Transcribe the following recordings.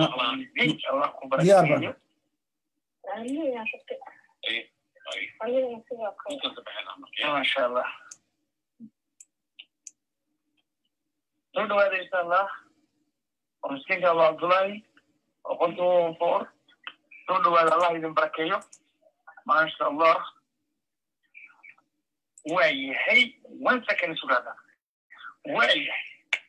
allah ku diyaar barakeeyo maasha allah soo dhawaada insha allah waa miskiinka abu cabdullaahi oo qolka foor soo dhawaada allah idin barakeeyo maasha allah waa yahay one second sugaada waa yahay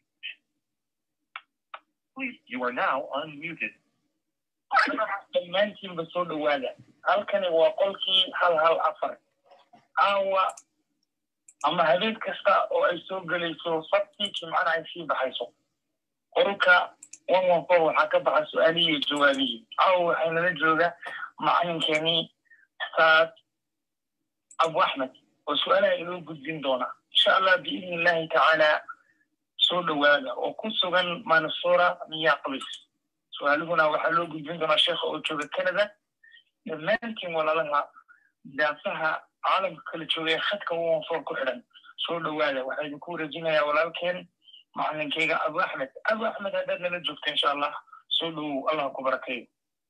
You are now unmuted. dhammaantiinba soo dhawaada halkani waa qolkii hal hal afar aawa ama habeen kasta oo ay soo gelayso sabtii jimcana ay sii baxayso qolka one one four waxaa ka baxa su-aalihii iyo jawaabihii aawa waxay nala jooga macalinkeenii ustaad abu axmed oo su-aalaha inoo gudbin doona insha allah biidni illahi tacaala soo dhawaada oo ku sugan manasura minneapolis su-aaluhuna waxaa loo gudbin doonaa sheekha oo jooga canada dhammaantiin walaalaha daafaha caalamka kala jooga ee khadka wonfor ku xidhan soo dhawaada waxaa idinku wareejinayaa walaalkeen macalinkeyga abu axmed abu axmed haddaad nala joogta insha allah soo dhowow allah ku barakeeyo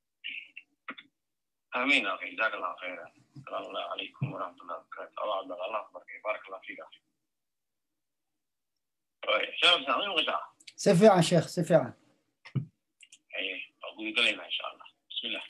آمين أخي جزاك الله خيرا السلام الله عليكم ورحمة الله وبركاته الله عبد الله الله يبارك بارك الله فيك أخي طيب شباب سامعين وغشاء si fiican sheekh si fiican أيه أقول قليلا إن شاء الله بسم الله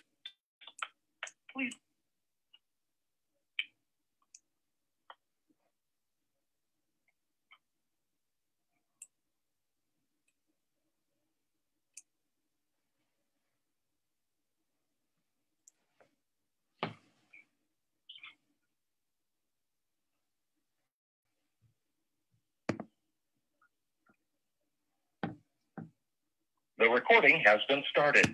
The recording has been started.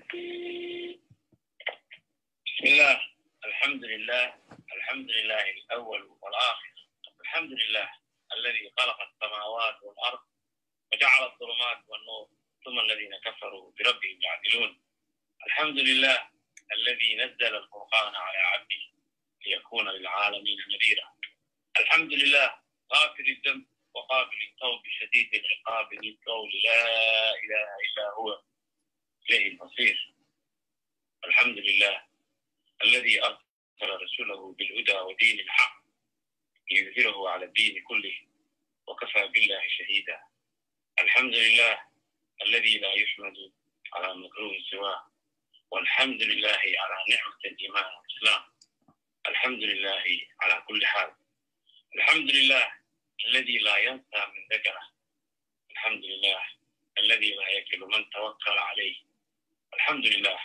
بسم الله الحمد لله الحمد لله الأول والآخر الحمد لله الذي خلق السماوات والأرض وجعل الظلمات والنور ثم الذين كفروا بربهم يعدلون الحمد لله الذي نزل الفرقان على عبده ليكون للعالمين نذيرا الحمد لله غافر الذنب وقابل التوب شديد العقاب ذي القول لا إله إلا هو إليه المصير الحمد لله الذي أرسل رسوله بالهدى ودين الحق ليظهره على الدين كله وكفى بالله شهيدا الحمد لله الذي لا يحمد على مكروه سواه والحمد لله على نعمة الإيمان والإسلام الحمد لله على كل حال الحمد لله الذي لا ينسى من ذكره الحمد لله الذي لا يكل من توكل عليه الحمد لله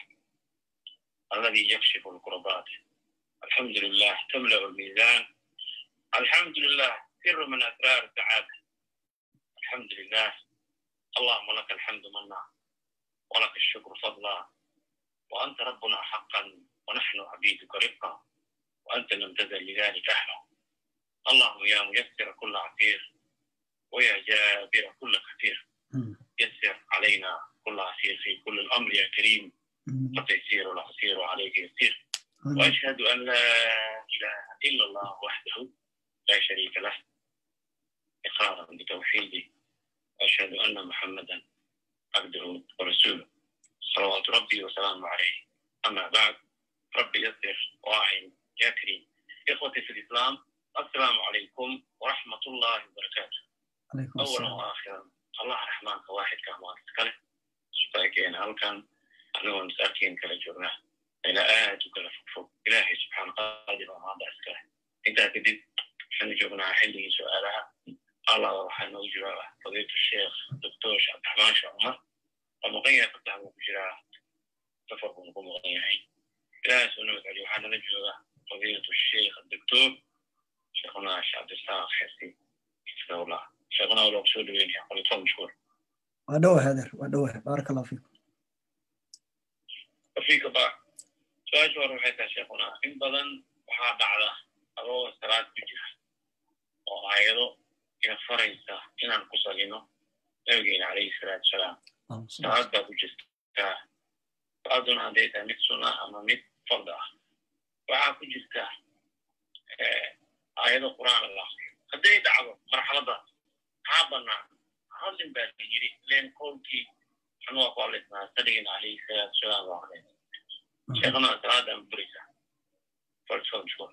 الذي يكشف الكربات الحمد لله تملأ الميزان الحمد لله سر من أسرار السعادة الحمد لله اللهم لك الحمد منا ولك الشكر فضلا وأنت ربنا حقا ونحن عبيدك رفقا وأنت لم تزل لذلك أهلا اللهم يا ميسر كل عسير ويا جابر كل كثير يسر علينا كل عسير في كل الأمر يا كريم وتيسير العسير عليك يسير وأشهد أن لا إله إلا الله وحده لا شريك له إقرارا بتوحيده وأشهد أن محمدا عبده ورسوله صلوات ربي وسلامه عليه أما بعد ربي يسر واعن يا كريم إخوتي في الإسلام السلام عليكم ورحمة الله وبركاته calaykum أولا asalaam وآخرا الله رحمن واحد كما كله سبحانه هل كان أنا مساكين كلا جرنا إلى آيات وكلا فوق إلهي سبحانه قادر وما أسكره أنت كدب حن جبنا حلي سؤالها الله رحمه وجرا فضيلة الشيخ الدكتور عبد الرحمن شعمر ومغير فتح وجرا سفر ونقوم مغيرين إلهي سبحانه وتعالى وحنا نجوا فضيلة الشيخ الدكتور شيخنا الشيخ عبد السلام حسي حفظه الله شيخنا ولو سود وين يقول تفضل مشكور waa dhowa hader waa dhowa baaraka allah fiikum وفيك بعض سؤال شو روح يا شيخنا إن بدن waxaa dhacda adoo salaad ku jira oo aayado ina faraysa inaan ku salino nabigeena calayhi salaatu salaam Allahumma salli salaad baa ku jirtaa salaaduna hadday tahay mid sunna ama mid fard ah waxaa ku jirta aayado qur'aan la aqriyo hadday dhacdo marxaladaas maxaa bannaan hadlin baa la yiri leen qowlkii waxna waa ku hadlaysnaa nabigeena calayhi salaatu wasalaam baa hadlayna sheekhana salaadan buraysaa falsafada mashkuur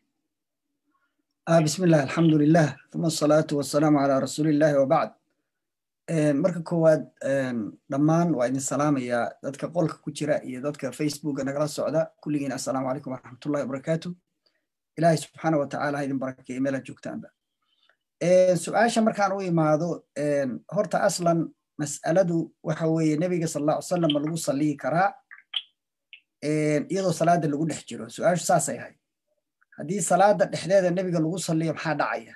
آه بسم الله الحمد لله ثم الصلاة والسلام على رسول الله وبعد marka koowaad dhammaan waa idin salaamaya dadka qolka ku jira iyo dadka facebooka nagala socda kulligiin assalaamu calaykum waraxmatullahi wabarakaatu ilaahay subxaana wa tacaala ha idin barakeeyo meelaad joogtaanba su-aasha markaan u imaado horta aslan mas'aladu waxa weeye nebiga sal alla ly salam ma lagu salliyi karaa iyadoo salaada lagu dhex jiro su-aashu saasay ahayd haddii salaada dhexdeeda nebiga lagu salliyo maxaa dhacaya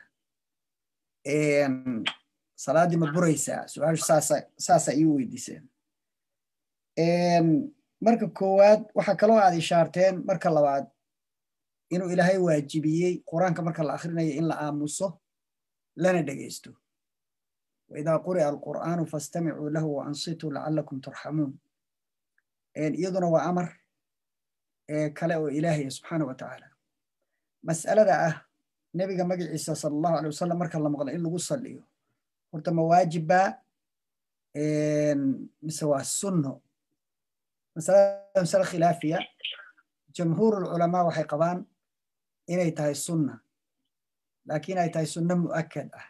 salaaddii ma buraysaa su-aashu saasa ii weydiiseen marka koowaad waxaa kaloo aad ishaarteen marka labaad inuu ilaahay waajibiyey qur-aanka marka la akhrinayo in la aamuso lana dhegeysto waidaa quri'a alqur'aanu fastamicuu lahu waansituu lacalakum turxamuun iyaduna waa amar kale oo ilaahaya subxaana wa tacaala mas'alada ah nebiga magaciisa sala allahu alay wasalam marka la maqlo in lagu salliyo horta ma waajibbaa mise waa sunno masalada masale khilaafiya jamhuur ulculamaa waxay qabaan inay tahay sunna laakiin ay tahay sunno mu'akad ah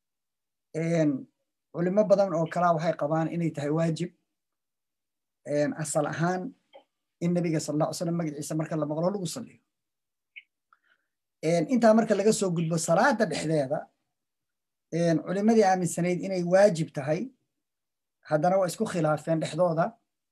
culimo badan oo kalaa waxay qabaan inay tahay waajib asal ahaan in nebiga sal alla ly slam magaciisa marka la maqlo lagu salliyo intaa marka laga soo gudbo salaada dhexdeeda culimadii aaminsanayd inay waajib tahay haddana waa isku khilaafeen dhexdooda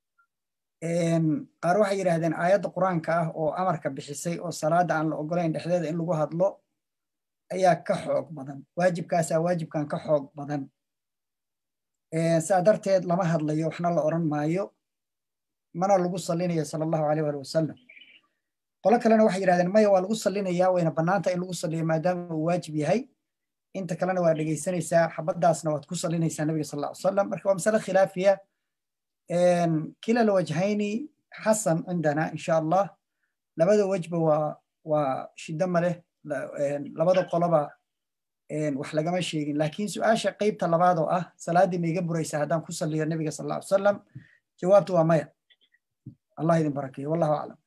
qaar waxay yidhaahdeen aayadda qur-aanka ah oo amarka bixisay oo salaada aan la ogolayn dhexdeeda in lagu hadlo ayaa ka xoog badan waajibkaasaa waajibkan ka xoog badan saa darteed lama hadlayo waxna la oran maayo mana lagu sallinayo sala allahu aleyh ali wasalam qolo kalena waxay yidhahdeen maya waa lagu sallinaya wayna bannaanta in lagu salliyo maadaama uu waajib yahay inta kalena waa dhegeysanaysaa xabaddaasna waad ku sallinaysaa nabiga sal alla ly salam marka waa masale khilaafiya kila lwajhayni xasan cindana insha allah labada wejba waa waa shiddo maleh labada qoloba wax lagama sheegin laakiin su-aasha qeybta labaad oo ah salaaddii ma iga buraysaa haddaan ku salliyo nabiga sal alla ly salam jawaabtu waa maya allah idin barakeeyo wallahu aclam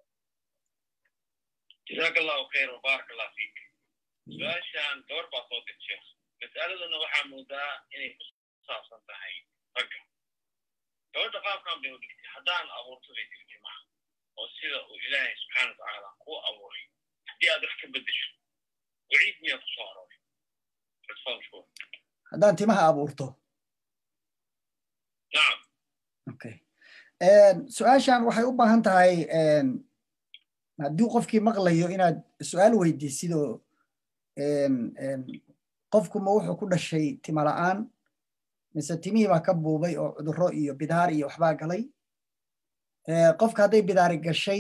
jazaaka allahu khayr wabaarak allah fiik su-aashan gabar baa soo dir sheekh mas'aladuna waxaa moodaa inay ku saabsan tahay ragga gabadha qaabkan bay u dhigtay haddaan abuurto bay tiri timaha oo sida uu ilaahay subxaana wa tacaala kuu abuuray haddii aad wax ka beddesho waciid miyaa ku soo arooray fatfadshkur haddaan timaha abuurto nacam okay su-aashan waxay u baahan tahay haddii qofkii maqlayo inaad su-aal weydiisidoo qofku ma wuxuu ku dhashay tima la'aan mise timihii baa ka buubay oo cudurro iyo bidaar iyo waxbaa galay qofka hadday bidaari gashay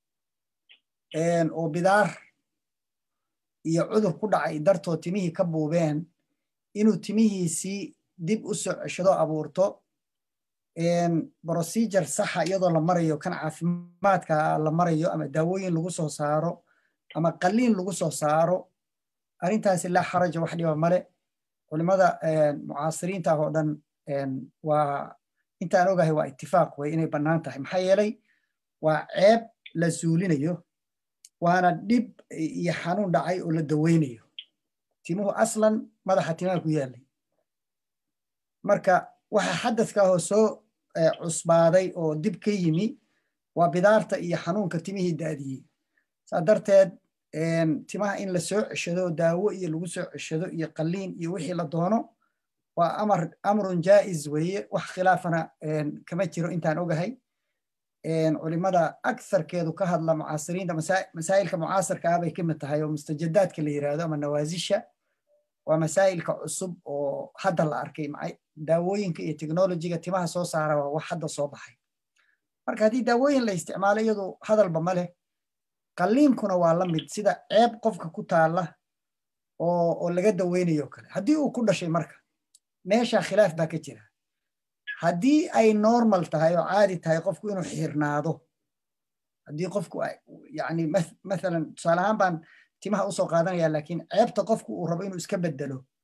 oo bidaar iyo cudur ku dhacay dartoo timihii ka buubeen inuu timihiisii dib u soo ceshado abuurto procedure saxa iyadoo la marayo kan caafimaadka la marayo ama daawooyin lagu soo saaro ama qaliin lagu soo saaro arrintaasi laa xaraja wax dhiba male culimada mucaasiriinta ah oo dhan waa intaan ogahay waa itifaaq wey inay bannaan tahay maxaa yeelay waa ceeb la suulinayo waana dhib iyo xanuun dhacay oo la daweynayo timuhu aslan madaxa timaha ku yaalay marka waxa xadadka ahoo soo cusbaaday oo dib ka yimi waa bidaarta iyo xanuunka timihii daadiyey saa darteed timaha in la soo ceshado daawo iyo lagu soo ceshado iyo qaliin iyo wixii la doono waa amar amrun jaa'iz weeye wax khilaafana kama jiro intaan ogahay culimada aktharkeedu ka hadla mucaasiriinta masaa'ilka mucaasirka ah bay ka mid tahay oo mustajadaadka la yiraahdo ama nawaasisha waa masaa'ilka cusub oo hadda la arkay daawooyinka iyo technologiga timaha soo saara waa wax hadda soo baxay marka haddii daawooyin la isticmaalo iyadu hadalba ma leh qaliinkuna waa la mid sida ceeb qofka ku taala oo laga daweynayo kale haddii uu ku dhashay marka meesha khilaaf baa ka jira haddii ay normal tahay oo caadi tahay qofku inuu xirnaado haddii qofku yani mathalan tusaale ahaan baan timaha usoo qaadanaya laakiin ceebta qofku uu rabo inuu iska bedelo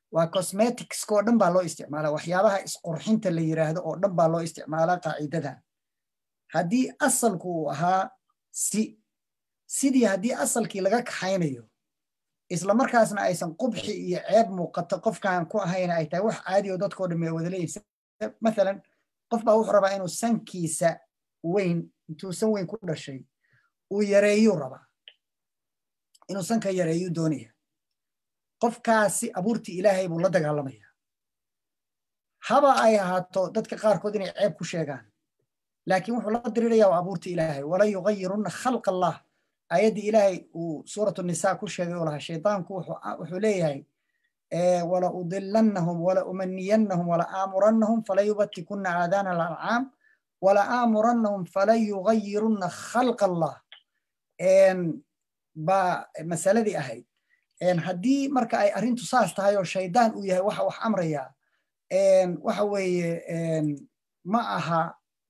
waa cosmeticska oo dhan baa loo isticmaalaa waxyaabaha isqurxinta la yiraahdo oo dhan baa loo isticmaalaa qaacidadan haddii asalku uu ahaa si sidii haddii asalkii laga kaxaynayo isla markaasna aysan qubxi iyo ceeb muuqato qofkan ku ahayna ay tahay wax caadi oo dadkoo dhan ay wada leeyihin mathalan qof baa wuxuu rabaa inuu sankiisa weyn intuu san weyn ku dhashay uu yareeyuu rabaa inuu sanka yareeyuu doonaya qofkaasi abuurtii ilaahay buu la dagaalamaya haba ay ahaato dadka qaarkood inay ceeb ku sheegaan laakiin wuxuu la diriraya waa abuurtii ilaahay wala yugayirunna khalqa allah ayaddii ilaahay uu suuratu nisaa ku sheegay oo lahaa shaydaanku wuxuu leeyahay wala udilannahum wala umaniyannahum wala aamurannahum fala yubatikunna aadaana alancaam wala aamurannahum fala yugayirunna khalqa allah baa masaladii ahayd haddii marka ay arrintu saas tahay oo shaydaan uu yahay waxa wax amraya waxa weeye ma aha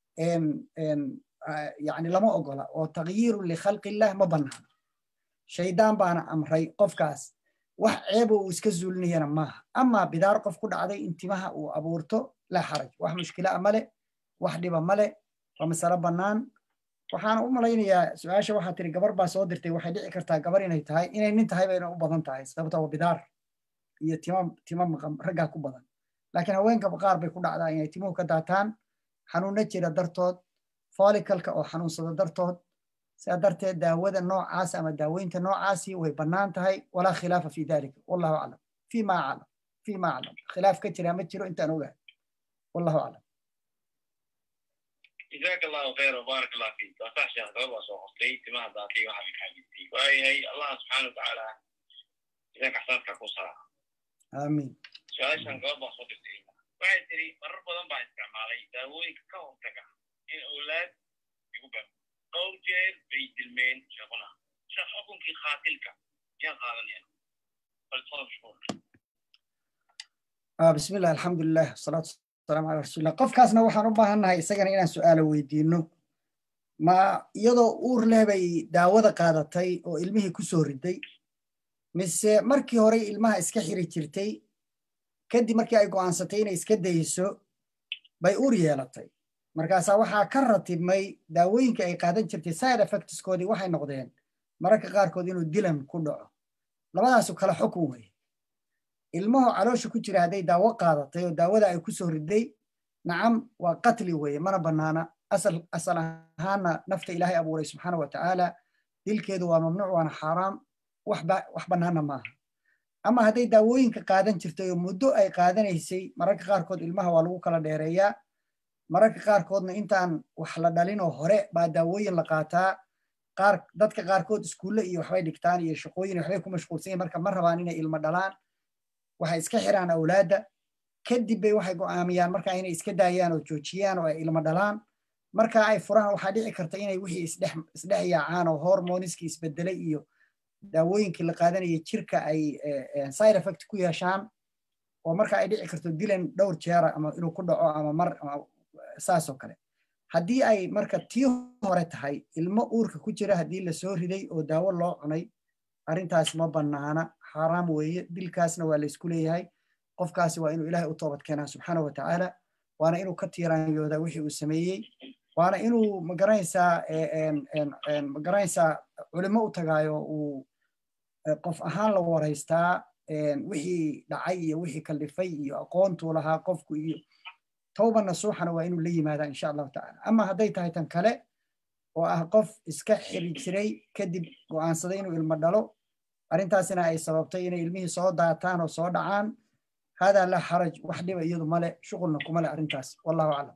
yani lama ogola oo tagyirun likhalqillah ma banaana shaydaan baana amray qofkaas wax ceebo uu iska zuulinayana maaha amaa bidaar qof ku dhacday intimaha uu abuurto laa xaraj wax mushkilaa male wax dhiba male waa masalo bannaan waxaana u malaynayaa su-aasha waxaa tiri gabar baa soo dirtay waxay dhici kartaa gabar inay tahay inay nin tahay bayna u badan tahay sababta waa bidaar iyo tima tima maqan raggaa ku badan laakiin haweenka qaar bay ku dhacdaa inay timuhu ka daataan xanuunna jira dartood folikalka oo xanuunsada dartood sidaa darteed daawada noocaas ama daaweynta noocaasi way bannaan tahay walaa khilaafa fi dalika wallahu aclam fima aclam fima aclam khilaaf ka jira ma jiro intaan ogahay wallahu aclam جزاك الله خير وبارك الله فيك وصح شيخ قبل وصوتي تما ذاتي وحبك حبيبتي وهي الله سبحانه وتعالى إذا كحسنك كوسا آمين سؤال شان قبل وصوتي waxay tiri marar badan baa isticmaalay daawooyinka ka hortaga in awlaad igu bar dhowr jeer bay dilmeen sheekuna sheekh xukunkii khaatilka yaan qaadanaya balsada mashhuur بسم الله الحمد لله والصلاة والسلام على رسول الله qofkaasna waxaan u baahannahay isagana inaan su'aalo weydiino ma iyadoo uur leh bay daawada qaadatay oo ilmihii ku soo riday mise markii hore ilmaha iska xiri jirtay kadib markii ay go'aansatay inay iska dayso bay uur yeelatay markaasaa waxaa ka ratibmay daawooyinka ay qaadan jirtay side effectskoodii waxay noqdeen mararka qaarkood inuu dilan ku dhaco labadaasu kala xukun weye ilmaho caloosha ku jira hadday daawo qaadatay oo daawada ay ku soo riday nacam waa qatli weye mana bannaana asal asal ahaana nafta ilaahay abuuray subxaana wa tacaala dilkeedu waa mamnuuc waana xaaraam wax bannaana maaha ama hadday daawooyinka qaadan jirtay oo muddo ay qaadanaysay mararka qaarkood ilmaha waa lagu kala dheereeyaa mararka qaarkoodna intaan wax la dhalinoo hore baa daawooyin la qaataa qaar dadka qaarkood iskuulle iyo waxbay dhigtaan iyo shaqooyin waxbay ku mashquulsan yihin marka ma rabaan inay ilmo dhalaan waxay iska xiraan awlaadda kadib bay waxay go'aamiyaan marka inay iska daayaan oo joojiyaan oo ay ilmo dhalaan marka ay furaan waxaa dhici karta inay wixii isdhex isdhex yaacaan oo hormoniskii isbedelay iyo daawooyinkii la qaadanaya jirka ay side effect ku yeeshaan oo marka ay dhici karto dilan dhowr jeera ama inuu ku dhaco ama mar saasoo kale haddii ay marka tii hore tahay ilmo uurka ku jira haddii la soo riday oo daawo loo cunay arrintaas ma bannaana xaaraam weeye dilkaasna waa laysku leeyahay qofkaasi waa inuu ilaahay u toobad keenaa subxaana wa tacaala waana inuu ka tiiraanyooda wixii uu sameeyey waana inuu magaranaysaa magaranaysaa culimo u tagaayo uu qof ahaan la waraystaa wixii dhacay iyo wixii kallifay iyo aqoontuu lahaa qofku iyo tawba nasuuxana waa inuu la yimaadaa insha allahu tacaala ama hadday tahay tan kale oo ah qof iska xiri jiray kadib go'aansaday inuu ilmo dhalo arrintaasina ay sababtay inay ilmihii soo daataan oo soo dhacaan haadaa laa xaraj wax dhiba iyadu male shuqulna kuma le arrintaas wallahu aclam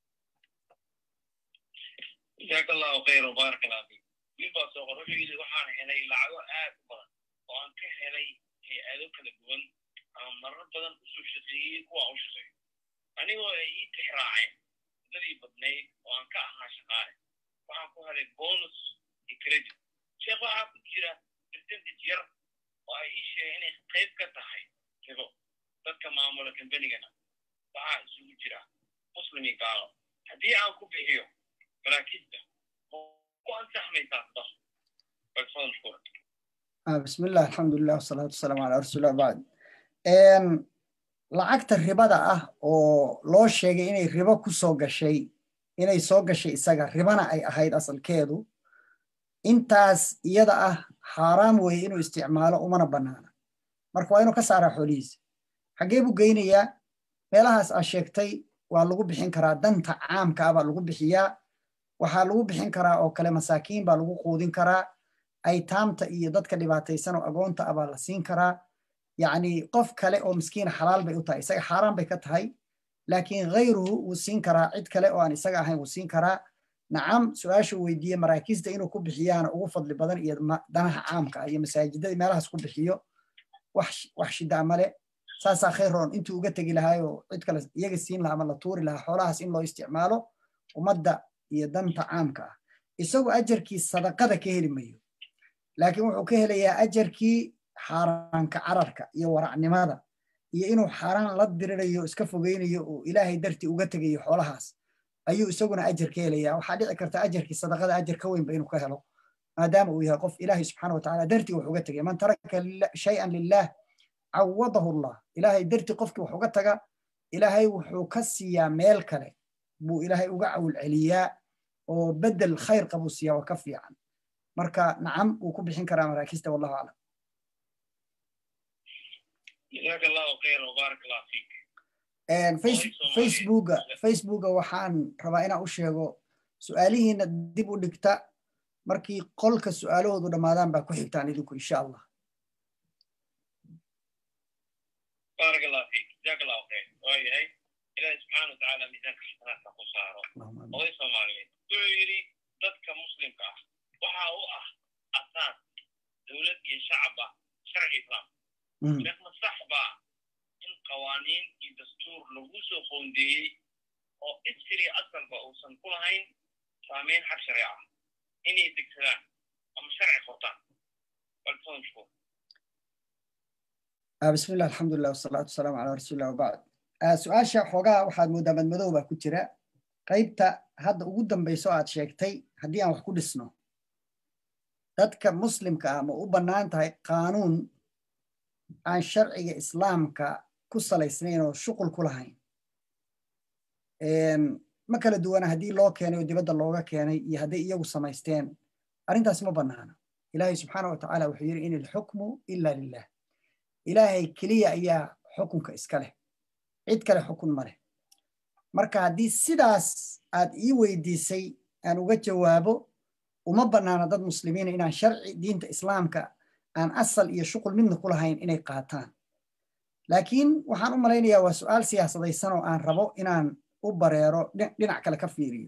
جزاك الله خير وبارك الله فيك من baa soo qor wuxuu yidhi waxaan helay lacago aad u badan oo aan ka helay hay-ado kala duwan ama marar badan usoo shaqeeyey kuwa u shaqeeyo anigoo ay ii tixraaceen muddadii badnayd oo aan ka ahaa shaqaale waxaan ku helay bonus iyo credit sheekh waxaa ku jira percentage yar oo ay ii sheegeen inay qayb ka tahay ribo dadka maamula kambanigana waxaa isugu jira muslim iyo gaalo haddii aan ku bixiyo maraakiibta ku ansaxmaysaa sadaq بسم الله الحمد لله والصلاة والسلام على رسول الله بعد lacagta ribada ah oo loo sheegay inay ribo ku soo gashay inay soo gashay isaga ribana ay ahayd asalkeedu intaas iyada ah xaaraam weeye inuu isticmaalo umana bannaana marka waa inuu ka saaraa xoolihiisa xaggee buu geynayaa meelahaas aa sheegtay waa lagu bixin karaa danta caamka ah baa lagu bixiyaa waxaa lagu bixin karaa oo kale masaakiin baa lagu quudin karaa aytaamta iyo dadka dhibaataysan oo agoonta ah baa la siin karaa yacni qof kale oo miskiina xalaal bay u tahay isaga xaaraan bay ka tahay laakiin khayruhu wuu siin karaa cid kale oo aan isaga ahayn wuu siin karaa nacam su-aashu weydiiye maraakiista inuu ku bixiyaana ugu fadli badan iyo danaha caamka ah iyo masaajidadii meelahaas ku bixiyo wax shidaa male saasaa khayr roon intuu uga tegi lahaayoo cid kale iyaga siin lahaa ama la tuuri lahaa xoolahaas in loo isticmaalo ummadda iyo danta caamka ah isagoo ajarkii sadaqada ka heli mayo laakiin wuxuu ka helayaa ajarkii xaaraanka cararka iyo waracnimada iyo inuu xaaraan la dirirayo iska fogeynayo oo ilaahay dartii uga tegayo xoolahaas ayuu isaguna ajar ka helayaa waxaa dhici karta ajarkii sadaqada ajar ka weynba inuu ka helo maadaama uu yahay qof ilaahay subxaana watacaala dartii wax uga tegay man taraka shayan lilah cawadahu allah ilaahay dartii qofkii wax uga taga ilaahay wuxuu ka siiyaa meel kale buu ilaahay uga cawil celiyaa oo bedel khayr qabuu siiyaa waa ka fiican marka nacam wuu ku bixin karaa maraakista wallahu aclam جزاك الله خيرا وبارك الله فيك facebooka facebooka waxaan rabaa inaan u sheego su-aalihiina dib u dhigta markii qolka su-aalahoodu dhammaadaan baa ku xigtaan idinku insha allah بارك الله فيك جزاك الله خير وهي إلهي سبحانه وتعالى ميزان حسناتك خسارة oday soomaaliyeed wuxuu yidhi dadka muslimka ah waxa u ah asaas dowlad iyo shacaba sharci islaam sheekh masax baa in qawaaniin iyo dastuur lagu soo qoondeeyey oo isri asalba uusan ku lahayn saameyn xag sharci ah inay degsadaan ama sharci qortaan baltoonshu بسم الله الحمد لله والصلاة والسلام على رسول الله وبعد su-aasha xoogaa waxaad moodaa madmadow baa ku jira qaybta hadda ugu dambayso aad sheegtay haddii aan wax ku dhisno dadka muslimka ah ma u bannaan tahay qaanuun aan sharciga islaamka ku salaysnayn oo shuqul ku lahayn ma kala duwana haddii loo keenay oo dibadda looga keenay iyo hadday iyagu samaysteen arrintaas ma bannaana ilaahay subxaana wa tacaala wuxuu yidhi in ilxukmu ila lilah ilaahay keliya ayaa xukunka iska leh cid kale xukun ma leh marka haddii sidaas aad ii weydiisay aan uga jawaabo uma bannaana dad muslimiina inaan sharci diinta islaamka aan asal iyo shuqul midna ku lahayn inay qaataan laakiin waxaan u malaynayaa waa su'aal siyaasadaysan oo aan rabo inaan u bareero dhinac kale ka fiiriyo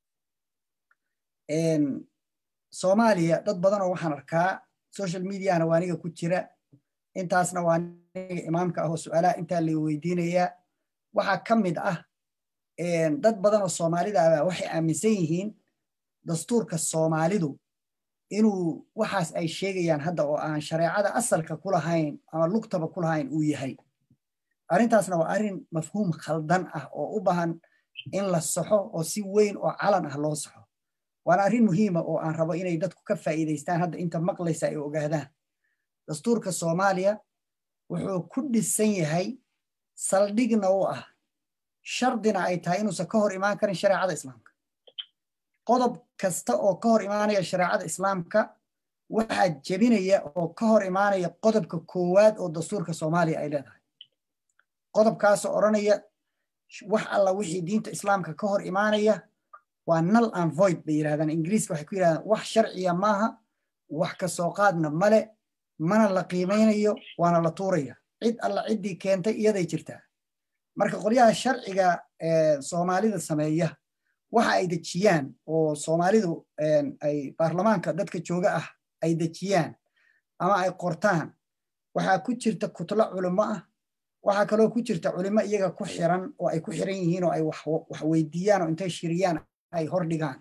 soomaaliya dad badan oo waxaan arkaa social mediana waa aniga ku jira intaasna waa aniga imaamka ah oo su'aalaha intaa la weydiinayaa waxaa ka mid ah dad badan oo soomaalida ah waxay aaminsan yihiin dastuurka soomaalidu inuu waxaas ay sheegayaan hadda oo aan shareecada asalka ku lahayn ama lugtaba ku lahayn uu yahay arrintaasna waa arrin mafhuum khaldan ah oo u baahan in la saxo oo si weyn oo calan ah loo saxo waana arrin muhiima oo aan rabo inay dadku ka faa'iidaystaan hadda inta maqlaysa ay ogaadaan dastuurka soomaaliya wuxuu ku dhisan yahay saldhigna u ah shardina ay tahay inuusan ka hor imaan karin shareecada islaamka qodob kasta oo ka hor imaanaya shareecada islaamka waxaa jebinaya oo ka hor imaanaya qodobka koowaad oo dastuurka soomaaliya ay leedahay qodobkaasoo odhanaya wax alla wixii diinta islaamka ka hor imaanaya waa null and void bay yidhahdaan ingiriiska waxay ku yidhahdaan wax sharciya maaha wax ka soo qaadna male mana la qiimaynayo waana la tuuraya cid alla ciddii keentay iyaday jirtaa marka qolyaha sharciga soomaalida sameeya waxa ay dejiyaan oo soomaalidu ay baarlamaanka dadka jooga ah ay dejiyaan ama ay qortaan waxaa ku jirta kutlo culimo ah waxaa kaloo ku jirta culimo iyaga ku xiran oo ay ku xiran yihiin oo ay wax weydiiyaan oo intay shiriyaan ay hordhigaan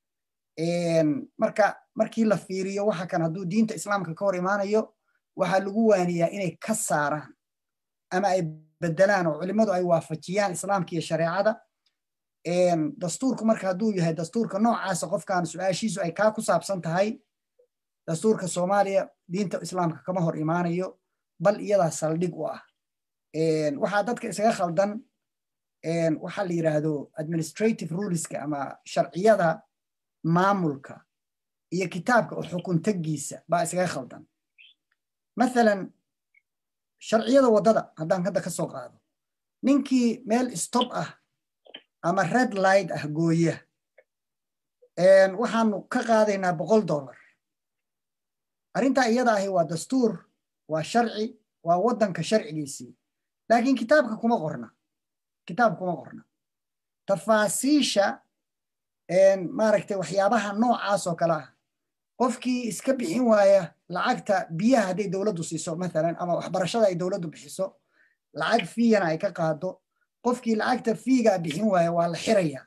marka markii la fiiriyo waxa kan hadduu diinta islaamka ka hor imaanayo waxaa lagu waaniyaa inay ka saaraan ama ay bedelaan oo culimmadu ay waafajiyaan islaamka iyo shareecada dastuurku marka hadduu yahay dastuurka noocaasa qofkan su-aashiisu ay kaa ku saabsan tahay dastuurka soomaaliya diinta islaamka kama hor imaanayo bal iyadaa saldhig u ah waxaa dadka isaga khaldan waxaa la yidhaahdo administrative ruleska ama sharciyada maamulka iyo kitaabka oo xukuntagiisa baa isaga khaldan mathalan sharciyada waddada haddaan hadda ka soo qaado ninkii meel stop ah ama red light ah gooya waxaanu ka qaadaynaa boqol dollar arrintaa iyada ahi waa dastuur waa sharci waa waddanka sharcigiisii laakiin kitaabka kuma qorna kitaab kuma qorna tafaasiisha maaragtay waxyaabaha noocaas oo kale ah qofkii iska bixin waaya lacagta biyaha hadday dowladdu siiso mathalan ama waxbarashada ay dowladdu bixiso lacag fiigana ay ka qaado qofkii lacagta fiigaa bixin waaya waa la xiraya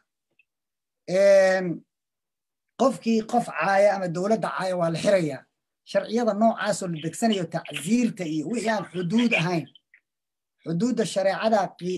qofkii qof caaya ama dowladda caaya waa la xiraya sharciyada noocaasoo la degsanayo tacsiirta iyo wixii aan xuduud ahayn xuduudda shareecada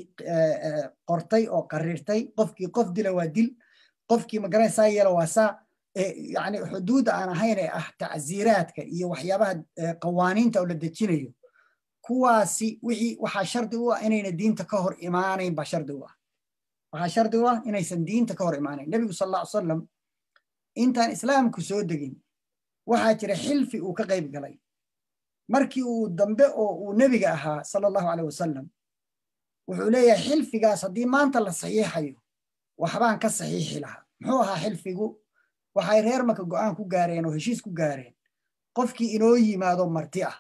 qortay oo qarirtay qofkii qof dila waa dil qofkii magaranaysaa yeela waa saa yani xuduudda aan ahayn ee ah tacsiiraadka iyo waxyaabaha qawaaniinta oo la dejinayo kuwaasi wixii waxaa shardi u ah inayna diinta ka hor imaanayn baa shardi u ah waxaa shardi u ah inaysan diinta ka hor imaanayn nebigu sal alla ly salam intaan islaamku soo degin waxaa jira xilfi uu ka qayb galay markii uu dambe oo uu nebiga ahaa sala allahu aleyh wasalam wuxuu leeyahay xilfigaas haddii maanta la saxiixayo waxbaan ka saxiixi lahaa muxuu ahaa xilfigu waxay reer maka go'aan ku gaareen oo heshiis ku gaareen qofkii inoo yimaado marti ah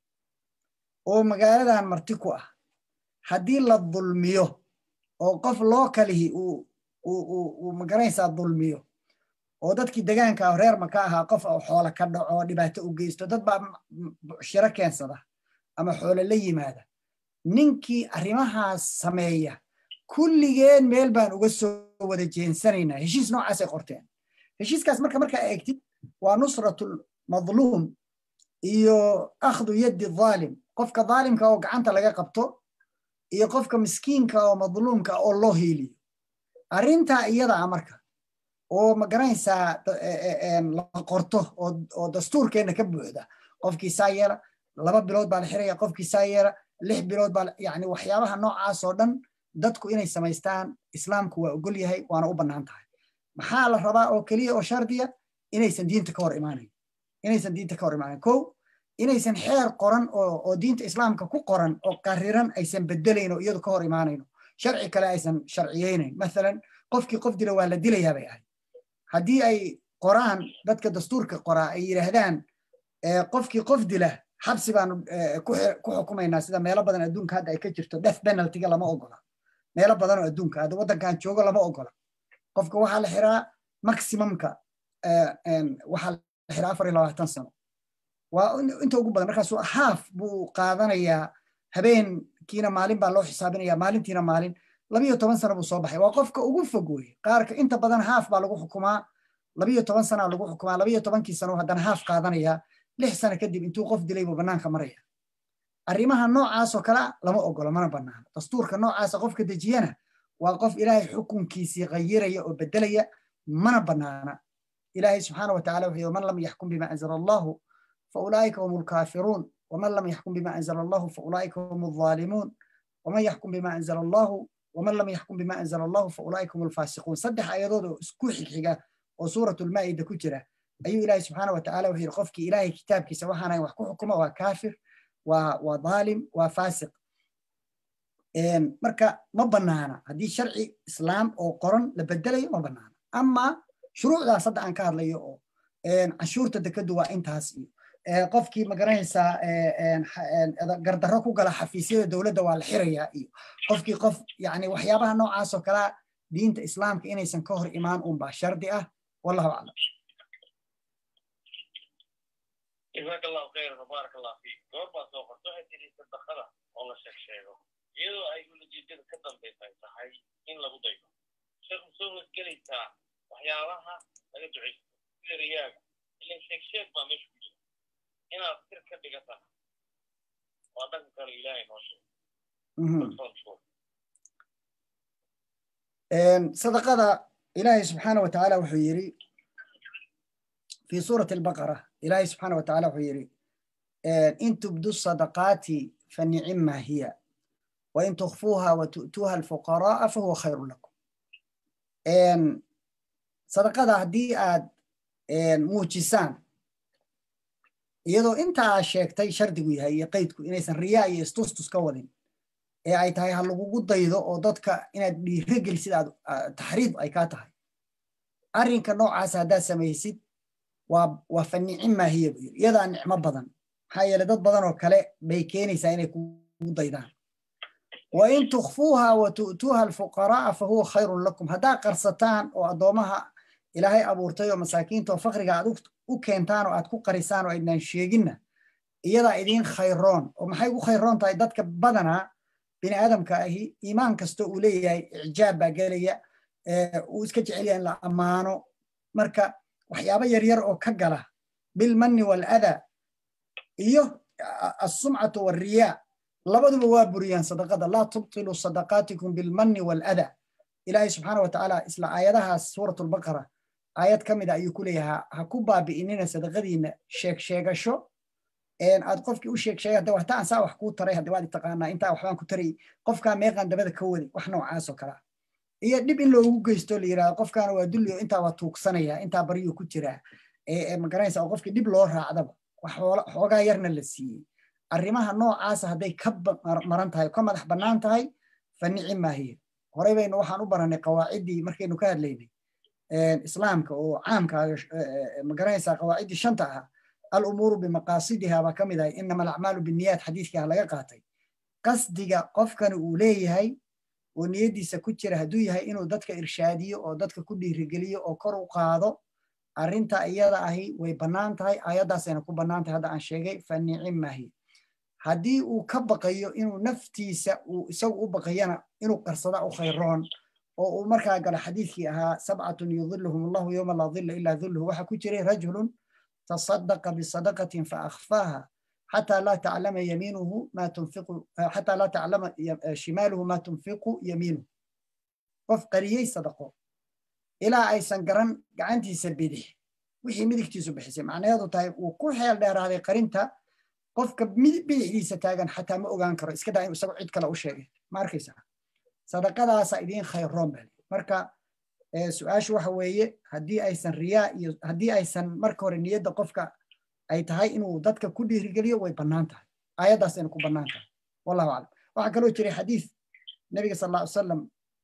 oo magaaladan marti ku ah haddii la dulmiyo oo qof loo kalihi uu magaranaysaa dulmiyo oo dadkii degaanka ah reer maka ahaa qof oo xoolo ka dhaco dhibaato u geysto dad baa shiro keensada ama xoolo la yimaada ninkii arrimahaas sameeya kulligeen meel baan uga soo wada jeensanaynaa heshiis noocaasay qorteen heshiiskaas marka markaa eegtid waa nusratul madluum iyo akhdu yaddi dhaalim qofka dhaalimka oo gacanta laga qabto iyo qofka miskiinka oo madluumka oo loo hiiliyo arrintaa iyada ah marka oo magaranaysaa la qorto oo dastuurkeenna ka buuxda qofkii saa yeela laba bilood baa la xiraya qofkii saa yeela lix bilood baa yani waxyaabaha noocaas oo dhan dadku inay samaystaan islaamku waa ogol yahay waana u bannaan tahay maxaa la rabaa oo keliya oo shardiya inaysan diinta ka hor imaanayn inaysan diinta ka hor imaanayn kow inaysan xeer qoran oo diinta islaamka ku qoran oo qariran aysan bedelayn oo iyadu ka hor imaanayno sharci kale aysan sharciyeynayn mathalan qofkii qof dila waa la dilayaa bay ahayd haddii ay qoraan dadka dastuurka qoraa ay yidhaahdaan qofkii qof dila xabsi baanu ku xukumaynaa sida meelo badan adduunka hadda ay ka jirto death penaltyga lama ogola meelo badan oo adduunka hadda waddankan joogo lama ogola qofka waxaa la xiraa maximumka waxaa la xiraa afar iyo labaatan sano waa inta ugu badan markaasu haaf buu qaadanayaa habeenkiina maalin baa loo xisaabinaya maalintiina maalin labiyo toban sano buu soo baxay waa qofka ugu fog weye qaarka inta badan haaf baa lagu xukumaa labiyo toban sanaa lagu xukumaa labiyo tobankii sano haddana haaf qaadanaya lix sano kadib intuu qof dilay buu bannaanka maraya arrimaha noocaasoo kale lama ogolo mana bannaano dastuurka noocaasa qofka dejiyana waa qof ilaahay xukunkiisii qayiraya oo bedelaya mana bannaana ilaahay subxaana wataala wuxuu yidhi man lam yaxkum bima anzala allahu faulaa'ika hum alkaafiruun waman lam yaxkum bima anzala allahu faulaa'ika hum alzaalimuun waman yaxkum bima anzala allahu waman lam yaxkum bima anzala allahu faulaa'ika hum alfaasiquun saddex ayadood oo isku xigxiga oo suuratulmaa'ida ku jira ayuu ilaahay subxaana watacaala wuxuu yidhi qofkii ilaahay kitaabkiisa waxaanayn wax ku xukuma waa kaafir waa waa dhaalim waa faasiq marka ma bannaana haddii sharci islaam oo qoran la bedelayo ma bannaana ama shuruucdaas hadda aan ka hadlayo oo canshuurta dekadu waa intaas iyo qofkii magaranaysaa gardarro ku gala xafiisyada dowladda waa la xirayaa iyo qofkii qof yani waxyaabaha noocaas oo kalea diinta islaamka inaysan ka hor imaan unbaa shardi ah wallahu aclam jazaaka allahu khayran wabaarak allah fiik goor baa soo qorta waxay tiri sadaqada oo la sheeg sheego iyadoo ay ulajeedada ka dambaysa ay tahay in lagu daydo sheekh soo wasgelaysaa waxyaabaha laga ducaysto sida riyaaga ilan sheeg sheeg baa meesha ku jira inaad sir ka dhigata waa dhanka kale ilaahay noo sheeg sadaqada ilaahay subxaana wa tacaala wuxuu yidhi في سورة البقرة إلهي سبحانه وتعالى وحيري إن تبدو الصدقات فنعما هي wain tukfuuha wa tu'tuuha alfuqara'a fahuwa khayru lakum sadaqada haddii aad muujisaan iyadoo intaa sheegtay shardigu yahay iyo qaydku inaysan riyaa iyo istustus ka wadin ee ay tahay ha lagugu daydo oo dadka inaad dhiirogelisid aad taxriid ay kaa tahay arrinka noocaas haddaad samaysid waa waa fa nicim maahiya buu yiri iyadaa nicmo badan maxaa yeele dad badan oo kale bay keenaysaa inay kugu daydaan wa in tukfuuha wa tu'tuuha alfuqara'a fa huwa khayrun lakum haddaad qarsataan oo addoomaha ilaahay abuurtay oo masaakiinta oo fakriga aad u keentaan oo aad ku qarisaan oo aydnaan sheeginna iyadaa idiin khayroon oo maxay ugu khayroon tahay dadka badanaa bini aadamka ahi iimaan kastoo uu leeyahay icjaab baa gelaya uu iska jecel yahay in la ammaano marka waxyaabo yaryar oo ka gala bilmanni waladaa iyo asumcatu walriyaa labaduba waa buriyaan sadaqada laa tubtilu sadaqaatikum bilmanni waladaa ilaahay subxaana wa tacaala isla aayadahaas suuratulbaqara aayad ka mida ayuu ku leeyahay ha ku baabi'inina sadaqadiina sheeg sheegasho aad qofkii u sheeg sheegay hadda waxta aan saa wax kuu taray hadda waad taqaanaa intaa waxbaan ku taray qofkaa meeqaan dabada ka wadi wax noocaas oo kale iyo dhib in loogu geysto la yidhahdo qofkaana waa dulli oo intaa waa tuugsanaya intaa baryuu ku jiraa magaranaysa oo qofkii dhib loo raacdaba wax xoogaa yarna la siiyey arrimaha noocaasa hadday ka maran tahay ka madax bannaan tahay fa nici maahiya horey baynu waxaan u baranay qawaaciddii markaynu ka hadlaynay islaamka oo caamka magaranaysa qawaaciddii shanta ah alumuuru bimaqaasidiha baa ka mid ahay inama alacmaalu binniyaat xadiiskii laga qaatay qasdiga qofkani uu leeyahay oo niyaddiisa ku jira hadduu yahay inuu dadka irshaadiyo oo dadka ku dhiirigeliyo oo kor u qaado arrinta iyada ahi way bannaan tahay aayaddaasayna ku bannaan tahay hadda aan sheegay fa nicim maahi haddii uu ka baqayo inuu naftiisa uu isagu u baqayana inuu qarsada u khayroon oo uu markaa galo xadiidkii ahaa sabcatun yudiluhum allahu yowma laa dilla ilaa dilluhu waxaa ku jiray rajulun تصدق بصدقة فأخفاها حتى لا تعلم يمينه ما تنفق حتى لا تعلم شماله ما تنفق يمينه qof qariyey sadaqo ilaa aysan garan gacantiisa bidix wixii midigtiisu bixisay macnaheedu tahay uu ku xeel dheeraaday qarinta qofka bidixdiisa taagan xataa ma ogaan karo iska daa inuu isagu cid kale u sheegay ma arkaysaa sadaqadaasa idiin khayroon baa marka su-aashu waxa weeye haddii aysan riyaa iyo haddii aysan marka hore niyadda qofka ay tahay inuu dadka ku dhiirigeliyo way bannaan tahay aayaddaasayna ku bannaan tahay wallahu aclam waxaa kaloo jiray xadiis nabiga sal alla ly salam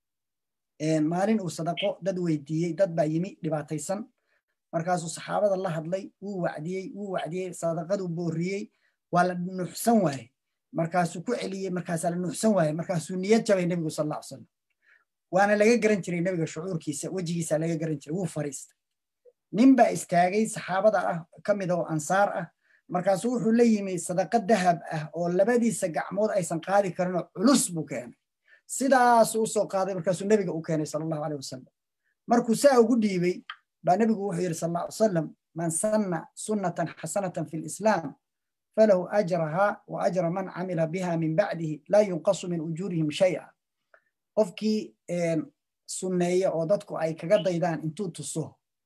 maalin uu sadaqo dad weydiiyey dad baa yimi dhibaataysan markaasuu saxaabada la hadlay wuu wacdiyey wuu wacdiyey sadaqaduu booriyey waa la nuuxsan waaye markaasuu ku celiyey markaasaa la nuuxsan waaye markaasuu niyad jabay nebigu sal alla ly salam waana laga garan jiray nebiga shucuurkiisa wejigiisa laga garan jiray wuu fariistay nin baa istaagay saxaabada ah ka mid oo ansaar ah markaasuu wuxuu la yimi sadaqa dahab ah oo labadiisa gacmood aysan qaadi karinoo culus buu keenay sidaasuu usoo qaaday markaasuu nebiga u keenay sala allahu aleyh wasalam markuu saa ugu dhiibay baa nebigu wuxuu yidhi sal alla salam man sanna sunnatan xasanatan fi lislaam falahu ajraha wa ajra man camila biha min bacdihi laa yunqasu min ujuurihim shay'a qofkii sunneeya oo dadku ay kaga daydaan intuu tuso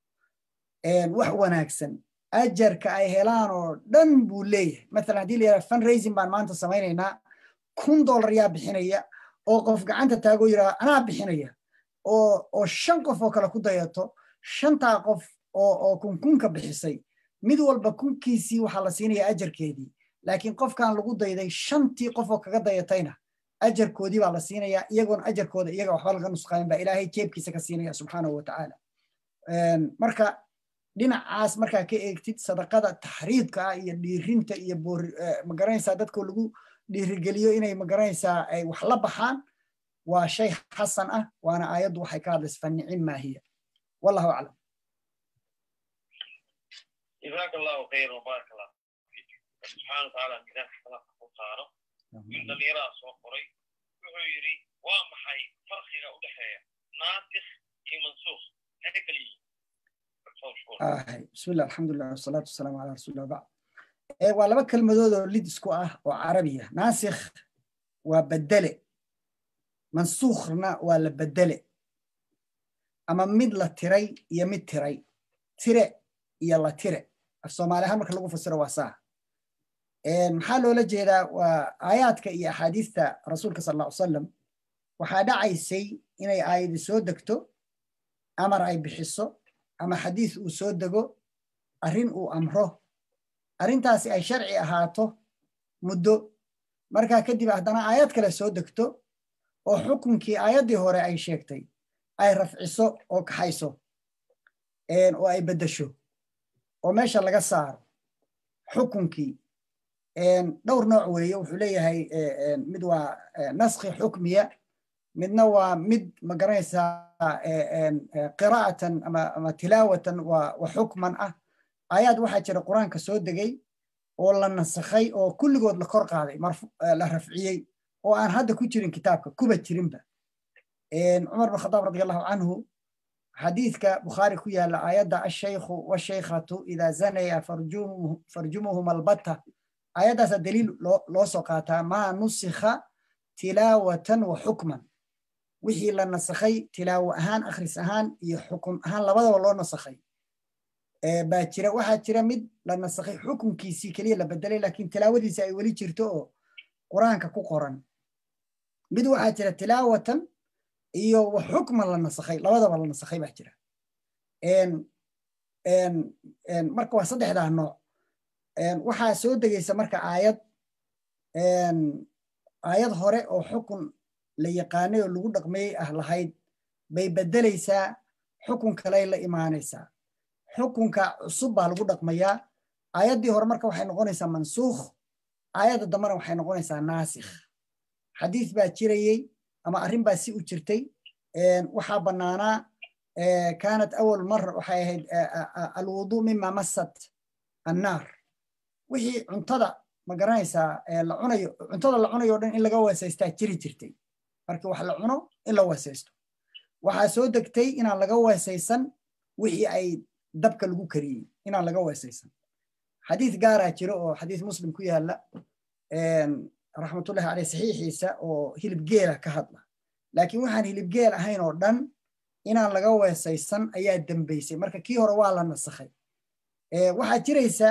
wax wanaagsan ajarka ay helaan oo dhan buu leeyahay maalan haddii la yidhaha fundraising baan maanta samaynaynaa kun dollar yaa bixinaya oo qof gacanta taagoo yidhaha anaa bixinaya oo oo shan qof oo kale ku dayato shantaa qof oo oo kunkunka bixisay mid walba kunkiisii waxaa la siinaya ajarkeedii laakiin qofkan lagu dayday shantii qof oo kaga dayatayna ajarkoodii baa la siinayaa iyagoona ajarkooda iyaga waxba laga nusqaamin baa ilaahay jeebkiisa ka siinaya subxaanahu watacaala marka dhinacaas markaa ka eegtid sadaqada taxriidka ah iyo dhiirinta iyo magaranaysaa dadkoo lagu dhiirigeliyo inay magaranaysaa ay wax la baxaan waa shay xasan ah waana aayaddu waxay ka hadlaysa fanicin maahiya wallahu aclam جزاك الله خير وبارك الله فيك سبحانه وتعالى ميزان حسنات ku saaro in dhallinyarada soo qoray wuxuu yidhi waa maxay farqiga u dhexeeya naasikh iyo mansuukh maxay kala yihiin bismillah alxamdulilah wasalaatu wasalaamu calaa rasuulillah bacd waa laba kelmadood oo lid isku ah oo carabiya naasikh waa bedele mansuukhna waa la bedele ama mid la tiray iyo mid tiray tire iyo la tire af soomaali ahaan marka lagu fasiro waa saa maxaa loola jeedaa waa aayaadka iyo axaadiista rasuulka sal alla ly salam waxaa dhacaysay inay aayadi soo degto amar ay bixiso ama xadiis uu soo dego arrin uu amro arrintaasi ay sharci ahaato muddo markaa kadib haddana aayad kale soo degto oo xukunkii aayaddii hore ay sheegtay ay rafciso oo kaxayso oo ay beddesho oo meesha laga saaro xukunkii dhowr nooc weeye wuxuu leeyahay mid waa naskhi xukmiya midna waa mid ma garanaysaa qiraa'atan ama tilaawatan wa xukman ah aayaad waxaa jira qur-aanka soo degay oo la nasakhay oo kulligood la kor qaaday la rafciyey oo aan hadda ku jirin kitaabka kuba jirinba cumar bin khadaab radi allahu canhu xadiidka bukhaari ku yaala aayadda ashaykhu washaykhatu idaa zanaya farjumuhum albatta aayaddaasaa daliil loo soo qaataa maa nusikha tilaawatan wa xukman wixii la nasakhay tilaawo ahaan akhris ahaan iyo xukum ahaan labadaba loo nasakhay baa jira waxaa jira mid la nasakhay xukunkiisii keliya la bedelay laakiin tilaawadiisi ay weli jirto oo qur-aanka ku qoran mid waxaa jira tilaawatan iyo wa xukman la nasakhay labadaba la nasakhay baa jira marka waa saddexdaa nooc waxaa soo degaysa marka aayad aayad hore oo xukun la yaqaanay oo lagu dhaqmeeyey ah lahayd bay beddelaysaa xukun kaley la imaanaysaa xukunka cusub baa lagu dhaqmayaa aayaddii hore marka waxay noqonaysaa mansuukh aayadda dambena waxay noqonaysaa naasikh xadiis baa jirayey ama arrin baa si u jirtay waxaa bannaanaa kaanat awal mara waxay ahayd alwuduu mima massat annaar wixii cuntada ma garanaysaa la cunayo cuntada la cunayo o dhan in laga weesaystaa jiri jirtay markii wax la cuno in la weesaysto waxaa soo degtay inaan laga weesaysan wixii ay dabka lagu kariyey inaan laga weesaysan xadiis gaaraa jiro oo xadiis muslim ku yaala raxmatullahi caleyh saxiixiisa oo hilib geela ka hadla laakiin waxaan hilib geel ahayn oo dhan inaan laga weesaysan ayaa dembaysay marka kii hore waa la nasakhay waxaa jiraysa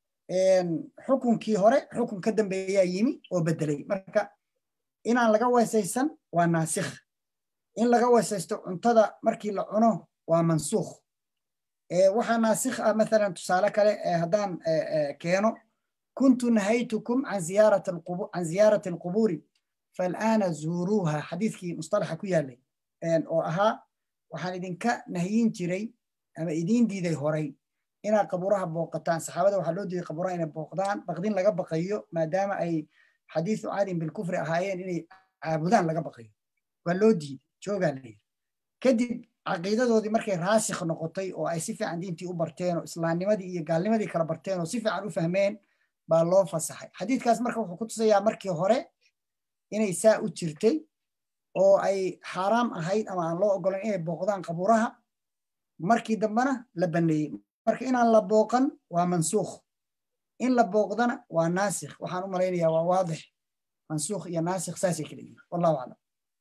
xukunkii hore xukun ka dambeeyaa yimi oo bedelay marka inaan laga weesaysan waa naasikh in laga weesaysto cuntada markii la cuno waa mansuukh waxaa naasikh ah mathalan tusaale kale haddaan keeno kuntu nahaytukum can ziyaarati alqubuuri fal'aana zuuruuha xadiiskii mustalaxa ku yaalay oo ahaa waxaan idinka nahyin jiray ama idiin diiday horay inaad qabuuraha booqataan saxaabada waxaa loo diiday qabuuraha inay booqdaan baqdin laga baqayo maadaama ay xadiisu caadin bilkufri ahaayeen inay caabudaan laga baqayo waa loo diiday joogaa la yidhi kadib caqiidadoodii markay raasikh noqotay oo ay si fiican diintii u barteen oo islaamnimadii iyo gaalnimadii kala barteen oo si fiican u fahmeen baa loo fasaxay xadiidkaas marka wuxuu ku tusayaa markii hore inay saa u jirtay oo ay xaaraam ahayd ama aan loo ogolayn inay booqdaan qabuuraha markii dambena la baneeyey marka inaan la booqan waa mansuukh in la booqdana waa naasikh waxaan u malaynayaa waa waadix mansuukh iyo naasikh saasay kala yihiin wallahu aclam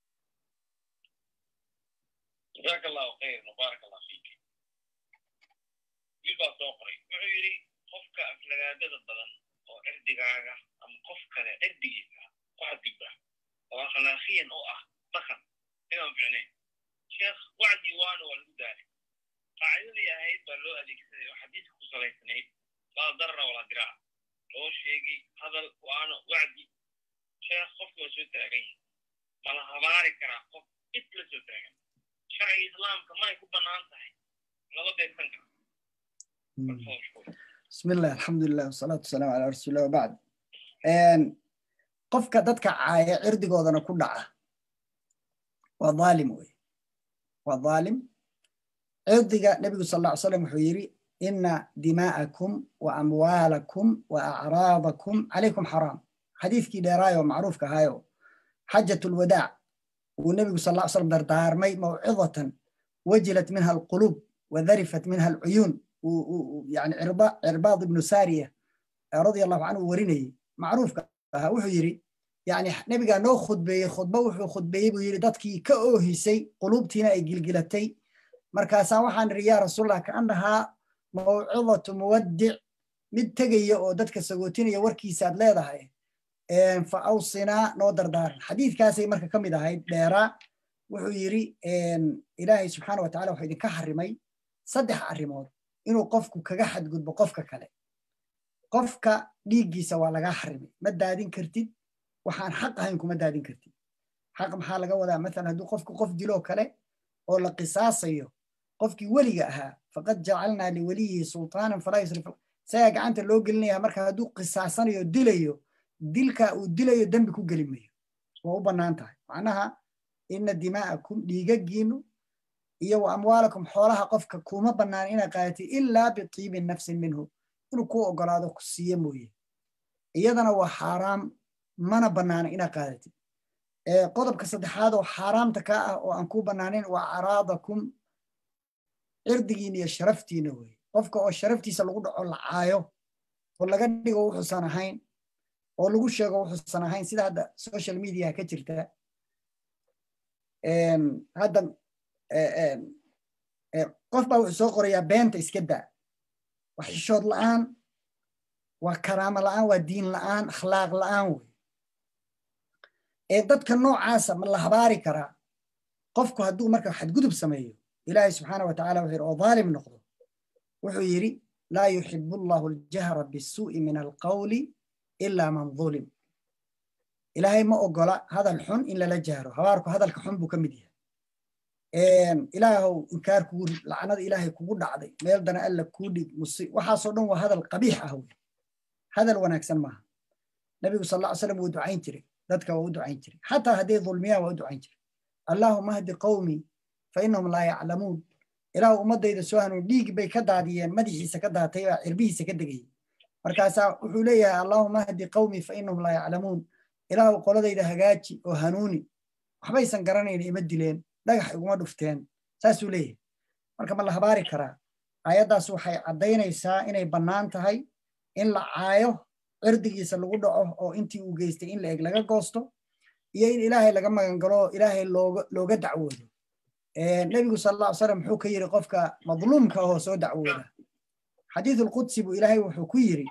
jazaaka allahu khayr mubaarak allah fiik wiil baa soo qoray wuxuu yidhi qofka aflagaadada badan oo cirdigaaga ama qof kale cirdigiisa ku xadgudba oo akhlaaqiyan u ah dhaqan inaan ficnayn sheekh wacdii waana waa lagu daalay qaacidadii ahayd baa loo adeegsaday oo xadiiska ku salaysanayd laa darara walaa diraac loo sheegay hadal waano wacdi sheekh qofki waa soo taagan yahay mala habaari karaa qof cid la soo taagan sharciga islaamka may ku bannaan tahay laba beegsan kara بسم الله الحمد لله والصلاة والسلام على رسول الله وبعد qofka dadka caaya cirdigoodana ku dhaca waa dhaalim wey waa dhaalim cirdiga nebigu sal alla ly slam wuxuu yidhi ina dimaa'akum wa amwaalakum wa acraadakum calaykum xaraam xadiiskii dheeraayo macruufka ahaayo xajat lwadaac uu nebigu sal alla slam dardaarmay mawcidatan wajilat minha alqulub wadarifat minha alcuyuun yani cirbaad ibnu saariya radia allahu canhu warinayey macruufka ahaa wuxuu yidhi yani nebigaa noo khudbeeyey khudbo wuxuu khudbeeyey buu yidhi dadkii ka oohisay quluubtiina ay gilgilatay markaasaan waxaan idhi yaa rasuulallah kaannahaa mawcidatu muwaddic mid tegaya oo dadka sagootinaya warkiisa aad leedahay fa awsinaa noo dardaaran xadiidkaasay marka ka mid ahayd dheeraa wuxuu yidhi ilaahay subxaana wa tacala wuxuu idinka xarimay saddex arrimood inuu qofku kaga xadgudbo qofka kale qofka dhiiggiisa waa lagaa xarimay ma daadin kartid waxaan xaq ahayn kuma daadin kartid xaq maxaa laga wadaa maalan hadduu qofku qof diloo kale oo la qisaasayo qofkii weliga ahaa faqad jacalnaa liweliyihi sultaanan falaa yusrif isagaa gacanta loo gelinaya marka hadduu qisaasanayo dilayo dilka uu dilayo dembi ku geli mayo waa u bannaan tahay macnaha ina dimaa'akum dhiigaggiinu iyo wa amwaalakum xoolaha qofka kuma bannaan inaa qaadatid ilaa bitiibin nafsin minhu inuu kuu ogolaado ku siiye mooye iyadana waa xaaraam mana bannaana inaa qaadatid qodobka saddexaad oo xaaraamta ka ah oo aan kuu bannaanayn waa caraadakum cirdigiina iyo sharaftiina weye qofka oo sharaftiisa lagu dhaco la caayo oo laga dhigo wuxuusan ahayn oo lagu sheego wuxuusan ahayn sida hadda social media ka jirta hadda qof baa wuxuu soo qorayaa beenta iska daa waa xishood la'aan waa karaamo la'aan waa diin la'aan akhlaaq la'aan wey ee dadka noocaasa ma la habaari karaa qofku hadduu marka xadgudub sameeyo ilaahay subxaana wa tacala wuxuu yidhi oo dhaalim noqdo wuxuu yidhi laa yuxibu allahu aljahra bisuu'i min alqawli ilaa man dhulim ilaahay ma ogola hadal xun in lala jahro habaarku hadalka xun buu ka mid yahay ilaahow inkaar kugu rid lacnada ilaahay kugu dhacday meel dana alla kuu dhig musi waxaasoo dhan waa hadal qabiix ah wey hadal wanaagsan maaha nabigu sal alla ly slam wuu ducayn jiray dadka waa u ducayn jiray xataa hadday dulmiyaan waa u ducayn jiray allaahuma hdi qawmii fa innahum laa yaclamuun ilaahu ummaddayda soo hanuun dhiig bay ka daadiyeen madaxiisa ka daatay baa cirbihiisa ka degayay markaasaa wuxuu leeyahay allaahuma hdi qawmii fa innahum laa yaclamuun ilaahu qoladayda hagaaji oo hanuuni waxbaysan garanayn ima dileen dhagax iguma dhufteen saasuu leeyahay marka ma la habaari karaa aayaddaas waxay caddaynaysaa inay bannaan tahay in la caayo cirdigiisa lagu dhaco oo intii uu geystay in la eg laga goosto iyo in ilaahay laga magangalo ilaahay looga dacwoodo nebigu sal alla ly slam muxuu ka yidhi qofka madluumka ahoo soo dacwooda xadiisulqudsi buu ilaahay wuxuu ku yidhi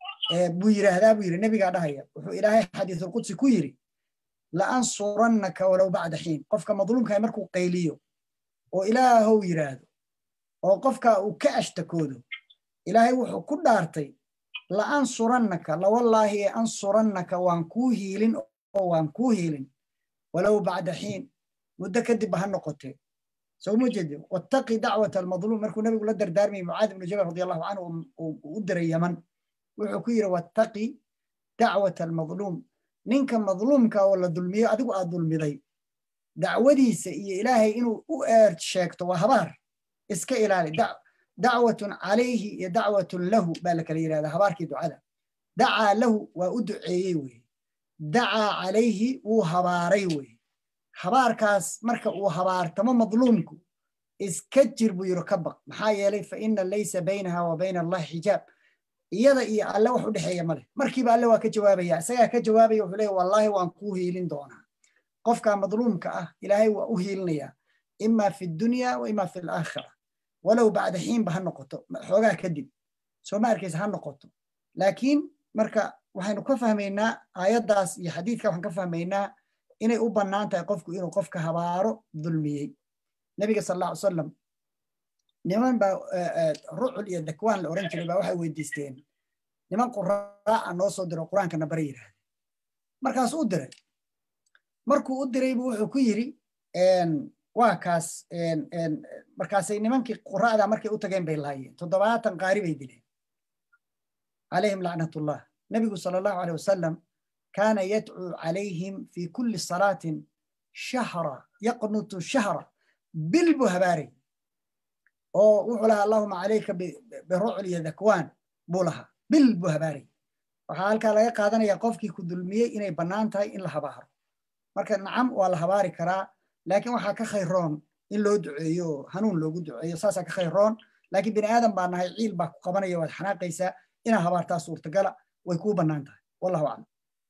buu yidhaahdaa buu yidhi nebigaa dhahaya wuxuu ilaahay xadiisulqudsi ku yidhi la'ansurannaka walow bacda xiin qofka madluumkaha markuu qayliyo oo ilaahow yidhaahdo oo qofka uu ka ashtakoodo ilaahay wuxuu ku dhaartay la'ansurannaka lawallaahi ee ansurannaka waan kuu hiilin oo waan kuu hiilin walow bacda xiin muddo kadib ha noqotee soo ma jeedi wattaqi dacwata almadluum markuu nebigu la dardaarmayay mucaad ibnu jabal radi allahu canhu u diray yaman wuxuu ku yidhi wattaqi dacwata almadluum ninka madluumka oo la dulmiyo adigu aad dulmiday dacwadiisa iyo ilaahay inuu u eer sheegto waa habaar iska ilaali dacwatun calayhi iyo dacwatun lahu baa la kala yidhahdaa habaarkii ducada dacaa lahu waa u duceeyey weye dacaa calayhi wuu habaaray weye habaarkaas marka uu habaartamo madluumku iska jir buu yidhi ka baq maxaa yeelay fa ina laysa baynaha wa bayna allahi xijaab iyada iyo alle wax u dhexeeya male markiiba alle waa ka jawaabaya isagaa ka jawaabaya wuxuu leeya wallaahi waan kuu hiilin doonaa qofka madluumka ah ilaahay waa u hiilinayaa ima fi dunya wa ima fi alaakhira walow bacda xiinba ha noqoto xoogaa kadib soo ma arkaysa ha noqoto laakiin marka waxaynu ka fahmaynaa aayaddaas iyo xadiidka waxaan ka fahmaynaa inay u bannaan tahay qofku inuu qofka habaaro dulmiyey nebiga sal alla ly salam niman baa rucul iyo dakwaan la oran jiray baa waxay weydiisteen niman quraaca noo soo diro qur-aankana bara yidhaahde markaas u diray markuu u diraybu wuxuu ku yidhi waa kaas markaasay nimankii quraacda markay u tageen bay laayeen toddobaatan qaari bay dileen calayhim lacnatullah nebigu sala allahu aleyh wasalam kaana yadcuu calayhim fi kulli salaatin shahra yaqnutu shahra bil buu habaaray oo wuxuu lahaa allahuma calayka birucl iyo dakwaan buu lahaa bil buu habaaray waxaa halkaa laga qaadanaya qofkii ku dulmiyey inay bannaan tahay in la habaaro marka nacam waa la habaari karaa laakiin waxaa ka khayroon in loo duceeyo oo hanuun loogu duceeyo saasaa ka khayroon laakiin bini aadan baa nahay ciil baa ku qabanaya waad xanaaqaysaa inaa habaartaa suurtagala way kuu bannaan tahay wallahu aclam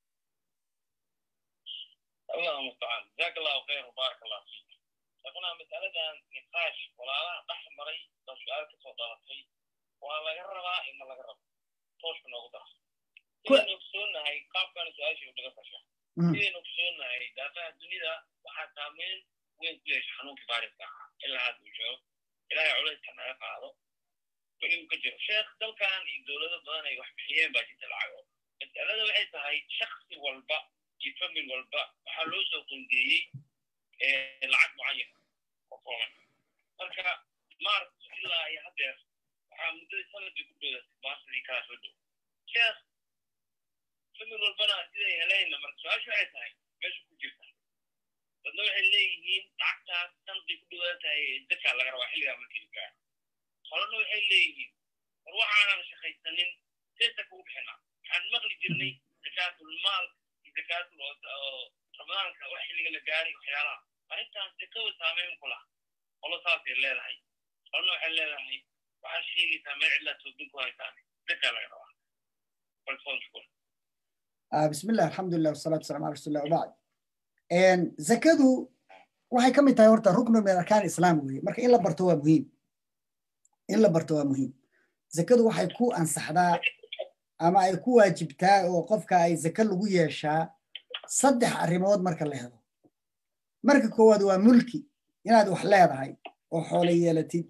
اللهم المستعان جزاك الله خير وبارك الله فيك شيخنا مسألة نقاش ولا لا دحمري لو سؤال كسو دارتي ولا يربا إما لا يربا tooshka noogu dara Ku- sidaynu ogsoonahay qaabkana su-aashii u dhiga fasha Mhm. sidaynu ogsoonahay daafaha dunida waxaa saameyn weyn ku yeesha xanuunkii faariska ahaa ilaa hadda uu joogo ilaahay culayska naga qaado weli uu ka jiro sheekh dalkan iyo dowlado badan ay wax bixiyeen baa jirta lacago mas'alada waxay tahay shaksi walba iyo famil walba waxaa loo soo qondeeyey eh, lacag mucayan oo kooban marka maart ilaa iyo haddeer waxaa muddadii sanadkii ku dhowdatay baasidii kala soo dhow sheekh famil walbana siday helayna marka su-aashu waxay tahay meesha ku jirta dadna waxay leeyihiin lacagtaas sanadkii ku dhowdaa tahay dadkaa laga rabaa xilligaa markii la gaaro qolana waxay leeyihiin war waxaanan shaqaysanin seesa kugu bixinaa waxaan maqli jirnay zakaatulmaal iyo zakaatul oo ramadaanka wax xilliga la gaaray waxyaalaha arrintaas zakada saameyn ku lah qolo saasay leedahay qolana waxay leedahay waxaad sheegaysaa meel cidlaa toobin ku haysaan zakaa laga rabaa balfoon shukur آه بسم الله الحمد لله والصلاة والسلام على رسول الله وبعد إن زكادو waxay ka mid tahay horta ruknu min arkaan islaam weeye marka in la barto waa muhiim in la barto waa muhiim zakadu waxay ku ansaxdaa ama ay ku waajibtaa oo qofka ay zaka lagu yeeshaa saddex arrimood marka la helo marka koowaad waa mulki inaad wax leedahay oo xoolo yeelatid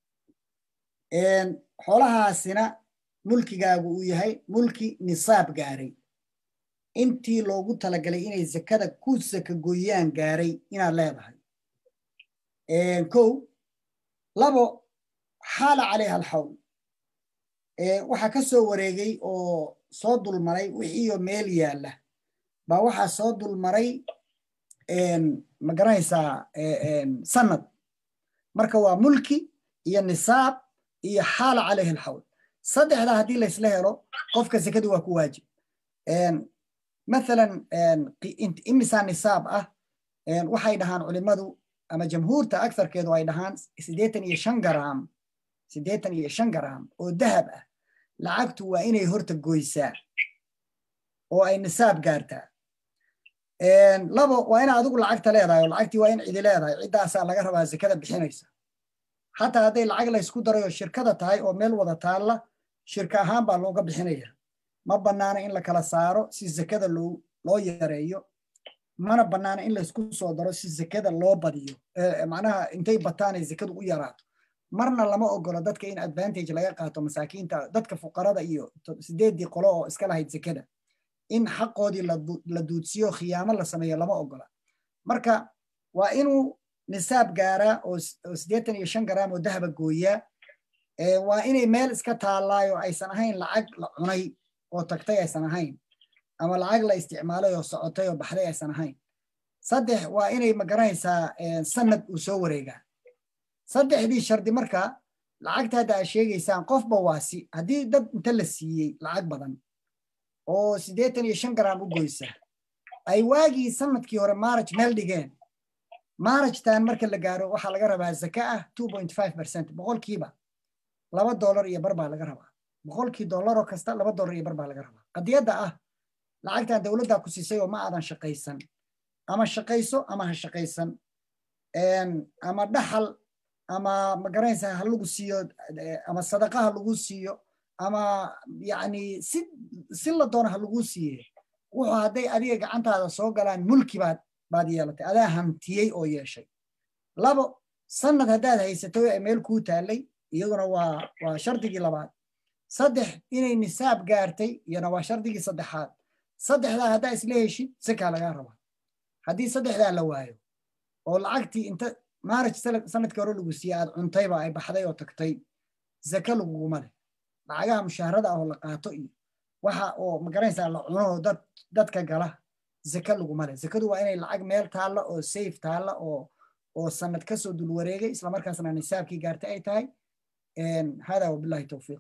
Een, xoolahaasina mulkigaagu uu yahay mulki nisaab gaaray intii loogu talagalay inay zakada ku saka gooyaan gaaray inaad leedahay Een, kow labo xaala calayha alxawl Ee, waxaa ka soo wareegay oo soo dulmaray wixiiyo meel yaalla baa waxaa soo dulmaray een, ma garanaysaa ee, een, sanad marka waa mulki iyo nisaab iyo xaala calayhi alxawl saddexdaa haddii laysla helo qofka zakadu waa ku waajib Een, مثلا imisaa nisaab ah een, waxay dhahaan culimadu ama jamhuurta agarkeedu ay dhahaan siddeetan iyo shan garaam siddeetan iyo shan garaam oo dahab ah lacagtu waa inay horta goysaa oo ay nisaab gaartaa Een, labo waa ina adigu lacagta leedahay oo lacagtii waa in cidi leedahay ciddaasaa laga rabaa zakada bixinaysa xataa hadday lacag laysku daray oo shirkada tahay oo meel wada taalla shirka ahaan baa looga bixinaya ma bannaana in la kala saaro si zakada loo loo yareeyo mana bannaana in laysku soo daro si zakada loo badiyo Eh, macnaha intay bataan ay zakadu u yaraato marna lama ogolo dadka in advantage laga qaato masaakiinta dadka fuqarada iyo to- sideedii qolo oo iska lahayd zakada in xaqoodii la du- la duudsiyo khiyaamo la sameeyo lama ogola marka waa inuu nisaab gaaraa oo s- oo siddeetan iyo shan garaam oo dahaba gooyaa Eh, waa inay meel iska taallaayo aysan ahayn lacag la cunay oo tagtay aysan ahayn ama lacag la isticmaalay oo socotay oo baxday aysan ahayn saddex waa inay magaranaysaa eh, sanad uu soo wareegaa saddexdii shardi marka lacagta hadda aad sheegaysaan qofba waasi haddii dad inta la siiyey lacag badan oo siddeetan iyo shan garaam u goysa ay waagii sanadkii hore maaraj meel dhigeen maarajtan marka la gaaro waxaa laga rabaa zaka ah two point five percent boqolkiiba laba dollar iyo bar baa laga rabaa boqolkii dollaroo kasta laba dollar iyo bar baa laga rabaa qadiyadda ah lacagtan dowladdaa ku siisay oo ma aadan shaqaysan ama shaqayso ama ha shaqaysan Een, ama dhaxal ama magaranaysaa ha lagu siiyo eh, ama sadaqa ha lagu siiyo ama yacni si si la doono ha lagu siiye wuxuu hadday adiga gacantaada soo galaan mulki baad baad yeelatay adaa hantiyey oo yeeshay labo sanad haddaad haysatay ee meel kuu taallay iyaduna waa waa shardigii labaad saddex inay nisaab gaartay iyana waa shardigii saddexaad saddexdaa haddaa isla heshid sakaa lagaa rabaa haddii saddexdaa la waayo oo lacagtii inta maaraj sala- sanadkii hore lagu siiyey aad cuntayba ay baxday oo tagtay zaka laguguma leh lacagaha mushaharada ah oo la qaato iyo waxa oo magaranaysaa la cuno oo dad dadka gala zaka laguma leh zakadu waa inay lacag meel taalla oo safe taalla oo oo sanad kasoo dul wareegay islamarkaasna nisaabkii gaartay ay tahay Een, hada wabillahi towfiiq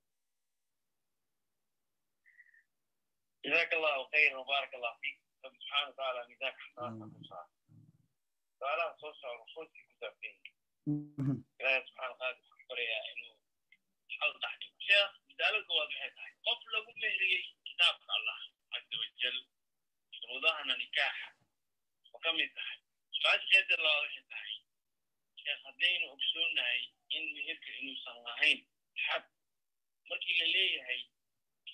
جزاك الله خير وبارك الله فيك رب سبحانه وتعالى ميزاك حسناتك وصار سؤالها صوصة وخوتك كتابين Mhm. إلهي سبحانه وتعالى حقرية إنه حاول تحديد شيخ بدالك هو بحيث قف لكم مهري كتاب الله عز وجل شروطها نكاح وكم يتحي سؤال غير الله بحيث شيخ هدين أكسونا إن مهرك إنه صنعين حد مركي لليه هي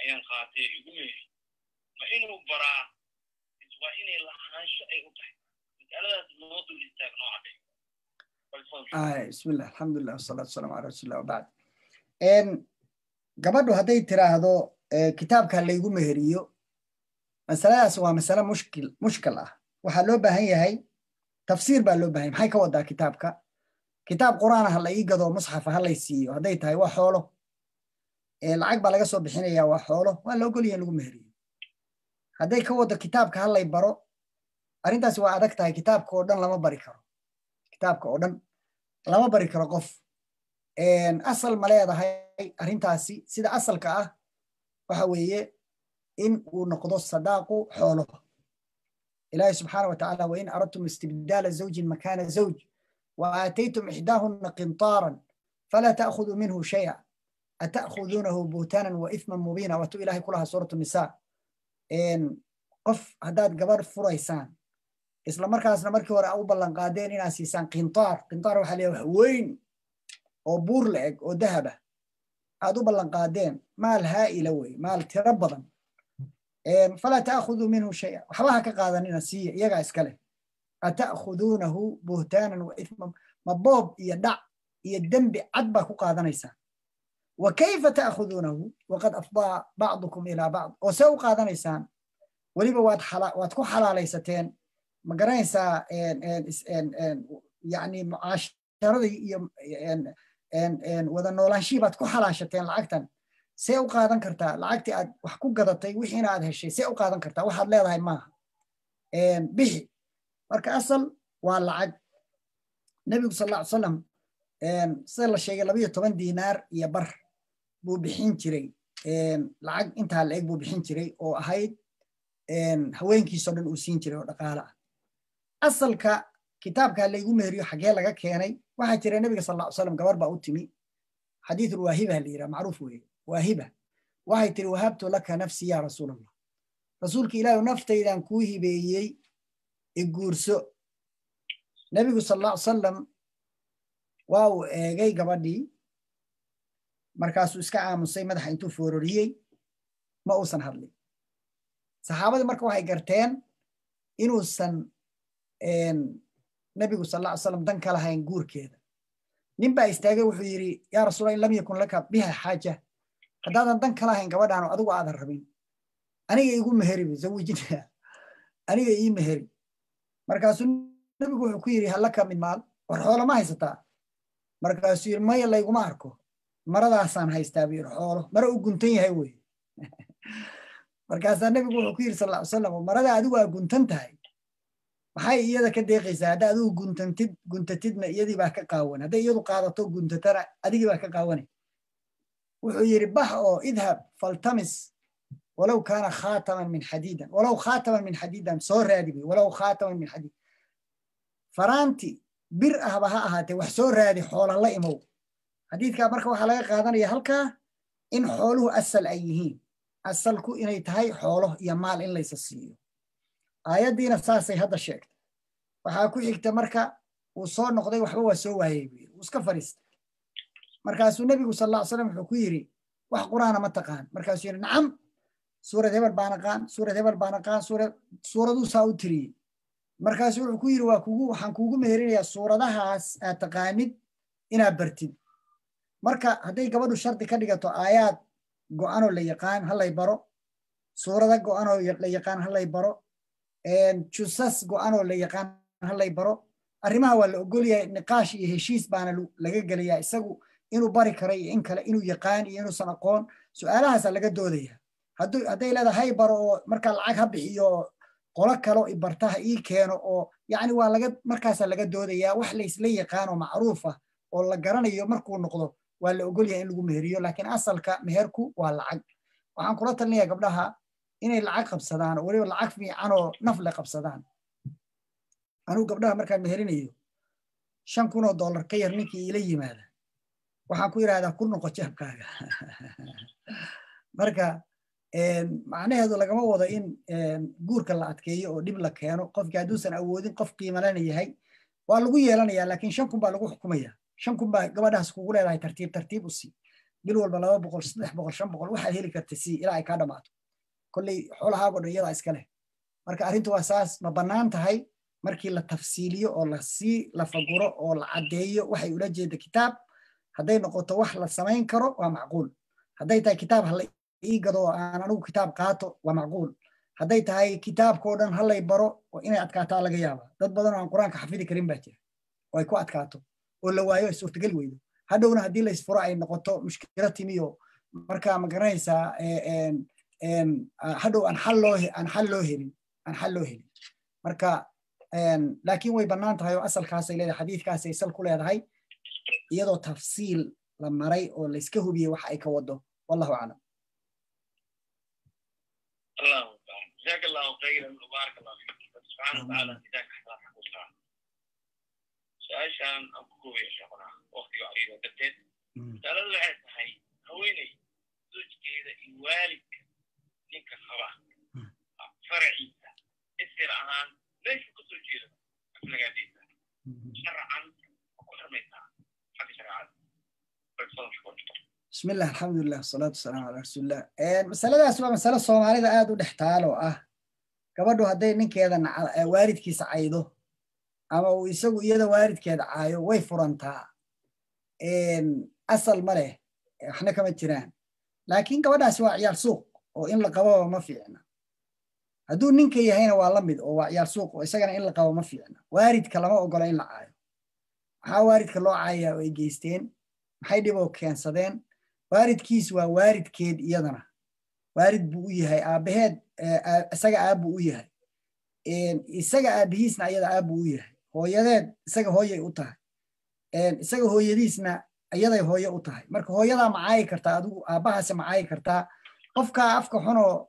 ayaan qaatay igu meeri ma inuu baraa waa inay lahaansho ay u tahay mas'aladaas noo dul istaag noo cadday bismillah alxamdulilah wasalaatu wasalaamu cala rasuulillah wabacd gabadhu hadday tiraahdo kitaabka laygu meheriyo masaladaas waa masale mushkil mushkil ah waxaa loo baahan yahay tafsiir baa loo bahan yahay maxay ka wadaa kitaabka kitaab qur'aan ha la ii gado musxafa ha lay siiyo hadday tahay waa xoolo lacag baa laga soo bixinaya waa xoolo waa la ogolyahay in lagu meheriyo hadday ka wado kitaabka ha lay baro arrintaasi waa adag tahay kitaabka oo dhan lama bari karo kitaabka oo dhan lama bari karo qof asal ma leedahay arrintaasi sida asalka ah waxa weeye in uu noqdo sadaaqu xoolo ilaahi subxaana wa tacaala wain aradtum istibdaala zawjin makaana zawj wa aataytum ixdaahunna qintaaran falaa ta'khuduu minhu shay'a ata'khuduunahu buhtaanan wa ithman mubiina waatu ilahay kulahaa suuratu nisaa qof haddaad gabar furaysaan isla markaasna markii hore u ballan qaadeen inaad siisaan qintaar qintaar waxaa leeyahay wax weyn oo buur la eg oo dahaba aad u ballan qaadeen maal haa'ila wey maal tiro badan falaa ta'khuduu minhu shay'a waxba ha ka qaadanina siiya iyagaa iskale ata'khuduunahu buhtaanan wa ithman ma boob iyo dhac iyo dembi cad baa ku qaadanaysaan wa kayfa ta'khuduunahu waqad afdaa bacdukum ilaa bacd oo see u qaadanaysaan weliba waad waad ku xalaalaysateen ma garanaysaa yani mucaasharadii iyo wada noolaanshihii baad ku xalaashateen lacagtan see u qaadan kartaa lacagtii aad wax ku gadatay wixiina aad heshay see u qaadan kartaa waxaad leedahay maaha bixi marka asal waa lacag nebigu sal alla ly salam sida la sheegay labayo toban diinaar iyo bar buu bixin jiray lacag intaa la eg buu bixin jiray oo ahayd haweenkiisoo dhan uu siin jiray oo dhaqaale ah asalka kitaabka laygu meheriyo xagee laga keenay waxaa jira nebiga sal ll slam gabar baa u timi xadiithul waahiba la yidhaha macruuf weeye waahiba waxay tiri wahabtu laka nafsi ya rasuul allah rasuulka ilaahu naftaydan kuu hibeeyey iguurso nebigu sal alla ly salam waa uu eegay gabadhii markaasuu iska aamusay madaxa intuu foororiyey ma uusan hadlin saxaabadii marka waxay garteen inuusan nebigu sal alla ly salam dan ka lahayn guurkeeda nin baa istaagay wuxuu yidhi yaa rasuula in lam yakun laka biha xaaja haddaadan dan ka lahayn gabadhaan oo adigu aadan rabin aniga igu meheri bu zawijina aniga ii meheri markaasuu nebigu wuxuu ku yidhi hallaka min maal war xoolo ma haysataa markaasuu yidhi maya layguma arko maradaasaan haystaa buu yidhi xoolo mara u guntan yahay weye markaasaa nebigu wuxuu ku yidhi sal ll ly salam marada adigu aa guntan tahay maxay iyada ka deeqaysaa hadda adigu guntantid guntatidna iyadii baa ka qaawan hadday iyadu qaadato guntatana adigii baa ka qaawanay wuxuu yidhi bax oo idhab faltamis walow kaana khaataman min xadiidan walow khaataman min xadiidan soo raadi buy walow khaataman min xadiid faraanti bir ahba ha ahaatee wax soo raadi xoola la imow xadiidkaa marka waxaa laga qaadanaya halkaa in xooluhu asal ay yihiin asalku inay tahay xoolo iyo maal in laysa siiyo aayaddiina saasay hadda sheegtay waxaa ku xigta marka uu soo noqday waxba waa soo waayey buu yidhi wuu iska fadhiistay markaasuu nebigu sal alla ly slam wuxuu ku yidhi wax qur'aana ma taqaan markaasuu yidhi nacam suurad hebel baan aqaan suurad hebel baan aqaan suurad suuraduu saa u tiriyey markaasuu wuxuu ku yidhi waa kugu waxaan kuugu meherinayaa suuradahaas aad taqaanid inaad bartid marka hadday gabadhu shardi ka dhigato aayaad go'anoo la yaqaan halay baro suurada go'anoo la yaqaan halay baro jusas go'anoo la yaqaan halay baro arrimaha waa la ogolyahay niqaash iyo heshiis baana laga gelayaa isagu inuu bari karo iyo in kale inuu yaqaan iyo inuusan aqoon su'aalahaasaa laga doodaya hadday leedahay hay baro oo markaa lacag ha bixiyo oo qolo kalo barta ha ii keeno oo yacni waa laga markaasaa laga doodayaa wax laysla yaqaanoo macruuf ah oo la garanayo markuu noqdo waa la ogolyahay in lagu meheriyo laakiin asalka meherku waa lacag waxaan kula talinaya gabdhaha inay lacag qabsadaan oo weliba lacag fiican oo nafle qabsadaan anugu gabdhaha markaan meherinayo shan kun oo dollar ka yar ninkii iila yimaada waxaan ku yidhahdaa ku noqo jeebkaaga marka macnaheedu lagama wado in guurka la adkeeyo oo dhib la keeno qofkii hadduusan awoodin qof qiimalana yahay waa lagu yeelanayaa laakiin shan kun baa lagu xukumaya shan kun baa gabadhaas kugu leedahay tartiib tartiib u sii bil walba laba boqol saddex boqol shan boqol waxaad heli karta si ilaa ay kaa dhammaato kolley xoolahaago dhan iyadaa iska leh marka arrintu waa saas ma bannaan tahay markii la tafsiiliyo oo lasii lafaguro oo la caddeeyo waxay ula jeeda kitaab hadday noqoto wax la samayn karo waa macquul hadday tahay kitaab hala ii gado oo aan anigu kitaab qaato waa macquul hadday tahay kitaabkao dhan halay baro inay adkaataa laga yaaba dad badan oo aan qur-aanka xafidi karin baa jira oo ay ku adkaato oo la waayo ay suurtagal weydo hadhowna haddii la isfuro ay noqoto mushkilo timiyo marka ma garanaysaa hadhow aan xal loo aan xal loo helin aan xal loo helin marka laakiin way bannaan tahay oo asalkaasay leedahay xadiidkaasay sal ku leedahay iyadoo tafsiil la maray oo layska hubiyey waxa ay ka wado wallahu aclam اللهم جزاك الله خيرا وبارك الله فيك سبحانه وتعالى جزاك حسنا حقوقها su-aashaan aan ku koobaya sheekuna waktiga cariida darteed masaaladu waxay tahay haweeney zoojkeeda iyo waalidka ninka qaba faraciisa isir ahaan meeshu ka soo jeeda aflagaadiisa sharcan ku xirmaysaa xagga shareecada بسم الله الحمد لله والصلاة والسلام على رسول الله مسألة waa masalo soomaalida aad u dhex taalo ah gabadhu hadday ninkeeda waalidkiisa caydo ama uu isagu iyada waalidkeeda caayo way furantaa asal ma leh waxna kama jiraan laakiin gabadhaasi waa ciyaar suuq oo in la qababa ma fiicna hadduu ninka yahayna waa la mid oo waa ciyaar suuq oo isagana in la qabo ma fiicna waalidka lama ogola in la caayo maxaa waalidka loo caayayaa oo ay geysteen maxay dhiboo keensadeen waalidkiis waa waalidkeed iyadana waalid buu u yahay aabbaheed isaga aabbuu u yahay isaga aabbihiisna ayada aabbuu u yahay hooyadeed isaga hooyay u tahay isaga hooyadiisna iyaday hooye u tahay marka hooyadaa macaayi kartaa adigu aabbahaase macaayi kartaa qofkaa afka xunoo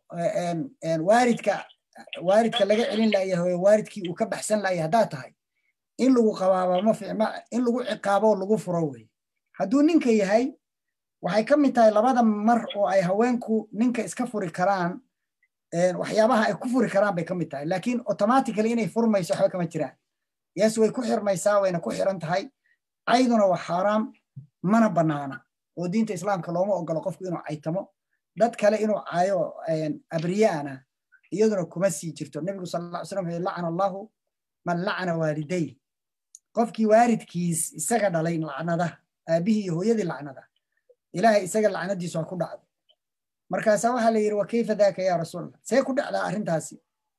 waalidka waalidka laga celin layahay waalidkii uu ka baxsan layahay haddaa tahay in lagu qabaaba ma fiicma in lagu ciqaabo lagu furo wey hadduu ninka yahay waxay ka mid tahay labada mar oo ay haweenku ninka iska furi karaan waxyaabaha ay ku furi karaan bay ka mid tahay laakiin automatically inay furmayso waxba kama jiraan yes way ku xirmaysaa wayna ku xiran tahay cayduna waa xaaraam mana bannaana oo diinta islaamka looma ogolo qofku inuu caytamo dad kale inuu caayo abriyaana iyaduna kuma sii jirto nebigu sal alla slam wuxuu lacana allahu man lacana waaliday qofkii waalidkiis isaga dhalay lacnada aabihii iyo hooyadii lacnada ilaahay isaga lacnadiisu ha ku dhacdo markaasaa waxaa la yidhi wa kayfa daaka yaa rasuulallah see ku dhacdaa arrintaasi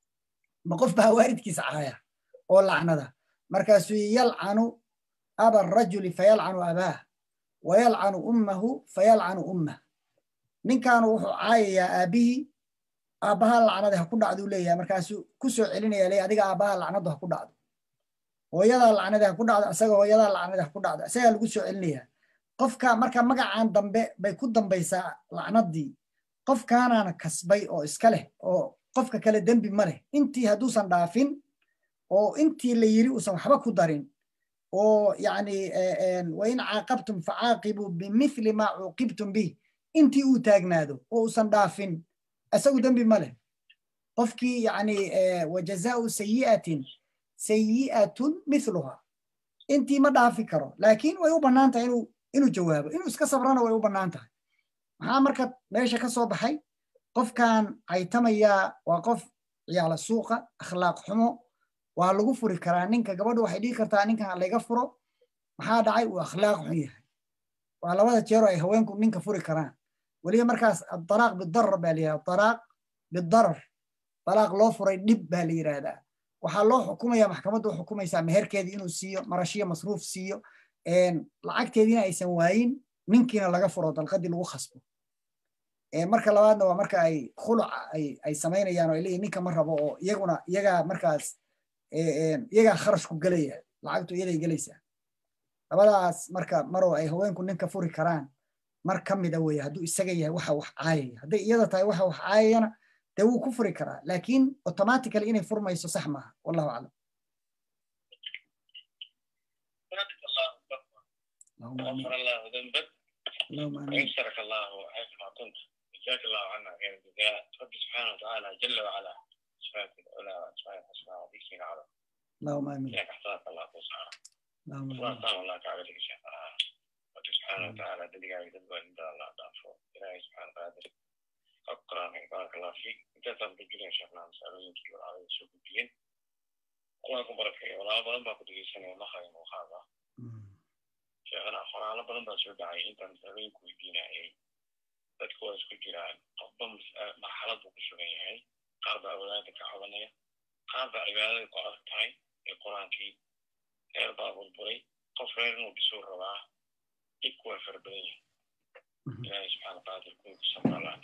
ma qof baa waalidkiisa caaya oo lacnada markaasuu yalcanu aba arajuli fayalcanu abaah wayalcanu ummahu fayalcanu ummah ninkaanu wuxuu caayayaa aabbihii aabbaha lacnada ha ku dhacduu leeyahay markaasuu ku soo celinaya leeyahay adiga aabbaha lacnadu ha ku dhacdo hooyadaa lacnada ha ku dhacdo isaga hooyadaa lacnada ha ku dhacdo isagaa lagu soo celinayaa qofka marka magacan dambe bay ku dambaysaa lacnadii qofkaanaana kasbay oo iska leh oo qofka kale dembi ma leh intii hadduusan dhaafin oo intii la yiri uusan waxba ku darin oo yani wain caaqabtum facaaqibuu bimithli maa cuuqibtum bih intii uu taagnaado oo uusan dhaafin isagu dembi ma leh qofkii yani wajazaau sayi'atin sayi'atun mithluha intii ma dhaafi karo laakiin way u bannaan tahay inuu inuu jawaabo inuu iska sabrana way u bannaan tahay maxaa marka meesha ka soo baxay qofkan caytamayaa waa qof ciyaala suuqa akhlaaq xumo waa lagu furi karaa ninka gabadhu waxay dhihi kartaa ninkan layga furo maxaa dhacay uu akhlaaq xun yahay waa labada jeero ay haweenku ninka furi karaan weliba markaas adalaaq bidarar baa la yihahda dalaaq bidarar dalaaq loo furay dhib baa la yidhaahdaa waxaa loo xukumaya maxkamaddu u xukumaysaa meherkeedii inuu siiyo marashiyo masruuf siiyo lacagteediina aysan waayin ninkiina laga furo dalqadii lagu khasbo marka labaadna waa marka ay khuluca ay samaynayaan oo ay leeyihin ninka ma rabo oo iyaguna iyagaa markaas iyagaa kharash ku gelaya lacagtu iyaday gelaysaa labadaas marka maroo ay haweenku ninka furi karaan mar ka mida weeye hadduu isaga yahay waxa wax caayaya hadday iyada tahay waxa wax caayayana dee wuu ku furi karaa laakiin automatically inay furmayso sax maaha wallahu aclam غفر الله ذنبك اللهم امين ويسرك الله حيثما كنت جزاك الله عنا خير الجزاء رب سبحانه وتعالى جل وعلا اسمائك العلى واسمائك الحسنى وذيك العرب اللهم امين لك احسانك الله توسعنا اللهم الله امين تعالى الله تعالى شيخنا رب سبحانه وتعالى دلقا يدبر عند الله waa ku barakaya walaalo badan baa ku dhegeysanaya mahayo muuqaada sheekhana qoraalo badan baa soo dhacay intaan habeenku weydiinayay dadku waa isku jiraan qofba marxalad buu ku sugan yahay qaar baa wadaada ka cabanaya qaar baa cibaadada ku adag tahay ee qur-aankii reer baa burburay qof reer inuu dhisuu rabaa dhibku waa fara badan yahay ilaahay subxaana qaadir kunku samaalaa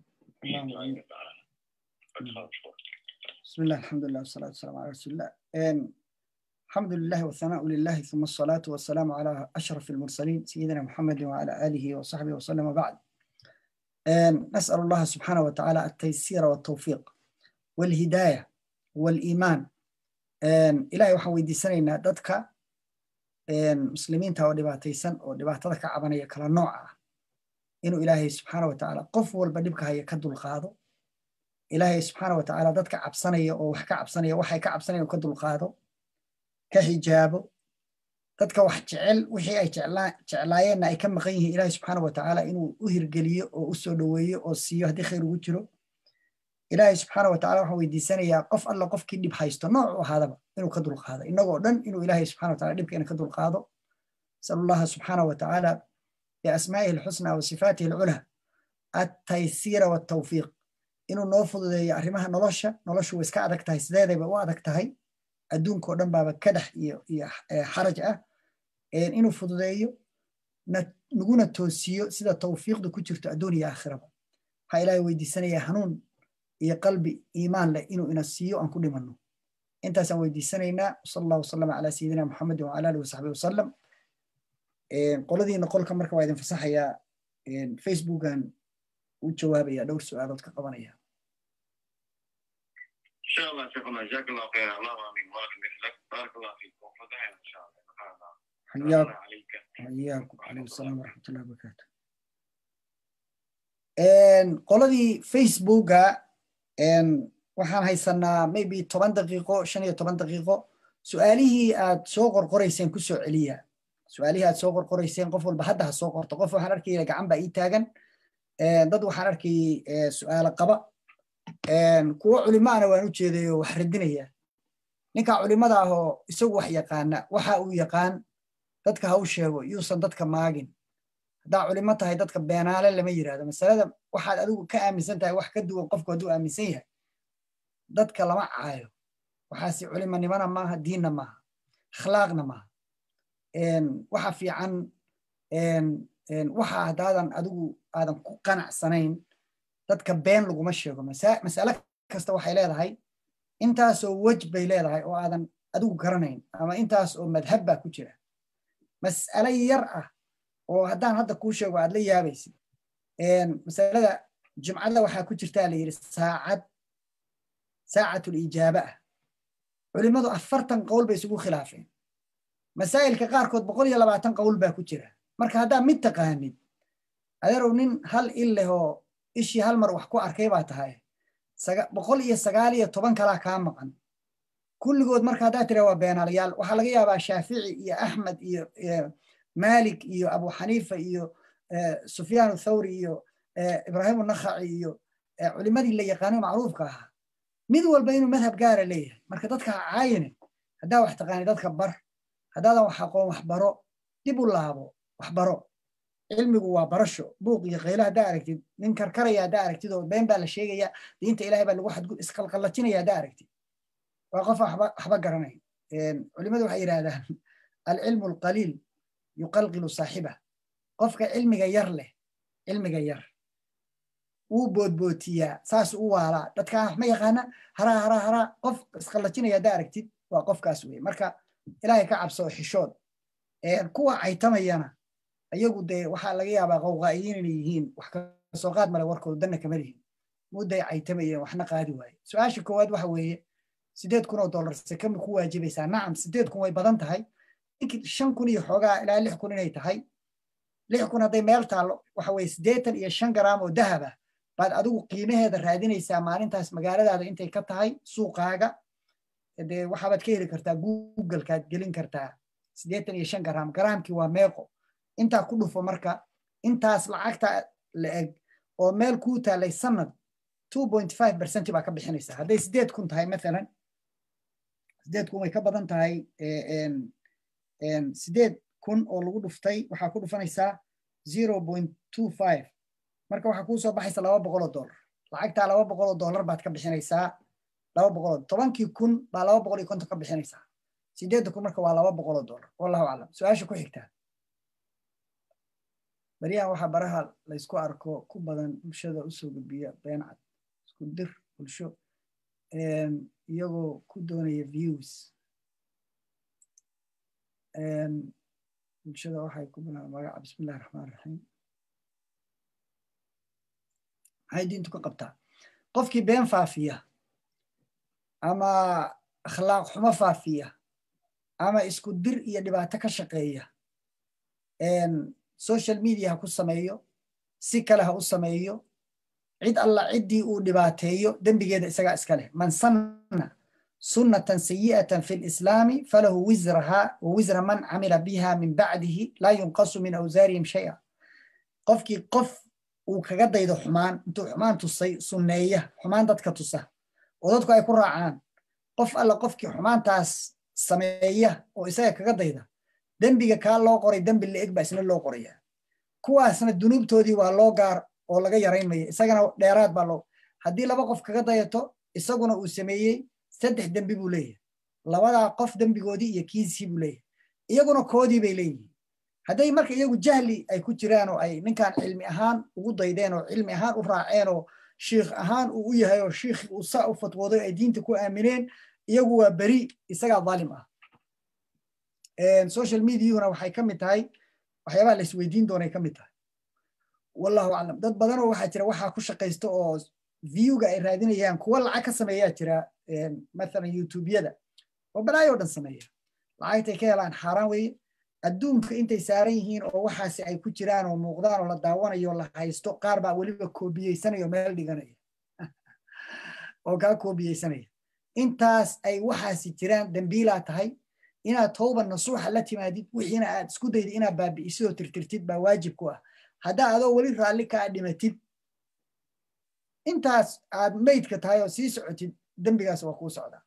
بسم الله الحمد لله والصلاة والسلام على رسول الله الحمد لله والثناء لله ثم الصلاة والسلام على أشرف المرسلين سيدنا محمد وعلى آله وصحبه وسلم بعد نسأل الله سبحانه وتعالى التيسير والتوفيق والهداية والإيمان إلهي waxaan weydiisanaynaa dadka muslimiinta oo dhibaataysan oo dhibaatada ka cabanaya kala nooc ah inuu ilaahay subxaana wa tacaala qof walba dhibka haya ka dulqaado ilaahay subxaana wa tacaala dadka cabsanaya oo wax ka cabsanaya waxay ka cabsanayaan ka dulqaado ka xijaabo dadka wax jecel wixii ay jeclaayeenna ay ka maqan yihiin ilaahay subxaana wa tacaala inuu u hirgeliyo oo u soo dhoweeyo oo siiyo haddii khayr ugu jiro ilaahay subxaana wa tacala waxaan weydiisanayaa qof alla qofkii dhib haysto nooc u ahaadaba inuu ka dulqaado innagoo dhan inuu ilaahay subxana wa tacala dhibkeena ka dulqaado nasalu allaha subxaana wa tacaala biasmaa'ihi alxusna wa sifaatihi alculaa attaysiira waltawfiiq inuu noo fududeeyo arrimaha nolosha noloshu way iska adag tahay sideedayba u adag tahay adduunkao dhan baaba kadax iyo iyo xaraj ah inuu fududeeyo naguna toosiyo sida tawfiiqda ku jirto adduun iyo aakhiraba waxaa ilaahay weydiisanayaa hanuun iyo qalbi iimaan leh inuu ina siiyo aan ku dhimanno intaasaan weydiisanaynaa sal allahu wasalama calaa sayidina muxamedin wacala alihi wasaxbi wasalam qoladiina qolka marka waa idin fasaxayaa facebookan u jawaabaya dhowr su-aalood ka qabanaya إن شاء الله شيخنا جزاك الله خير الله آمين بارك مثلك بارك الله فيكم فتحنا إن شاء الله حياكم عليك حياكم عليكم السلام ورحمة الله وبركاته qoladii facebooka waxaan haysanaa maybe toban daqiiqo shan iyo toban daqiiqo su-aalihii aad soo qorqorayseen ku soo celiya su-aalihii aad soo qorqorayseen qof walba hadda ha soo qorto qof waxaan arkaya gacan baa ii taagan dad waxaan arkayay su-aalo qaba kuwo culimaana waan u jeedayo wax radinaya ninka culimada ah oo isagu wax yaqaana waxa uu yaqaan dadka ha u sheego yuusan dadka maagin haddaa culimo tahay dadka beenaale lama yirahdo masalada waxaad adigu ka aaminsan tahay wax ka duwan qofku hadduu aaminsan yahay dadka lama caayo waxaasi culimonimona maaha diinna maaha akhlaaqna maaha waxa fiican waxa haddaadan adigu aadan ku qanacsanayn dadka been laguma sheego masale kasta waxay leedahay intaasoo wej bay leedahay oo aadan adigu garanayn ama intaas oo madhab baa ku jira mas'ale yar ah oo haddaan hadda kuu sheego aad la yaabaysid masalada jumcada waxaa ku jirtaa la yidhi saacad saacatul ijaaba ah culimmadu afartan qowl bay isugu khilaafeen masaa'ilka qaarkood boqol iyo labaatan qowl baa ku jira marka haddaa mid taqaanid adeerow nin hal il leh oo ishii hal mar wax ku arkay baa tahay boqol iyo sagaal iyo toban kalaa kaa maqan kulligood marka haddaa tira waa beenaalayaal waxaa laga yaabaa shaafici iyo axmed iyo malik iyo abu xaniifa iyo sufyaan thawri iyo ibrahim nakhaci iyo culimadii la yaqaano macruufka ahaa mid walba inuu madhab gaara leeyahay marka dadka ha caayine haddaa wax taqaani dadka bar haddaadan wax aqoon wax baro dib u laabo wax baro cilmigu waa barasho buuq iyo qaylo haddaa aragtid nin karkaraya haddaa aragtid oo been baa la sheegaya diinta ilahay baa lagu xadgud isqalqallajinaya haddaa aragtid waa qof waxba garanay culimadu waxay yidhahdaan alcilmu alqaliil yuqalqilu saaxiba qofka cilmiga yar leh cilmiga yar wuu boodbootiyaa saas u waalaa dadkaa wax ma yaqaana haraa haraa haraa qof isqallajinaya haddaa aragtid waa qofkaas wey marka ilaahay ka cabso xishood kuwa caytamayana ayagu dee waxaa laga yaabaa qowqaa'iyiin inay yihiin wax kasoo qaad male warkooda danna kama lihin mudday caytamayeen waxna qaadi waaye su-aasha koowaad waxa weeye sideed kun oo dollar sekami ku waajibaysaa nacam sideed kun way badan tahay ninkii shan kun iyo xoogaa ilaa lix kun inay tahay lix kun hadday meel taallo waxa weye siddeetan iyo shan garaam oo dahaba baad adigu qiimaheeda raadinaysaa maalintaas magaaladaada intay ka tahay suuqaaga dee waxaabaad ka heli kartaa googlekaad gelin kartaa siddeetan iyo shan garaam garaamkii waa meeqo intaa ku dhufo marka intaas lacagta la eg oo meel kuu taalay sanad two point five percent baa ka bixinaysaa hadday siddeed kun tahay mathalan sideed kun way ka badan tahay sideed kun oo lagu dhuftay waxaa ku dhufanaysaa zero point two five marka waxaa kuu soo baxaysa laba boqol oo dollar lacagtaa laba boqol oo dollar baad ka bixinaysaa laba boqol oo tobankii kun baa laba boqol iyo konton ka bixinaysaa sideedda kun marka waa laba boqol oo dollar wallahu aclam su-aasha ku xigtaa baryahan waxaa baraha laysku arko ku badan bulshada usoo gudbiya been cad isku dir bulsho iyagoo ku doonaya views bulshada waxay ku bilaaba magaca bismillahi raxmaan raxiim maxay diintu ka qabtaa qofkii been faafiya ama akhlaaq xumo faafiya ama isku dir iyo dhibaato ka shaqeeya social media ha ku sameeyo si kale ha u sameeyo cid alla ciddii uu dhibaateeyo dembigeeda isagaa iska leh man sanna sunnatan sayi'atan fi lislaami falahu wisraha wa wisra man camila biha min bacdihi laa yunqasu min awsaarihim shay'a qofkii qof uu kaga daydo xumaan intuu xumaan tusay sunneeya xumaan dadka tusa oo dadku ay ku raacaan qof alla qofkii xumaantaas sameeya oo isaga kaga dayda dembiga kaa loo qoray dembi la-eg baa isna loo qoraya kuwaasna dunuubtoodii waa loo gaar oo laga yaraynmaya isagana dheeraad baa loo haddii laba qof kaga dayato isaguna uu sameeyey saddex dembi buu leeyahay labadaa qof dembigoodii iyo kiisii buu leeyahay iyaguna koodii bay leeyihiin hadday marka iyagu jahli ay ku jiraan oo ay ninkan cilmi ahaan ugu daydeen oo cilmi ahaan u raaceen oo shiikh ahaan uu u yahay oo shiikh uu saa u fatwooday ay diinta ku aamineen iyagu waa beri isagaa dhaalim ah social mediahuna waxay ka mid tahay waxyaabaha la isweydiin doonay ka mid tahay wallahu aclam dad badanoo waxaa jira waxaa ku shaqaysta oo viewga ay raadinayaan kuwa lacag ka sameeyaa jira mathalan youtubeyada oo balaayo dhan sameeya lacagtay ka helaan xaaraan weeye adduunka intay saaran yihiin oo waxaasi ay ku jiraan oo muuqdaan oo la daawanayo la haysto qaar baa weliba koobiyeysanaya oo meel dhiganaya oo kaa koobiyeysanaya intaas ay waxaasi jiraan dembiilaa tahay inaad towba nasuuxa la timaadid wixiina aad isku daydid inaad baabi'isid oo tirtirtid baa waajib ku ah haddaa adoo weli raalli kaa dhimatid intaas aad meydka tahay oo sii socotid dembigaas waa kuu socdaa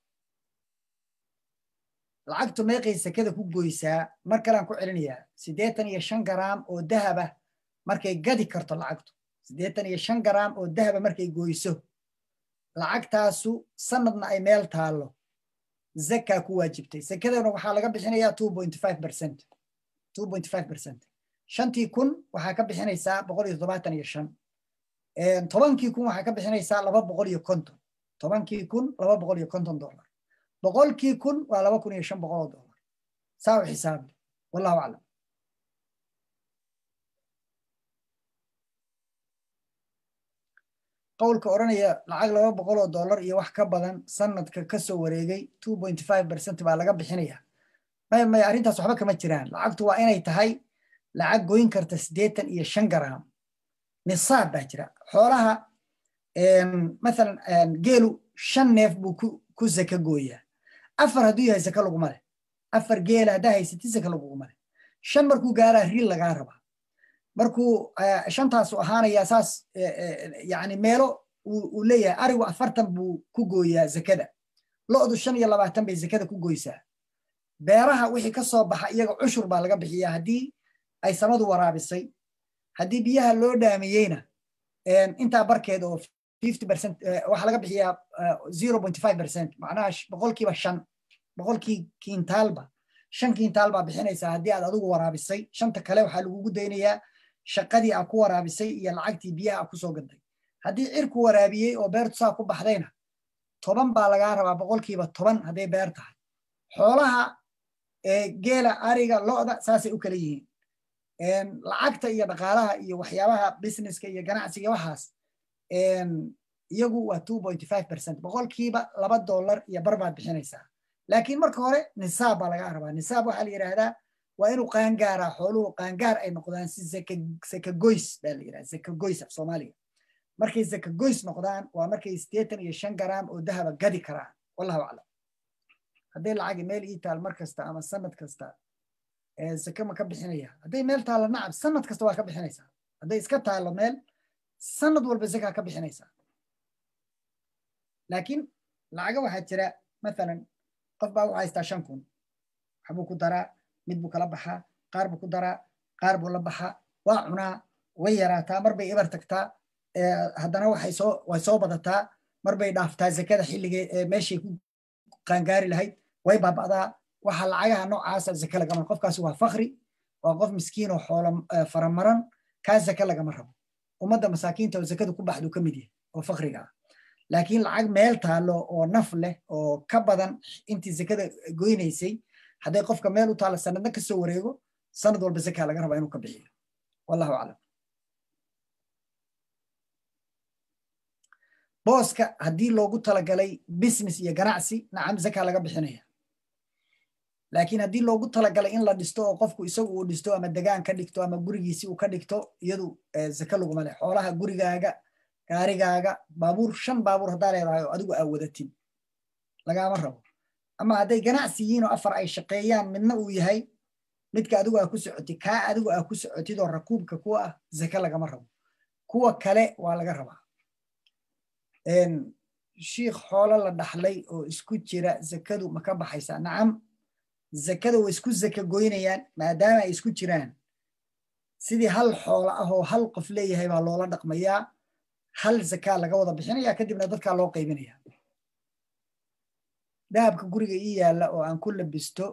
lacagtu meeqay sekada ku goysaa mar kalean ku celinayaa siddeetan iyo shan garaam oo dahaba markay gadi karto lacagtu siddeetan iyo shan garaam oo dahaba markay goyso lacagtaasu sanadna ay meel taallo zakaa ku waajibtay sekadana waxaa laga bixinayaa two point five percent two point five percent shantii kun waxaa ka bixinaysaa boqol iyo toddobaatan iyo shan tobankii kun waxaa ka bixinaysaa laba boqol iyo konton tobankii kun laba boqol iyo konton dollar boqolkii kun waa laba kun iyo shan boqol oo dollar saa u xisaabi wallahu aclam qowlka odhanaya lacag laba boqol oo dollar iyo wax ka badan sanadka ka soo wareegay two point five percent baa laga bixinaya maya maya arrintaas waxba kama jiraan lacagtu waa inay tahay lacag goyn karta siddeetan iyo shan garaam nisaab baa jira xoolaha mathalan geelu shan neef buu ku zaka gooyaa afar hadduu yahay zaka laguma leh afar geela haddaa haysatid zaka laguguma leh shan markuu gaaraa riil lagaa rabaa markuu shantaasu ahaanayaa saas yani meelo uu leeyahay arigu afartan buu ku gooyaa zakada lo'du shan iyo labaatan bay zakada ku goysaa beeraha wixii ka soo baxa iyaga cushur baa laga bixiyaa haddii ay samadu waraabisay haddii biyaha loo dhaamiyeyna intaa barkeed oo fifty percent waxaa laga bixiyaa zero point five percent macnaha boqolkiiba shan boqolkii kiintaalba shan kiintaal baa bixinaysaa haddii aad adigu waraabisay shanta kale waxaa lagugu daynayaa shaqadii aa ku waraabisay iyo lacagtii biyaha aa kusoo gaday haddii cirku waraabiyey oo beertu saa ku baxdayna toban baa lagaa rabaa boqolkiiba toban hadday beer tahay xoolaha geela ariga lo'da saasay u kala yihiin lacagta iyo dhaqaalaha iyo waxyaabaha businesska iyo ganacsiga waxaas iyagu waa two point five percent boqolkiiba laba dollar iyo bar baad bixinaysaa laakiin marka hore nisaab baa lagaa rabaa nisaab waxaa la yidhaahdaa waa inuu qaangaaraa xooluhu qaangaar ay noqdaan si zakagoys baa la yidhahda zakagoys af soomaaliga markay zakagoys noqdaan waa markay siddeetan iyo shan garaam oo dahaba gadi karaan wallahu aclam hadday lacagi meel ii taal mar kasta ama sanad kasta zake ma ka bixinaya hadday meel taallo nacam sanad kasta waa ka bixinaysaa hadday iska taallo meel sanad walba zakaa ka bixinaysaa laakiin lacaga waxaa jira mathalan qof baa wuxuu haystaa shan kun waxbuu ku daraa mid buu kala baxaa qaar buu ku daraa qaar buu la baxaa waa cunaa way yaraataa mar bay ibar tagtaa haddana waxay soo way soo badataa mar bay dhaaftaa zakada xilligee meeshay ku qaangaari lahayd way baaba'daa waxa lacagaha noocaasa zake lagama qofkaasi waa fakri waa qof miskiin oo xoolo faramaran kaa zake lagama rabo ummadda masaakiinta oo zakadu ku baxdu ka mid yahay oo fakriga ah laakiin lacag meel taallo oo naf leh oo ka badan intii zakada goynaysay hadday qofka meel u taalla sanadna ka soo wareego sanad walba zakaa laga rabaa inuu ka bixiyo wallahu aclam booska haddii loogu talagalay business iyo ganacsi nacam zaka laga bixinaya laakiin haddii loogu talagalay in la dhisto oo qofku isagu uu dhisto ama degaan ka dhigto ama gurigiisi uu ka dhigto iyadu zaka laguma leh xoolaha gurigaaga gaarigaaga baabuur shan baabuur haddaa leedahay oo adigu aa wadatid lagaama rabo ama hadday ganacsi yihiin oo afar ay shaqeeyaan midna uu yahay midka adigu aa ku socotid kaa adigu aa ku socotid oo rakuubka kuwa ah zaka lagama rabo kuwa kale waa laga rabaa shiikh xoolo la dhaxlay oo isku jira zakadu ma ka baxaysaa nacam zakada way isku zaka goynayaan maadaama ay isku jiraan sidii hal xoolo ah oo hal qof leeyahay baa loola dhaqmayaa hal zakaa laga wada bixinaya kadibna dadkaa loo qaybinaya dahabka guriga ii yaalla oo aan ku labisto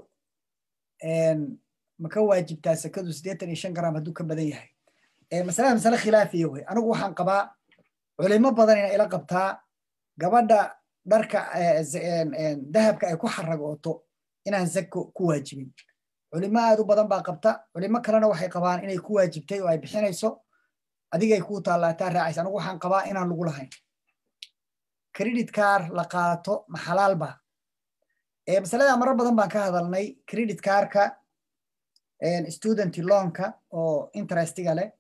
ma ka waajibtaa sakadu siddeetan iyo shan garam hadduu ka badan yahay masalada masale khilaafiya wey anigu waxaan qabaa culimo badan ina ila qabtaa gabadha dharka dahabka ay ku xaragooto inaan zako ku waajibin culimo aad u badan baa qabta culimo kalena waxay qabaan inay ku waajibtay oo ay bixinayso adigay kuu taallaataa raacaysa anigu waxaan qabaa inaan lagu lahayn credit car la qaato ma xalaal ba masalada marar badan baan ka hadalnay credit carka student loanka oo interestiga leh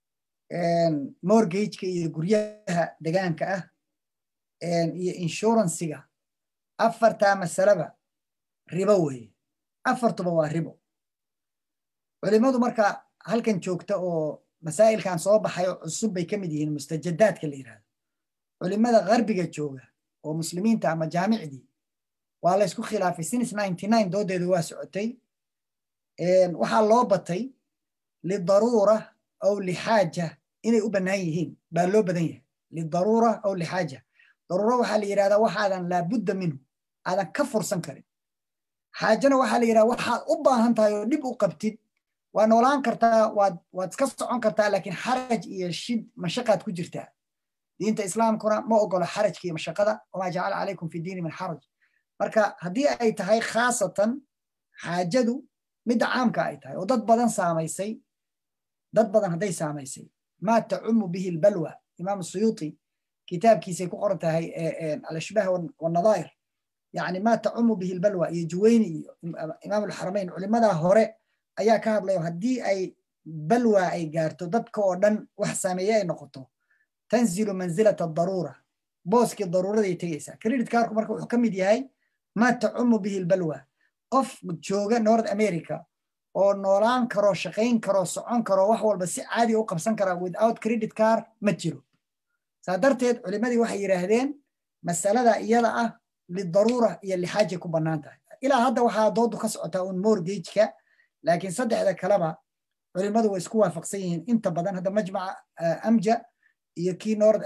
mortgageka iyo guryaha degaanka ah iyo inshuransiga afartaa masaleba ribo weeye afartuba waa ribo culimadu marka halkan joogta oo masaa'ilkan soo baxay oo cusub bay ka mid yihiin mustajadaadka la yidhahdo culimada garbiga jooga oo muslimiinta ama jaamicdii waa la ysku khilaafay since ninety nine doodeedu waa socotay waxaa loo batay lidaruura aw lixaaja inay u bannaan yihiin baa loo badan yahay lidaruura aw lixaaja daruuro waxaa la yidhahdaa waxaadan laabudda minhu aadan ka fursan karin xaajana waxaa la yidhahda waxaad u baahan tahay oo dhib u qabtid waa noolaan kartaa waad waad iska socon kartaa laakiin xaraj iyo shid mashaqaad ku jirtaa diinta islaamkuna ma ogolo xarajka iyo mashaqada wamaa jacala calaykum fi diini min xaraj marka haddii ay tahay khaasatan xaajadu midda caamka ay tahay oo dad badan saamaysay dad badan hadday saamaysay maa tacumu bihi lbalwa imaam suyuuti kitaabkiisay ku qoran tahay alashbaah wanadaa'ir yani maa tacumu bihi lbalwa iyo juweyni iyo imaam alxaramayn culimadaa hore ayaa ka hadlayo haddii ay balwa ay gaarto dadka oo dhan wax saameeye ay noqoto tanzilu manzilata daruura booskii daruuraday tegaysaa credit carku marka wuxuu ka mid yahay maa tacumu bihi lbalwa qof jooga north america oo noolaan karo shaqayn karo socon karo wax walba si caadi u qabsan kara without credit car ma jiro saa darteed culimadii waxay yidhaahdeen masalada iyada ah lidaruura iyo lixaajay ku bannaan tahay ilaa hadda waxaa doodu ka socotaa un mortgageka laakiin saddexda kaleba culimadu way isku waafaqsan yihiin inta badan hadda majmaca amja iyo kii north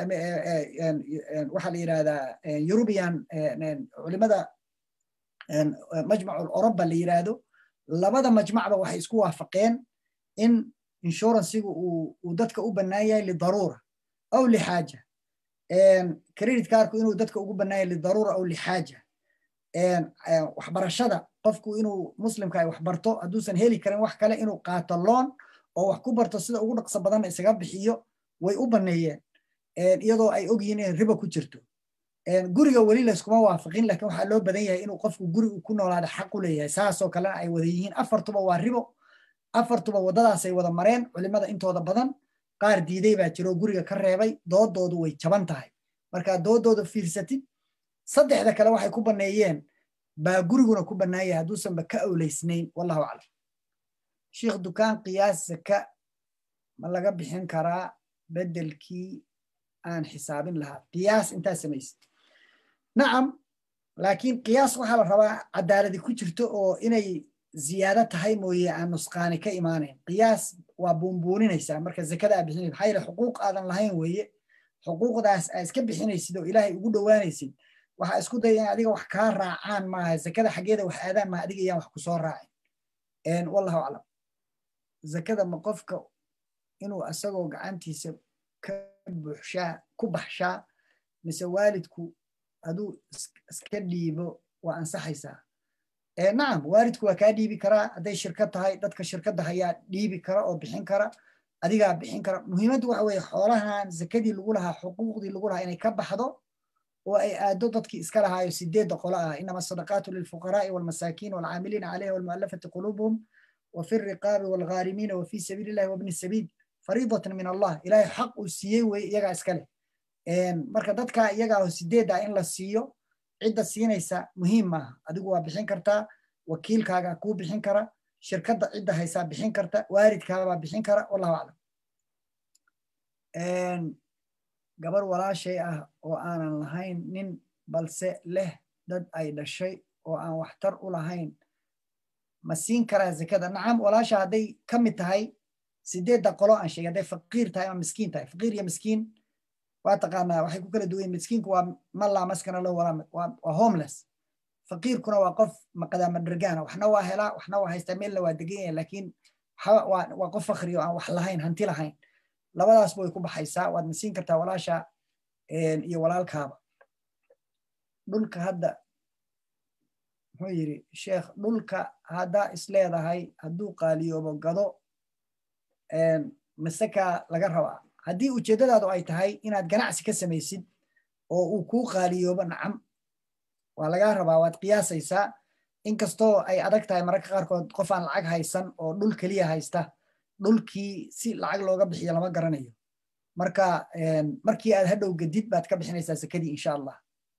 waxaa la yidhahdaa european culimada majmacu oroba la yidhaahdo labada majmacba waxay isku waafaqeen in inshuransigu uu dadka u bannaan yahay lidaruura aw lixaaja credit carku inuu dadka ugu bannaan yahay lidaruura aw lixaaja waxbarashada qofku inuu muslimka ay wax barto hadduusan heli karin wax kale inuu qaato loon oo wax ku barto sida ugu dhaqso badanna isaga bixiyo way u banneeyeen iyadoo ay ogyihiin in riba ku jirto guriga weli layskuma waafaqin laakiin waxaa loo badan yahay inuu qofku guri ku noolaada xaq u leeyahay saasoo kalena ay wada yihiin afartuba waa ribo afartuba waddadaasay wada mareen culimada intooda badan qaar diiday baa jiro guriga ka reebay doodoodu way jaban tahay markaa doodooda fiirsatid saddexda kale waxay ku banneeyeen baa guriguna ku bannaanyay hadduusanba ka awleysnayn wallahu aclam sheikh dukaan qiyaas zaka ma laga bixin karaa beddelkii aan xisaabin lahaa qiyaas intaa samaysid nacam laakiin qiyaas waxaa la rabaa cadaaladi ku jirto oo inay ziyaado tahay mooye aan nusqaani ka imaanayn qiyaas waa buunbuuninaysaa marka zakada aa bixinaysid maxaa yeele xuquuq aadan lahayn weeye xuquuqdaas aa iska bixinaysid oo ilaahay ugu dhowaanaysid waxaa isku daya in adiga wax kaa raacaan maaha zakada xaggeeda wax aadaan maaha adiga iyaan wax kusoo raacin wallahu aclam zakada ma qofka inuu asagoo gacantiisa ka buuxshaa ku baxshaa mise waalidku haduu iska dhiibo waa ansaxaysaa nacam waalidku waa kaa dhiibi karaa hadday shirkad tahay dadka shirkadda hayaa dhiibi kara oo bixin kara adigaa bixin kara muhiimaddu waxa weeye xoolahan zakadii lagu lahaa xuquuqdii lagu lahaa inay ka baxdo oo ay aado dadkii iska lahaayo sideedda qolo ah inama sadaqaatu lilfuqaraa'i walmasaakiin walcaamiliina calayha walmu'allafati quluubuhum وفي الرقاب والغارمين وفي سبيل الله وابن السبيل فريضة من الله إلهي حق سيي ويجا اسكله marka dadka iyaga oo sideeda in la siiyo cidda siinaysa muhiim maaha adigu waa bixin kartaa wakiilkaaga kuu bixin kara shirkadda cidda haysaa bixin karta waalidkaabaa bixin kara wallahu aclam gabar walaashay ah oo aanan lahayn nin balse leh dad ay dhashay oo aan waxtar u lahayn ma siin karaa zakada nacam walaasha hadday ka mid tahay sideedda qolo aan sheegay hadday faqiir tahay ama miskiin tahay faqiir iyo miskiin waa taqaanaa waxay ku kala duwan yihin miskiinku waa man laa maskana lahu walaa waa homeless faqiirkuna waa qof maqadaama dhergaana waxna waa helaa waxna waa haystaa meelna waa degan yahay laakiin waa qof fakri oo aan wax lahayn hanti lahayn labadaasba way ku baxaysaa waad masiin kartaa walaasha iyo walaalkaaba dhulka hadda muxuu yidhi sheekh dhulka haddaa isleedahay hadduu qaaliyoobo gado masekaa laga rabaa haddii ujeeddadaadu ay tahay inaad ganacsi ka samaysid oo uu kuu qaaliyoobo nacam waa lagaa rabaa waad qiyaasaysaa inkastoo ay adag tahay mararka qaarkood qof aan lacag haysan oo dhul keliya haysta dhulkii si lacag looga bixiyo lama garanayo marka markii aad hadhow gadid baad ka bixinaysaa zakadii insha allah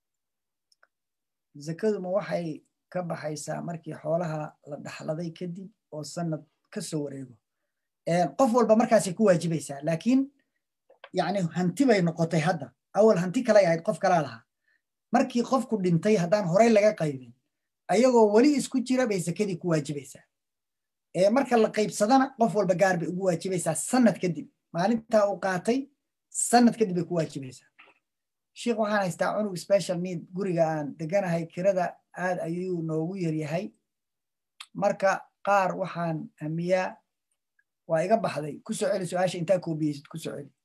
zakaduma waxay ka baxaysaa markii xoolaha la dhaxladay kadib oo sanad ka soo wareego qof walba markaasay ku waajibaysaa laakiin yani hanti bay noqotay hadda awal hanti kalay ahayd qof kalaa lahaa markii qofku dhintay haddaan horey laga qaybin ayagoo weli isku jira bay zakadii ku waajibaysaa marka la qaybsadana qof walba gaar bay ugu waajibaysaa sanad kadib maalintaa uu qaatay sanad kadib bay ku waajibaysaa sheikh waxaan haystaa cunug special need guriga aan deganahay kirada aad ayuu noogu yaryahay marka qaar waxaan hamiyaa waa iga baxday ku soo celi su-aasha intaa koobiyeysid ku soo celi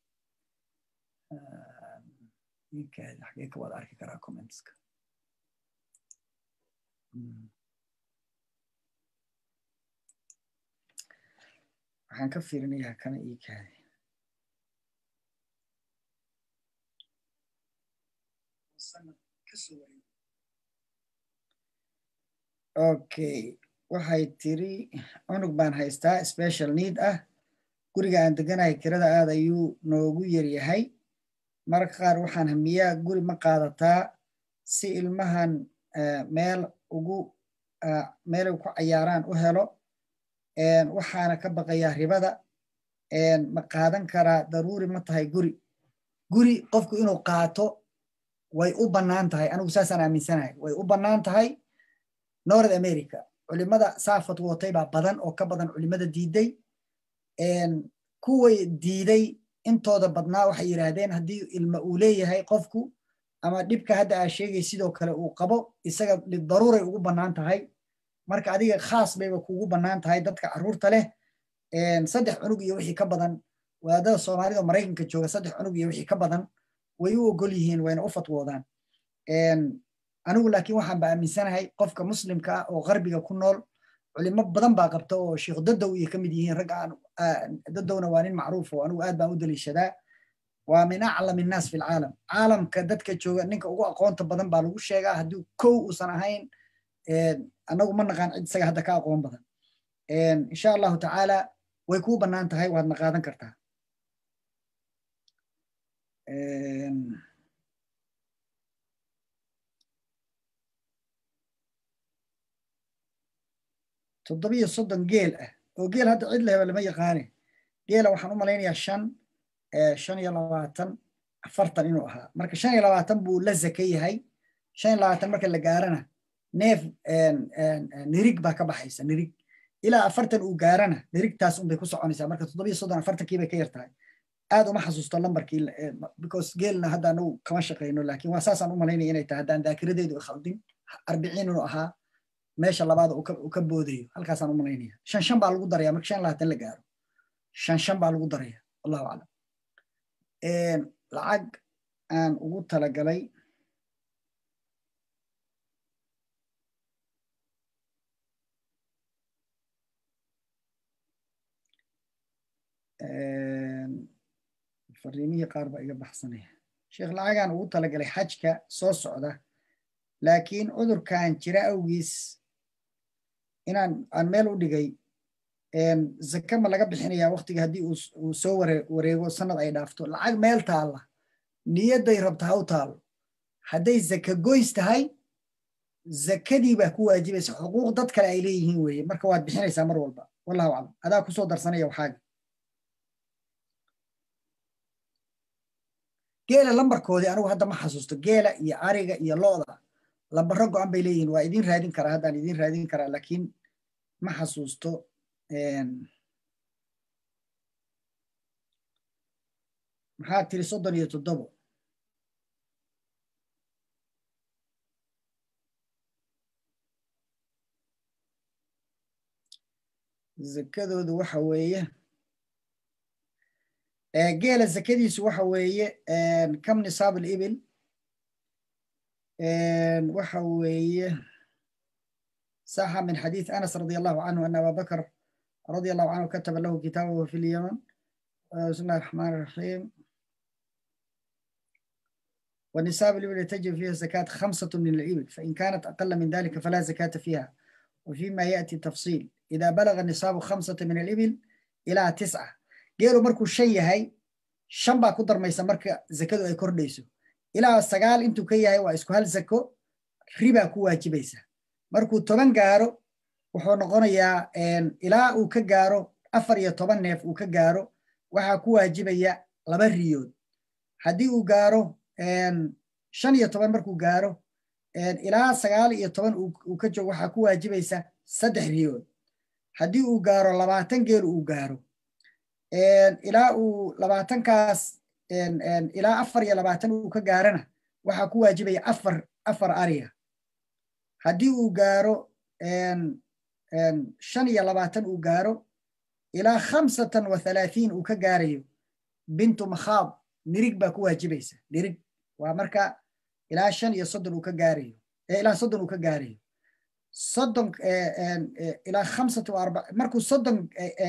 xagee ka wada arki karaa commentska waxaan ka fiirinayaa kana ii kaadi okay waxay tiri cunug baan haystaa special need ah guriga aan deganahay kirada aad ayuu noogu yaryahay mararka qaar waxaan hamiyaa guri ma qaadataa si ilmahan meel ugu meelay ku cayaaraan u helo waxaana ka baqayaa ribada ma qaadan karaa daruuri ma tahay guri guri qofku inuu qaato way u bannaan tahay anigu saasaan aaminsanahay way u bannaan tahay north america culimada saafad watay baa badan oo ka badan culimada diiday kuway diiday intooda badnaa waxay yidhaahdeen haddii ilma uu leeyahay qofku ama dhibka hadda aa sheegay sidoo kale uu qabo isaga lidaruuray ugu bannaan tahay marka adiga khaas bayba kugu bannaan tahay dadka carruurta leh saddex cunug iyo wixii ka badan wadaadada soomaalida maraykanka jooga saddex cunug iyo wixii ka badan way u ogol yihiin wayna u fatwoodaan anigu laakiin waxaan ba aaminsanahay qofka muslimka ah oo qarbiga ku nool culimo badan baa qabta oo sheekh dadow iyo ka mid yihiin rag dadowna waa nin macruuf oo anigu aad baan u daliishadaa waa min aclam innaas fi lcaalam caalamka dadka jooga ninka ugu aqoonta badan baa lagu sheegaa haddii kow uusan ahayn annagu ma naqaan cid isaga hadda ka aqoon badan insha allahu tacaala way kuu bannaan tahay waadna qaadan kartaa toddobiyo soddon geel ah oo geel hadda cid leheba lama yaqaane geela waxaan u malaynayaa shan shan iyo labaatan afartan inuu ahaa marka shan iyo labaatan buu la zaka yahay shan iyo labaatan marka la gaarana neef nirig baa ka baxaysa nirig ilaa afartan uu gaarana nirigtaas unbay ku soconaysaa marka toddobiyo soddon afartankii bay ka yar tahay aad uma xasuusto lambarkii because geelna hadda anagu kama shaqayno laakiin waa saasaan u malaynaya inay tahay haddaan daakiradeedu khaldin arbiciin inuu ahaa meesha labaada uu ka boodayo halkaasaan u malaynaya shan shan baa lagu daraya marka shan labaatan la gaaro shan shan baa lagu daraya wallahu aclam lacag aan ugu talagalay fariimihii qaar baa iga baxsanaya sheekh lacagaan ugu talagalay xajka soo socda laakiin cudurkan jira awgiis inaan aan meel u dhigay zaka ma laga bixinaya waktiga haddii uu soo wareego sanad ay dhaafto lacag meel taalla niyadday rabta ha u taalo hadday zaka goys tahay zakadii baa ku waajibaysa xuquuq dad kale ay leeyihiin weeye marka waad bixinaysaa mar walba wallahu aclam adaa kusoo darsanaya waxaaga geela lambarkoodii anigu hadda ma xasuusto geela iyo ariga iyo looda lambaro go-an bay leeyihin waa idin raadin karaa haddaan idin raadin karaa laakiin ma xasuusto maxaa tiri soddon iyo toddobo zakadoodu waxa weeye geela zakadiisu waxa weeye kam nisaab alibil waxa weeye صح من حديث أنس رضي الله عنه أن أبا بكر رضي الله عنه كتب له كتابه في اليمن بسم الله الرحمن الرحيم والنساب الإبل تجب فيها زكاة خمسة من الإبل فإن كانت أقل من ذلك فلا زكاة فيها وفيما يأتي تفصيل إذا بلغ النصاب خمسة من الإبل إلى تسعة geelu markuu shan yahay shan baa ku darmaysa marka zakadu ay kordhayso ilaa sagaal intuu ka yahay waa isku hal zako ribaa ku waajibaysa markuu toban gaaro wuxuu noqonayaa ilaa uu ka gaaro afar iyo toban neef uu ka gaaro waxaa ku waajibaya laba riyood haddii uu gaaro shan iyo toban markuu gaaro ilaa sagaal iyo toban uu ka joogo waxaa ku waajibaysa saddex riyood haddii uu gaaro labaatan geel uu gaaro ilaa uu labaatankaas ilaa afar iyo labaatan uu ka gaarana waxaa ku waajibaya afar afar ariya haddii uu gaaro shan iyo labaatan uu gaaro ilaa khamsatan wa thalaatiin uu ka gaarayo bintu makhaad nirig baa ku waajibaysa nirig waa marka ilaa shan iyo soddon uu ka gaarayo ilaa soddon uu ka gaarayo soddon ilaa khamsatu arba markuu soddon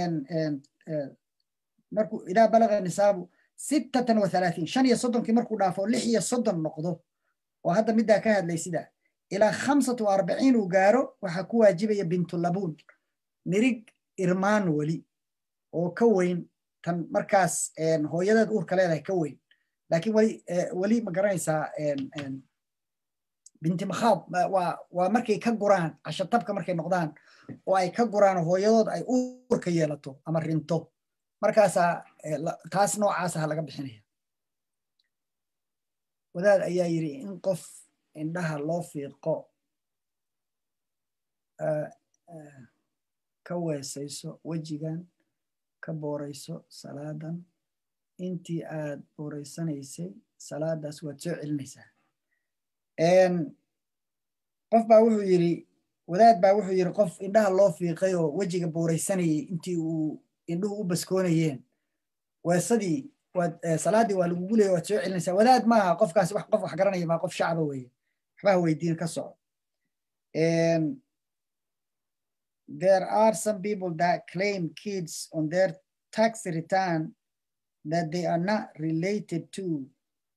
markuu idaa balaga nisaabu sittatan wa thalaatiin shan iyo soddonkii markuu dhaafo lix iyo soddon noqdo oo hadda middaa ka hadlay sida ilaa khamsatu arbaciin uu gaaro waxaa ku waajibaya bintulabuun nirig irmaan weli oo ka weyn tan markaas hooyadeed uurka leedahay ka weyn laakiin weli weli ma garanaysaa binti makhaad waa waa markay ka guraan cashatabka markay noqdaan oo ay ka guraan hooyadood ay uurka yeelato ama rinto markaasaa taas noocaasaha laga bixinaya wadaad ayaa yidhi in qof indhaha loo fiiqo ka weesayso wejigan ka boorayso salaadan intii aad booraysanaysay salaadaas waad soo celinaysaa qof baa wuxuu yidhi wadaad baa wuxuu yidhi qof indhaha loo fiiqay oo wejiga booraysanayay intii uu indhuhu u baskoonayeen weesadii waad salaaddii waa lagugu leeya waad soo celinaysaa wadaad maaha qofkaas wax qof wax garanaya maa qof shacba weeye waxbaha weydiin ka soco there are some people that claim kids on their tax return that they are not related to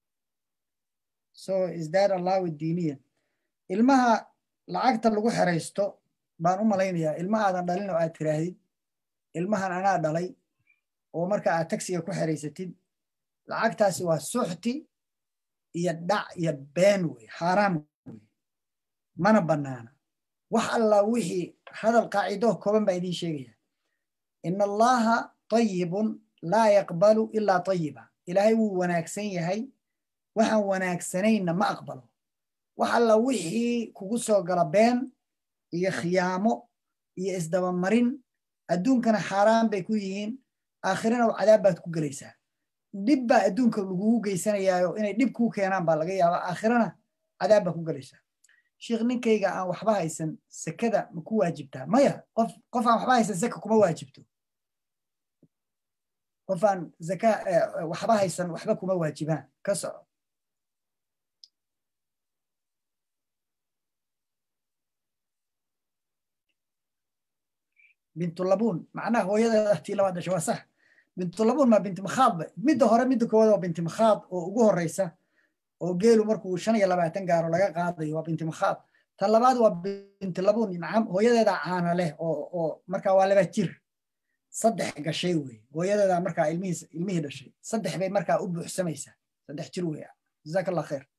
so is that allowed diiniya ilmaha lacagta lagu xeraysto baan u malaynayaa ilma aadan dhalin oo aad tiraahdid ilmahan anaa dhalay oo marka aad tagsiga ku xeraysatid lacagtaasi waa suxti iyo dhac iyo been wey xaaraam wey mana bannaana wax alla wixii hadal qaacido kooban baa idiin sheegaya in allaha tayibun laa yaqbalu ilaa tayiba ilaahay wuu wanaagsan yahay waxaan wanaagsanayna ma aqbalo wax alla wixii kugu soo gala been iyo khiyaamo iyo isdabamarin adduunkana xaaraan bay ku yihiin aakhirana cadaab baad ku gelaysaa dhib baa adduunka lagugu geysanayaayo inay dhib kuu keenaan baa laga yaabaa aakhirana cadaab baa ku gelaysaa sheikh ninkayga aan waxba haysan sekada ma ku waajibtaa maya qof qof aan waxba haysan seka kuma waajibto qof aan zaka waxba haysan waxba kuma waajibaan ka soco bintulabuun macnaha hooyadeeda tii labaad dhasha waa sax bintulabuun maa binti makhaad midda hore midda koowaad waa binti makhaad oo ugu horeysa oo geelu markuu shan iyo labaatan gaaro laga qaadayo waa binti makhaad tan labaad waa binti labuun nacam hooyadeeda caana leh oo oo markaa waa laba jir saddex gashay wey hooyadeeda markaa ilmihii ilmihii dhashay saddex bay markaa u buuxsamaysaa saddex jir wey jazaak allah khair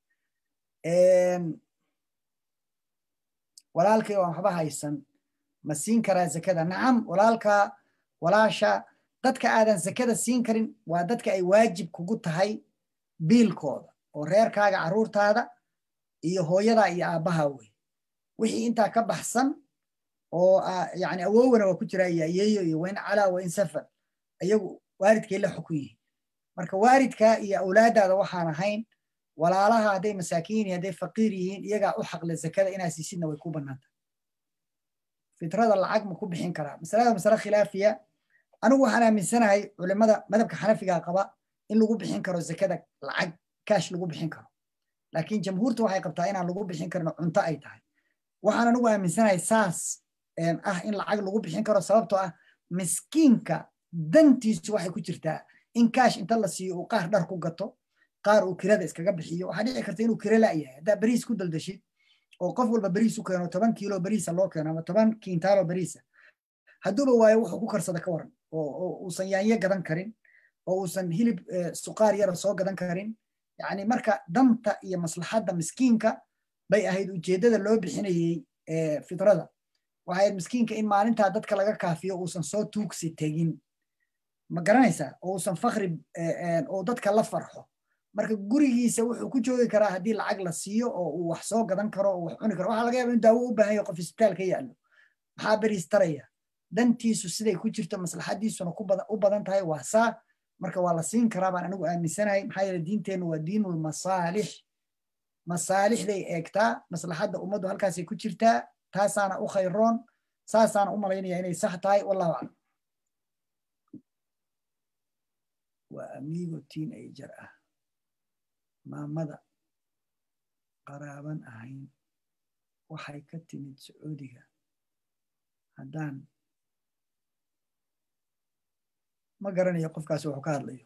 walaalkii waan waxba haysan ma siin karaa zakada nacam walaalka walaasha dadka aadan zakada siin karin waa dadka ay waajib kugu tahay biilkooda oo reerkaaga carruurtaada iyo hooyada iyo aabbaha wey wixii intaa ka baxsan oo yani awowana waa ku jira iyo ayeeyo iyo wain calaa wain safar ayagu waalidkay la xukun yihiin marka waalidka iyo awlaadaada waxaan ahayn walaalaha hadday masaakiin iyo hadday faqiir yihiin iyagaa u xaqle zakada inaa siisidna way ku bannaanta fitrada lacag ma ku bixin karaa masalada masale khilaafiya anigu waxaan aaminsanahay culimada madhabka xanafiga qaba in lagu bixin karo zakada lacag kaash lagu bixin karo laakiin jamhuurta waxay qabtaa inaan lagu bixin karin cunto ay tahay waxaan anigu aaminsanahay saas ah in lacag lagu bixin karo sababtoo ah miskiinka dantiisu waxay ku jirtaa in kaash inta la siiyo uu qaar dhar ku gato qaar uu kirada iskaga bixiyo waxaa dhici karta inuu kira la'yahay haddaa beriis ku daldashid oo qof walba beriis u keeno toban kiilo beriisa loo keeno ama toban kiintaalo beriisa hadduuba waayo wuxuu ku karsada ka waran oo uusan yaanyo gadan karin oo uusan hilib suqaar yara soo gadan karin yani marka danta iyo maslaxadda miskiinka bay ahayd ujeeddada loo bixinayey fitrada waxay ahayd miskiinka in maalintaa dadka laga kaafiyo uusan soo tuugsi tegin ma garanaysaa oo uusan fakri oo dadka la farxo marka gurigiisa wuxuu ku joogi karaa haddii lacag la siiyo oo uu wax soo gadan karo oo wax cuni karo waxaa laga yaaba in daawo u baahan yaho qof isbitaal ka yaallo maxaa beriis taraya dantiisu siday ku jirto maslaxadiisuna u badan tahay waa saa marka waa la siin karaa baan anigu aaminsanahay maxaa yeele diinteennu waa diinul masaalix masaalixday eegtaa maslaxadda ummaddu halkaasay ku jirtaa taasaana u khayroon saasaana u malaynaya inay sax tahay wallahu aclam waa amigo teenager ah maamada qaraaban ahayn waxay ka timid sacuudiga haddaan ma garanayo qofkaas wuxuu ka hadlayo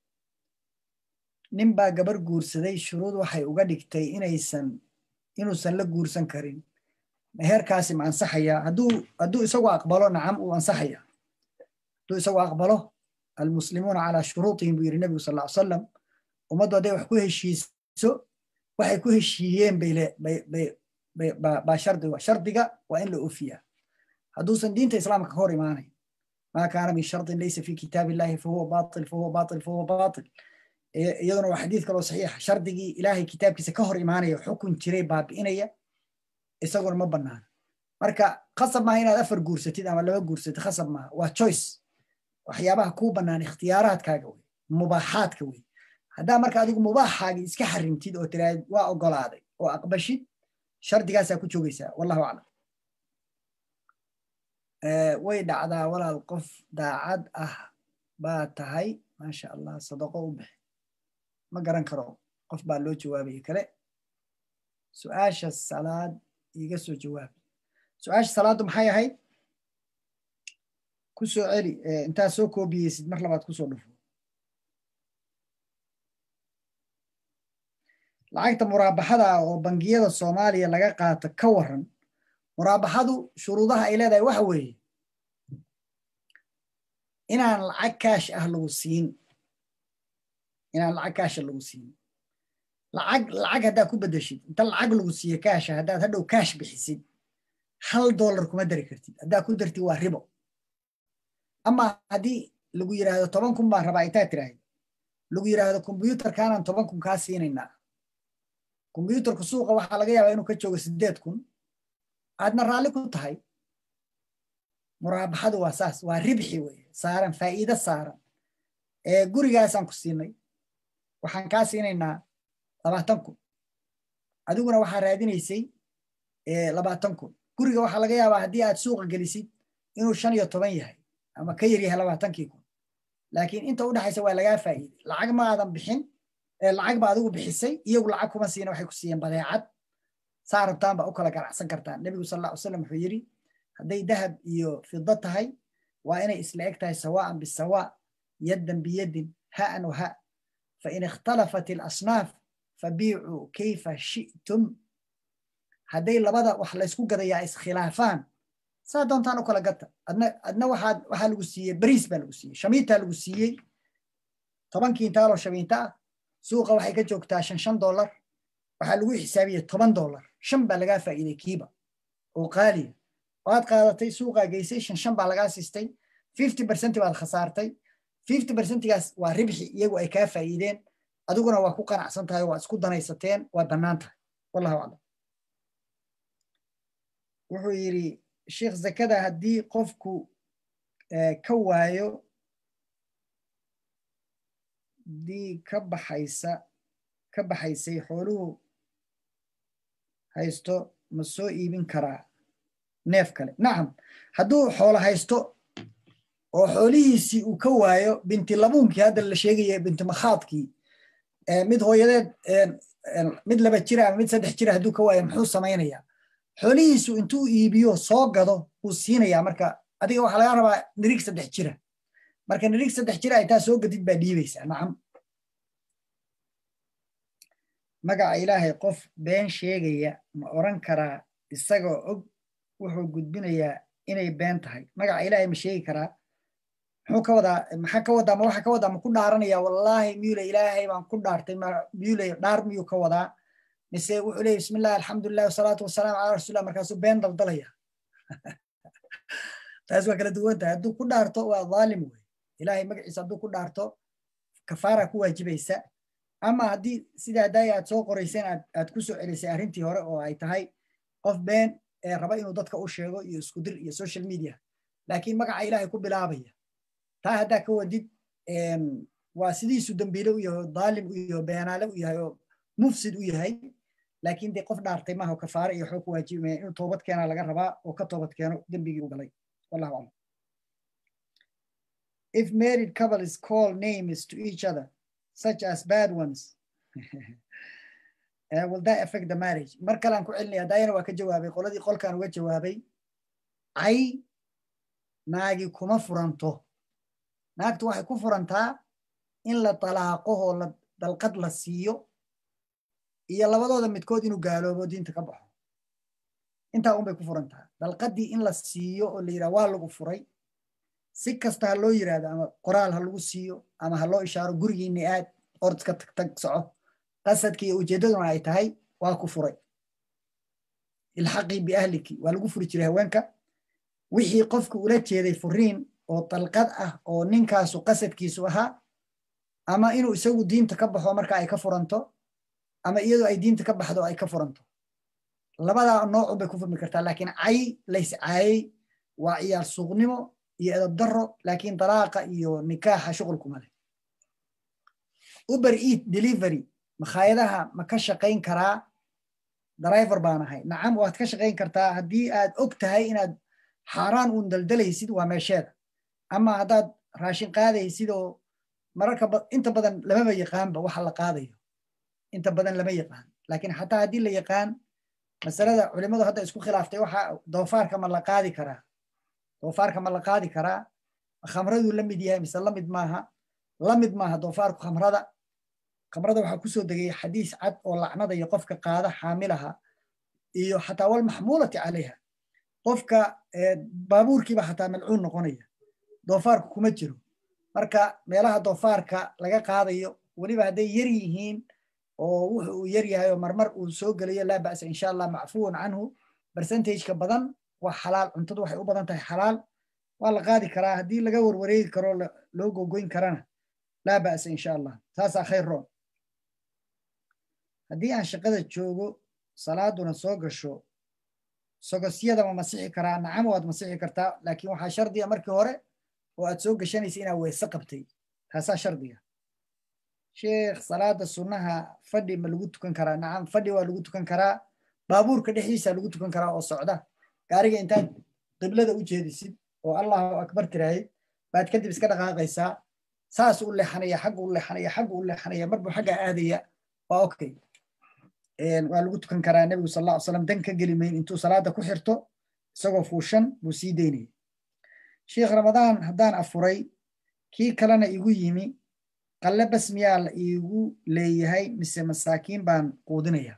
nin baa gabar guursaday shuruud waxay uga dhigtay inaysan inuusan la guursan karin meherkaasi ma ansaxaya hadduu hadduu isagu aqbalo nacam uu ansaxaya hadduu isagu aqbalo almuslimuuna calaa shuruutihim buu yidhi nebigu sal ll salam ummaddu hadday wax ku heshiiso waxay ku heshiiyeen bay baa shardi shardiga waa in la ofiyaa hadduusan diinta islaamka ka hor imaanayn maa kaana min shardin laysa fi kitaab illahi fahuwa batil fahuwa batil fahuwa batil iyaduna waa xadiid kaloo saxiixa shardigii ilaahay kitaabkiisa ka hor imaanaya xukun jiray baabi'inaya isaguna ma banaana marka khasab maaha inaad afar guursatid ama laba guursatid khasab maaha waa choice waxyaabaha kuu bannaan ikhtiyaaraadkaaga wey mubaaxaadka wey haddaa marka adigu mubaaxaagii iska xarimtid oo tiraahid waa ogolaaday oo aqbashid shardigaasaa ku joogaysaa wallahu aclam way dhacdaa walaal qof daacad ah baa tahay maasha allah sadaqo u bixi ma garan karo qof baa loo jawaabaya kale su-aasha salaad iga soo jawaab su-aasha salaaddu maxay ahayd ku soo celi intaad soo koobiyeysid mar labaad kusoo dhufo lacagta muraabaxada oo bangiyada soomaaliya laga qaato ka waran muraabaxadu shuruudaha ay leedahay waxa weeye inaan lacag kaash ah lagu siin inaan lacag kaasha lagu siin lacag lacag haddaad ku bedeshid inta lacag lagu siiyo kaasha haddaad hadhow kaash bixisid hal dollar kuma dari kartid haddaad ku dartid waa ribo ama haddii lagu yidhaahdo toban kun baan rabaa intaad tiraahid lagu yidhaahdo kombyuutarkaanaan toban kun kaa siinaynaa kombyuutarka suuqa waxaa laga yaabaa inuu ka joogo sideed kun aadna raalli ku tahay muraabaxadu waa saas waa ribxi weye saaran faa'iido saaran ee gurigaasaan ku siinay waxaan kaa siinaynaa labaatan kun adiguna waxaa raadinaysay labaatan kun guriga waxaa laga yaabaa haddii aad suuqa gelisid inuu shan iyo toban yahay ama ka yar yahay labaatankii kun laakiin inta u dhexaysa waa lagaa faa'iiday lacag ma aadan bixin lacag ba adigu bixisay iyagu lacag kuma siina waxay ku siiyeen badeecad saa rabtaan baa u kala ganacsan kartaan nebigu sal alla ly slam wuxuu yidhi hadday dahab iyo fido tahay waa inay isla eg tahay sawaan bisawa yaddan biyadin ha'an wa ha fain ikhtalafat ilasnaaf fabiicuu kayfa shi'tum hadday labada wax laysku gadayaa iskhilaafaan saa doontaan u kala gata adna adna waxaad waxaa lagu siiyey bariis baa lagu siiyey shamiintaa lagu siiyey toban kiintaaloo shamiinta ah suuqa waxay ka joogtaa shan shan dollar waxaa lagu xisaabiyey toban dollar shan baa lagaa faa'iiday kiiba oo qaaliya waad qaadatay suuqaa geysay shan shan baa lagaa siistay fifty percent baad khasaartay fifty percentigaas waa ribxi iyagu ay kaa faa'iideen adiguna waa ku qanacsan tahay waa isku danaysateen waa bannaan tahay wallahu aclam wuxuu yidhi sheikh zakada haddii qofku ka waayo dii ka baxaysa ka baxaysay xooluhu haysto ma soo iibin karaa neef kale nacam hadduu xoolo haysto oo xoolihiisii uu ka waayo binti labuunkii hadda la sheegaya binti makhaadkii mid hooyadeed mid laba jira ama mid saddex jira hadduu ka waayo muxuu samaynayaa xoolihiisu intuu iibiyo soo gado wuu siinayaa marka adiga waxaa laga rabaa nirig saddex jira marka nirig saddex jira ay taa soo gadid baa dhiibaysaa nacam magaca ilaahay qof been sheegaya ma oran karaa isagoo og wuxuu gudbinayaa inay been tahay magaca ilaahay ma sheegi karaa muxuu ka wadaa maxaa ka wadaa ma waxa ka wadaa ma ku dhaaranaya wallaahi miyule ilaahay baan ku dhaartay miyule dhaar miyuu ka wadaa mise wuxuu leeyahy bismi illah alxamdulilah wasalaatu wasalaamu calaa rasuulillah markaasuu been daldalaya taas waa kala duwan tahay hadduu ku dhaarto waa dhaalim wey ilaahay magaciisa hadduu ku dhaarto kafaara ku waajibaysa ama haddii sida haddaay aad soo qorayseen aad aad ku soo celisay arrintii hore oo ay tahay qof been ee raba inuu dadka u sheego iyo isku dir iyo social media laakiin magaca ilaahay ku bilaabaya taa haddaa ka wadid waa sidiisu dambiile u yahay oo dhaalim u yahay oo beenaale u yahay oo mufsid u yahay laakiin dee qof dhaartay maaha oo kafaare iyo waxuu ku waajibimaya inuu toobad keenaa laga rabaa oo ka toobad keeno dembigii u galay wallahu aclam if married couples call names to each other such as bad ones uh, will that affect the marriage mar kalean ku celinaya daayana waa ka jawaabay qoladii qolkan uga jawaabay cay naagi kuma furanto naagtu waxay ku furantaa in la talaaqo oo la dalqad la siiyo iyo labadooda midkood inuu gaaloobo diinta ka baxo intaa unbay ku furantaa dalqaddii in la siiyo oo la yidhaha waa lagu furay si kasta ha loo yidhahdo ama qoraal ha lagu siiyo ama ha loo ishaaro gurigiinni aad ordka tag tag soco qasadka iyo ujeeddaduna ay tahay waa ku furay ilxaqii biahliki waa lagu furi jiray haweenka wixii qofka ula jeeday furiin oo dalqad ah oo ninkaasu qasadkiisu ahaa ama inuu isagu diinta ka baxo marka ay ka furanto ama iyadoo ay diinta ka baxdo ay ka furanto labadaa noocun bay ku furmi kartaa laakiin cay lays caayey waa ciyaar suuqnimo iyo edab daro laakiin dalaaqa iyo nikaaxa shuqulkuma leh uber eat delivery makhaayadaha ma ka shaqayn karaa driver baan ahay nacam waad ka shaqayn kartaa haddii aad og tahay inaad xaaraan uun daldalaysid waa meesheeda ama haddaad raashin qaadaysid oo mararka inta badan lamaba yaqaanba waxa la qaadayo inta badan lama yaqaan laakiin xataa haddii la yaqaan masalada culimadu hadda isku khilaaftay waxa doofaarka ma la qaadi karaa doofaarka ma la qaadi karaa khamraduu la mid yahay mise la mid maaha la mid maaha doofaarku khamrada khamrada waxaa kusoo degay xadiis cad oo lacnada iyo qofka qaada xaamilaha iyo xataa walmaxmuulati calayha qofka baabuurkiiba xataa malcuun noqonaya doofaarku kuma jiro marka meelaha doofaarka laga qaadayo weliba hadday yar yihiin oo wuxu uu yar yahay oo marmar uu soo gelayo laa ba'sa insha allah macfuwan canhu percentageka badan waa xalaal cuntadu waxay u badan tahay xalaal waa la qaadi karaa haddii laga warwareegi karo loo gogoyn karana laa ba'sa insha allah taasaa khayr roon haddii aan shaqada joogo salaaduna soo gasho sogosyada ma masixi karaa nacam waad masixi kartaa laakiin waxaa shardiga markii hore oo aad soo gashanaysa inaad weyse qabtay taasaa shardiga sheekh salaada sunnaha fadhi ma lagu tukan karaa nacam fadhi waa lagu tukan karaa baabuurka dhexdiisa lagu tukan karaa oo socda gaariga intaad qiblada u jeedisid oo allahu akbar tiraahid baad kadib iska dhaqaaqaysaa saas u leexanaya xagga u leexanaya xagga u leexanaya marbuu xagga aadaya waa okay waa lagu tukan karaa nebigu sal alla slam dan ka geli mayn intuu salaada ku xirto isagoo fuushan buu sii daynaya sheikh ramadaan haddaan afuray kii kalena igu yimi qalle bas miyaa la iigu leeyahay mise masaakiin baan quudinaya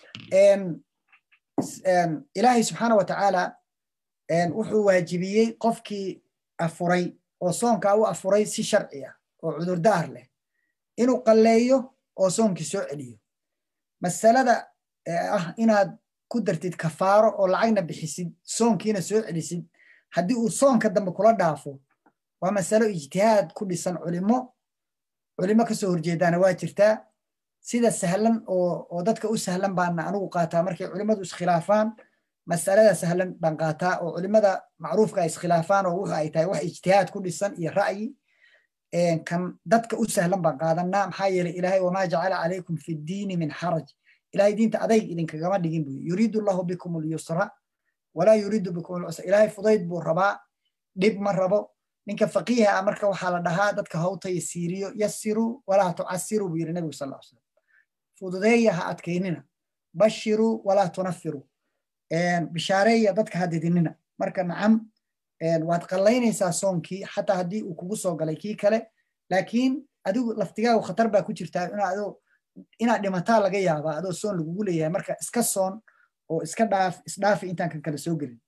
ilaahay subxaana wa tacaala wuxuu waajibiyey qofkii afuray oo soonkaa u afuray si sharci ah oo cudurdaar leh inuu qalleeyo oo soonkii soo celiyo masalada ah inaad ku dartid kafaaro oo lacagna bixisid soonkiina soo celisid haddii uu soonka dambe kula dhaafo waa masalo ijtihaad ku dhisan culimo culimo kasoo horjeedaana waa jirtaa sida sahlan oo dadka u sahlan baana anugu qaataa markay culimadu iskhilaafaan masalada sahlan baan qaataa oo culimada macruufka ay iskhilaafaan oo wuxa ay tahay wax ijtihaad ku dhisan iyo ra'yi kan dadka u sahlan baan qaadanaa maxaa yeelay ilaahay wamaa jacala calaykum fi ddiini min xaraj ilahay diinta adayg idinkagama dhigin buu yuriidu allahu bikum alyusra walaa yuriidu bikum alcusra ilaahay fudayd buu rabaa dhib ma rabo ninka faqiiha ah marka waxaa la dhahaa dadka hawta yasiiriyo yasiru walaa tucasiru buu yidhi nebigu sal ll slam fududeeya ha adkaynina bashiru walaa tunafiru bishaareeya dadka ha didinina marka nacam waad qallaynaysaa soonkii xataa haddii uu kugu soo galay kii kale laakiin adigu laftigaagu khatar baa ku jirtaa inaad dhimataa laga yaabaa adoo soon lagugu leeyahay marka iska soon oo iska dhaaf isdhaafi intaan kan kale soo gelin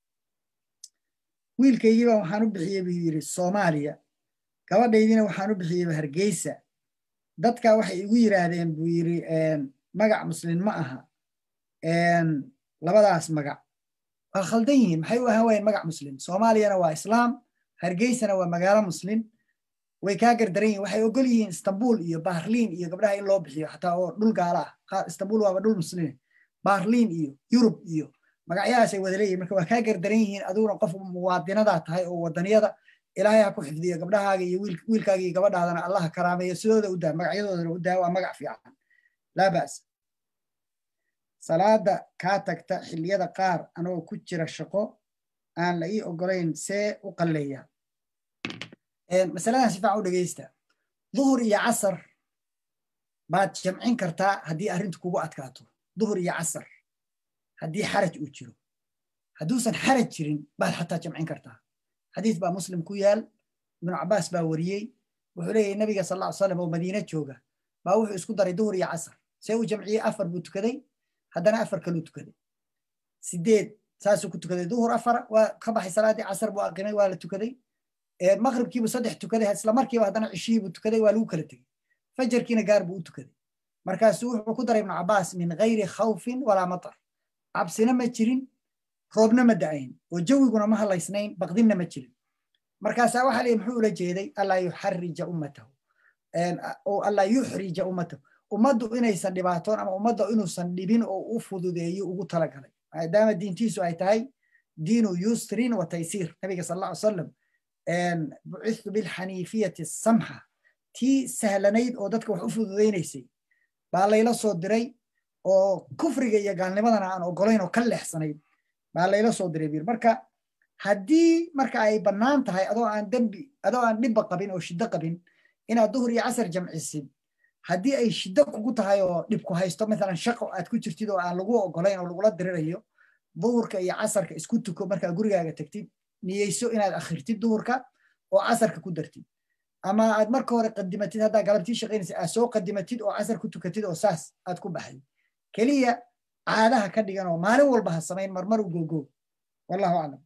wiilkaygiiba waxaan u bixiyey buu yidhi soomaaliya gabadhaydina waxaan u bixiyeyba hargeysa dadka waxay igu yiraahdeen buu yidhi magac muslin ma aha labadaas magac waa khaldan yihiin maxay u ahaan wayeen magac muslim soomaaliyana waa islaam hargeysana waa magaalo muslim way kaa gardaran yihin waxay ogol yihiin istanbul iyo baarliin iyo gabdhaha in loo bixiyo xataa oo dhul gaala ah istanbul waaba dhul muslime baarliin iyo yurub iyo magacyahaasay wada leeyihin marka waa kaa gardaran yihiin adiguna qof muwaadinadaa tahay oo wadaniyada ilaahay ha ku xifdiyo gabdhahaaga iyo wiilkaaga iyo gabadhaadana allaha karaameeyo sidooda u daa magacyadoodana u daa waa magac fiican laa ba'sa salaada kaa tagta xilliyada qaar anagoo ku jira shaqo aan la ii ogolayn see u qalleeya masaladan si fiican u dhegeysta duhur iyo casar baad jamcin kartaa haddii arrintu kugu adkaato duhur iyo casar haddii xaraj uu jiro hadduusan xaraj jirin baad xataa jamcin kartaa xadiis baa muslim ku yaal ibnu cabaas baa wariyey wuxuu leeyahy nabiga sal ll ly slam oo madiine jooga baa wuxuu isku daray duhur iyo casar see uu jamciyey afar buu tukaday haddana afar kaluu tukaday sideed saasuu ku tukaday duhur afar waa ka baxay salaadii casar buu aqimay waa la tukaday maqribkiibuu saddex tukaday isla markiiba haddana cishihiibuu tukaday waa lagu kala tegey fajarkiina gaar buu u tukaday markaasuu wuxuu ku daray ibnu cabaas min gayri khawfin walaa matar cabsina ma jirin roobna ma da'ayn oo jawiguna ma halaysnayn baqdinna ma jirin markaasaa waxaa leeyahy muxuu ula jeeday allaa yuxarija ummatahu oo allaa yuxrija ummatahu ummaddu inaysan dhibaatoon ama ummadda inuusan dhibin oo u fududeeyo ugu talagalay maadaama diintiisu ay tahay diinu yusrin wa taysiir nabiga sal alla ly salam bucithu bilxaniifiyati samxa tii sahlanayd oo dadka wax u fududaynaysay baa layla soo diray oo kufriga iyo gaalnimadana aan ogolayn oo ka leexsanayd baa layla soo diray bir marka haddii marka ay bannaan tahay adoo aan dembi adoo aan dhibba qabin oo shiddo qabin inaad duhur iyo casar jamcisid haddii ay shiddo kugu tahay oo dhibku haysto maalan shaqo aad ku jirtid oo aan lagu ogolayn oo lagula dirirayo duhurka iyo casarka isku tuko markaa gurigaaga tagtid niyeyso inaad akhirtid duhurka oo casarka ku dartid ama aad marka hore qadimatid haddaa galabtii shaqaynaysa aad soo qadimatid oo casar ku tukatid oo saas aad ku baxday keliya caadaha ka dhigan oo maalin walba ha samayn marmar u gogo wallahu aclam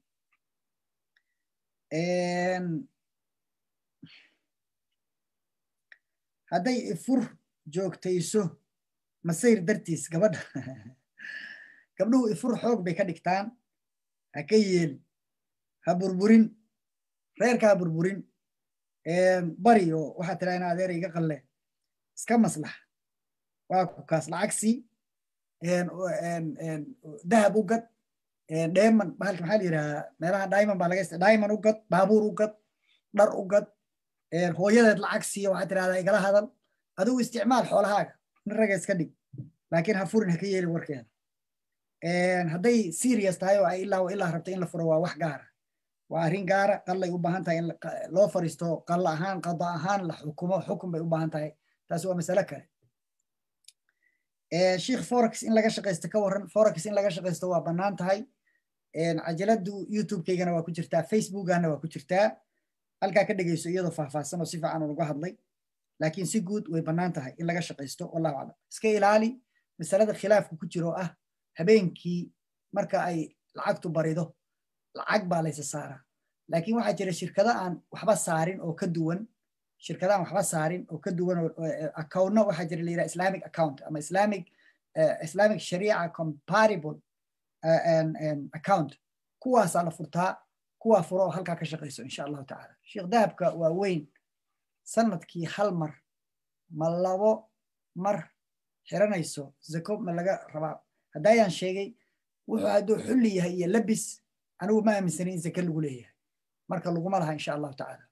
hadday ifur joogtayso masayr dartiis gabadha gabdhuhu ifur xoog bay ka dhigtaan ha ka yeeli ha burburin reerka ha burburin bari oo waxaa tiraa in adeer iga qalle iska maslaxa waa kukaas lacagsi dahab u gad dheeman bahalka maxaa la yidhahaa meelaha diamond baa laga diamond u gad baabuur u gad dhar u gad hooyadeed lacag siiya waxaa tirahdaa igala hadal adigu isticmaal xoolahaaga nin raga iska dhig laakiin ha furin ha ka yeelin warkeeda hadday serious tahay oo ay ilaa ilaa rabta in la furo waa wax gaara waa arrin gaara qallay u baahan tahay in loo fariisto qalla ahaan qada ahaan la xukumo xukun bay u baahan tahay taasi waa masale kale sheikh forex in laga shaqaysto ka warran forex in laga shaqaysto waa bannaan tahay cajaladu youtube-kaygana waa ku jirtaa facebookana waa ku jirtaa halkaa ka dhegeyso iyadoo faahfaahsan oo si fiican uga hadlay laakiin si guud way bannaan tahay in laga shaqaysto wallahu aclam iska ilaali masalada khilaafku ku jiro ah habeenkii marka ay lacagtu barido lacag baa laysa saaraa laakiin waxaa jira shirkado aan waxba saarin oo ka duwan shirkado aan waxba saarin oo ka duwan accountna waxaa jira layidhaha islamic account ama islamic islamic sharia comparable account kuwaasaa la furtaa kuwaa furo oo halkaa ka shaqayso insha allahu tacaala sheekh dahabka waa weyn sanadkii hal mar ma labo mar xiranayso zako ma laga rabaa haddayaan sheegay wuxuu hadduu xulli yahay iyo labis anigu ma aaminsanin in zake lagu leeyahay marka laguma laha insha allahu tacaala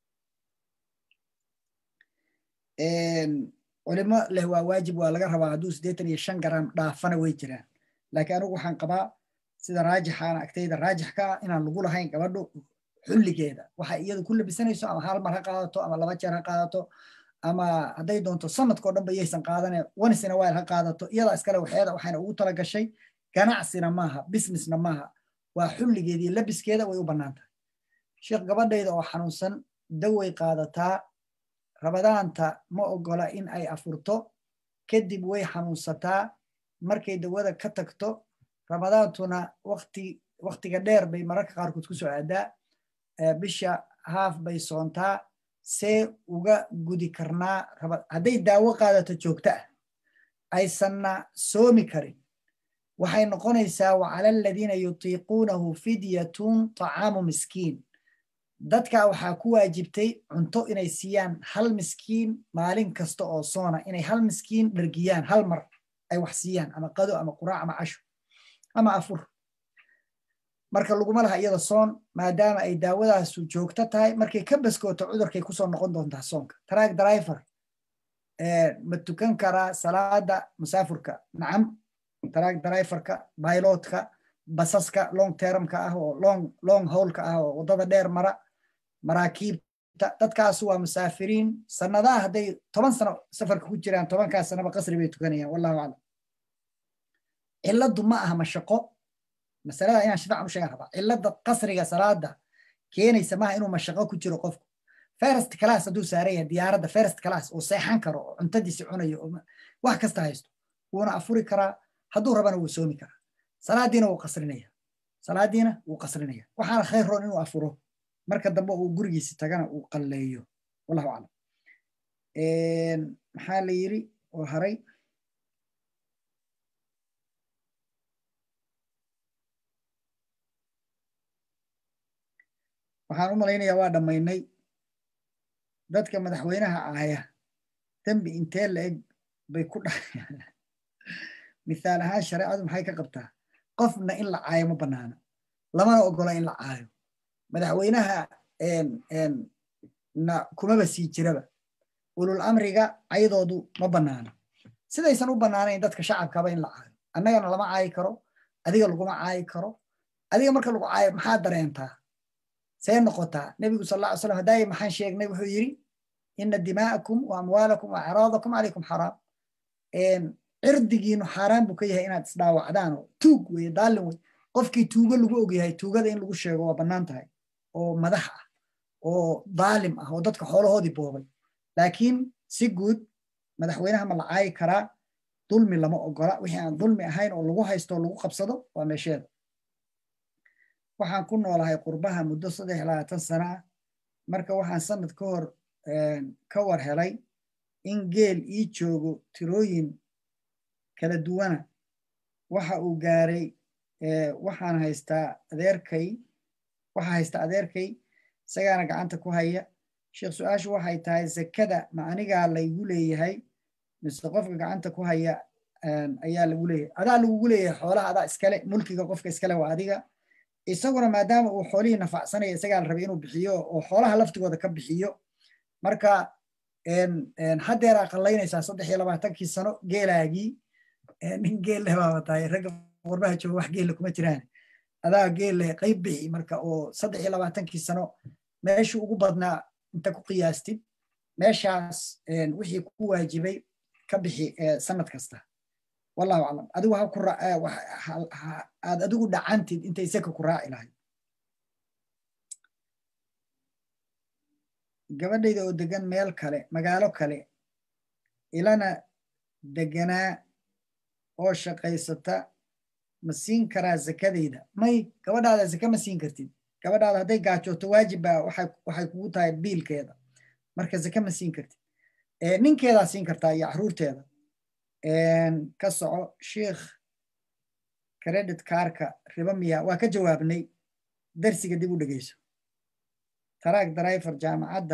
culimo leh waa waajib waa laga rabaa hadduu siddeetan iyo shan garam dhaafana way jiraan laakiin anigu waxaan qabaa sida raajixaana agtayda raajix ka ah inaan lagu lahayn gabadhu xulligeeda waxa iyadu ku labisanayso ama hal mar ha qaadato ama laba jeer ha qaadato ama hadday doonto sanadkao dhan ba yaysan qaadane onicina while ha qaadato iyadaa iskale waxeeda waxayna ugu tala gashay ganacsina maaha businessna maaha waa xulligeeda iyo labiskeeda way u bannaan tahay sheekh gabadhayda oo xanuunsan daway qaadataa rabadaanta ma ogola in ay afurto kadib way xanuunsataa markay dawada ka tagto ramadaantuna waqti waqtiga dheer bay mararka qaarkood ku soo aadaa bisha haaf bay soontaa see uga gudi karnaa hadday daawo qaadato joogto ah aysanna soomi karin waxay noqonaysaa wacala aladiina yutiiquunahu fidyatun طacaamu miskiin dadka waxaa ku waajibtay cunto inay siiyaan hal miskiin maalin kasta oo soona inay hal miskiin dhargiyaan hal mar ay wax siiyaan ama qado ama quraac ama casho ama afur marka laguma laha iyada soon maadaama ay daawadaasu joogto tahay markay ka baskooto cudurkay kusoo noqon doontaa soonka taraag driver ma tukan karaa salaada musaafurka nacam taraag driverka bailotka basaska long termka ah oo long long howlka ah oo waddada dheer mara maraakiibta dadkaasu waa musaafiriin sanadaha hadday toban sano safarka ku jiraan tobankaas sanaba qasri bay tukanayaan wallahu aclam cilladdu ma aha mashaqo masalada inaan shifacan u sheegan rabaa cilladda qasriga salaada keenaysa maaha inuu mashaqo ku jiro qofku first class hadduu saaran yahay diyaaradda first class oo seexan karo oo cuntadiisi cunayo oo wax kasta haysto wuuna afuri karaa hadduu rabana wuu soomi karaa salaadiina wuu qasrinaya salaadiina wuu qasrinaya waxaana khayr roon inuu afuro marka dambe uu gurigiisi tagana uu qalleeyo wallahu aclam maxaa la yiri oo haray waxaan u malaynayaa waa dhammaynay dadka madaxweynaha ahaya dembi intee la eg bay ku dhacayaan mithaal ahaan shareecadu maxay ka qabtaa qofna in la caayo ma bannaana lamana ogola in la caayo madaxweynaha na kumaba sii jiraba ulul amriga caydoodu ma bannaana sidaysan u bannaanayn dadka shacabkaba in la caayo annagana lama caayi karo adiga laguma caayi karo adiga marka lagu caayo maxaa dareentaa see noqotaa nebigu sal alla ly slam hadaaye maxaan sheegnay wuxuu yidhi ina dimaa'akum wa amwaalakum wa acraadakum calaykum xaraam cirdigiinu xaaraan buu ka yahay inaad isdhaawacdaan oo tuug weye daalin wey qofkii tuugo lagu ogyahay tuugada in lagu sheego waa bannaan tahay oo madax ah oo daalim ah oo dadka xoolahoodii boobay laakiin si guud madaxweynaha ma la caayi karaa dulmi lama ogola wixii aan dulmi ahayn oo lagu haysto oo lagu qabsado waa meesheeda waxaan ku noolahay qurbaha muddo saddex labaatan sana ah marka waxaan sanad ka hor ka war helay in geel ii joogo tirooyin kala duwana waxa uu gaaray waxaan haystaa adeerkay waxaa haysta adeerkay isagaana gacanta ku haya sheekh su-aashu waxay tahay zakada ma anigaa laygu leeyahay mise qofka gacanta ku haya ayaa lagu leeyahay adaa lagugu leeyahay xoolaha adaa iskale mulkiga qofka iskale waa adiga isaguna maadaama uu xoolihii nafacsanaya isagaa la rabay inuu bixiyo oo xoolaha laftigooda ka bixiyo marka haddeeraa qallaynaysaa saddex iyo labaatankii sano geelaagii nin geel leh baaba tahay ragga qurbaha jooga wax geelle kuma jiraan adaa geel leh qayb bixi marka oo saddex iyo labaatankii sano meeshuu ugu badnaa inta ku qiyaastid meeshaas wixii ku waajibay ka bixi sanad kasta wallahu aclam adigu ha ku aad adigu dhacantid intay seka ku raaci lahayd gabadhayda oo degan meel kale magaalo kale ilana deganaa oo shaqaysata ma siin karaa zakadayda may gabadhaada zake ma siin kartid gabadhaada hadday gaajooto waajib baa waxay kugu tahay biilkeeda marka zake ma siin kartid ninkeedaa siin kartaa iyo caruurteeda ka soco sheikh credit kaarka riba miya waa ka jawaabnay darsiga dib u dhegeyso taraag driver jaamacadda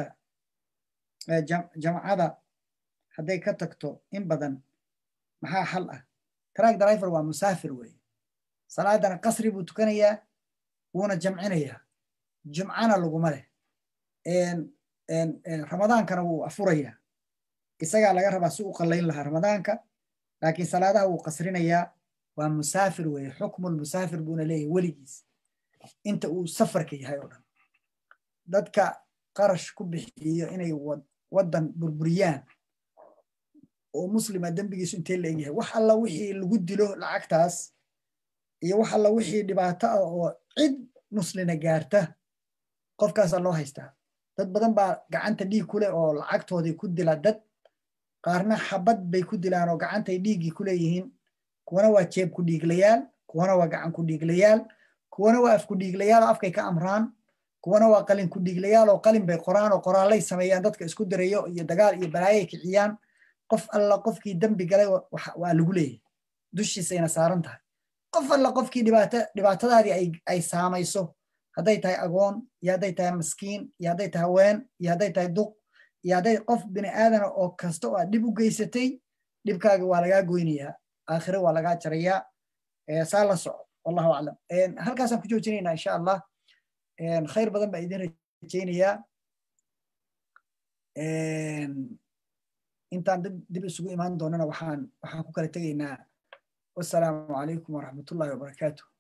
jamcada hadday ka tagto in badan maxaa xal ah taraag driver waa musaafir weeye salaadana qasri buu tukanayaa wuuna jamcinayaa jumcana laguma leh ramadaankana wuu afurayaa isagaa laga rabaa si u qallayn lahaa ramadaanka laakiin salaadaha wuu qasrinayaa waa musaafir weeye xukmul musaafir buuna leeyahay weligiis inta uu safarka yahay oo dhan dadka qarash ku bixiyo inay waddan burburiyaan oo muslima dembigiisu intee la egyahay wax alla wixii lagu dilo lacagtaas iyo wax alla wixii dhibaato ah oo cid muslina gaarta qofkaasaa loo haystaa dad badan baa gacanta dhiig ku leh oo lacagtoodii ku dila dad qaarna xabad bay ku dilaan oo gacantay dhiiggii ku leeyihiin kuwana waa jeeb ku dhiiglayaal kuwana waa gacan ku dhiiglayaal kuwana waa af ku dhiiglayaal oo afkay ka amraan kuwana waa qalin ku dhiiglayaal oo qalin bay qoraan oo qoraallay sameeyaan dadka isku dirayo iyo dagaal iyo balaayay kiciyaan qof alla qofkii dembi galay waa lagu leeyahay dushiisayna saaran tahay qof alla qofkii dhibaatadaadii ay saamayso hadday tahay agoon iyo hadday tahay maskiin iyo hadday tahay haween iyo hadday tahay duq iyo hadday qof bini aadana oo kasta oo aad dhib u geysatay dhibkaaga waa lagaa goynayaa aakhire waa lagaa jarayaa saa la soco wallahu aclam halkaasaan ku joojinaynaa insha allah khayr badan baa idin rajaynayaa intaan dib isugu imaan doonana waxaan waxaan ku kala tegaynaa wasalaamu calaykum waraxmatullahi wabarakaatuh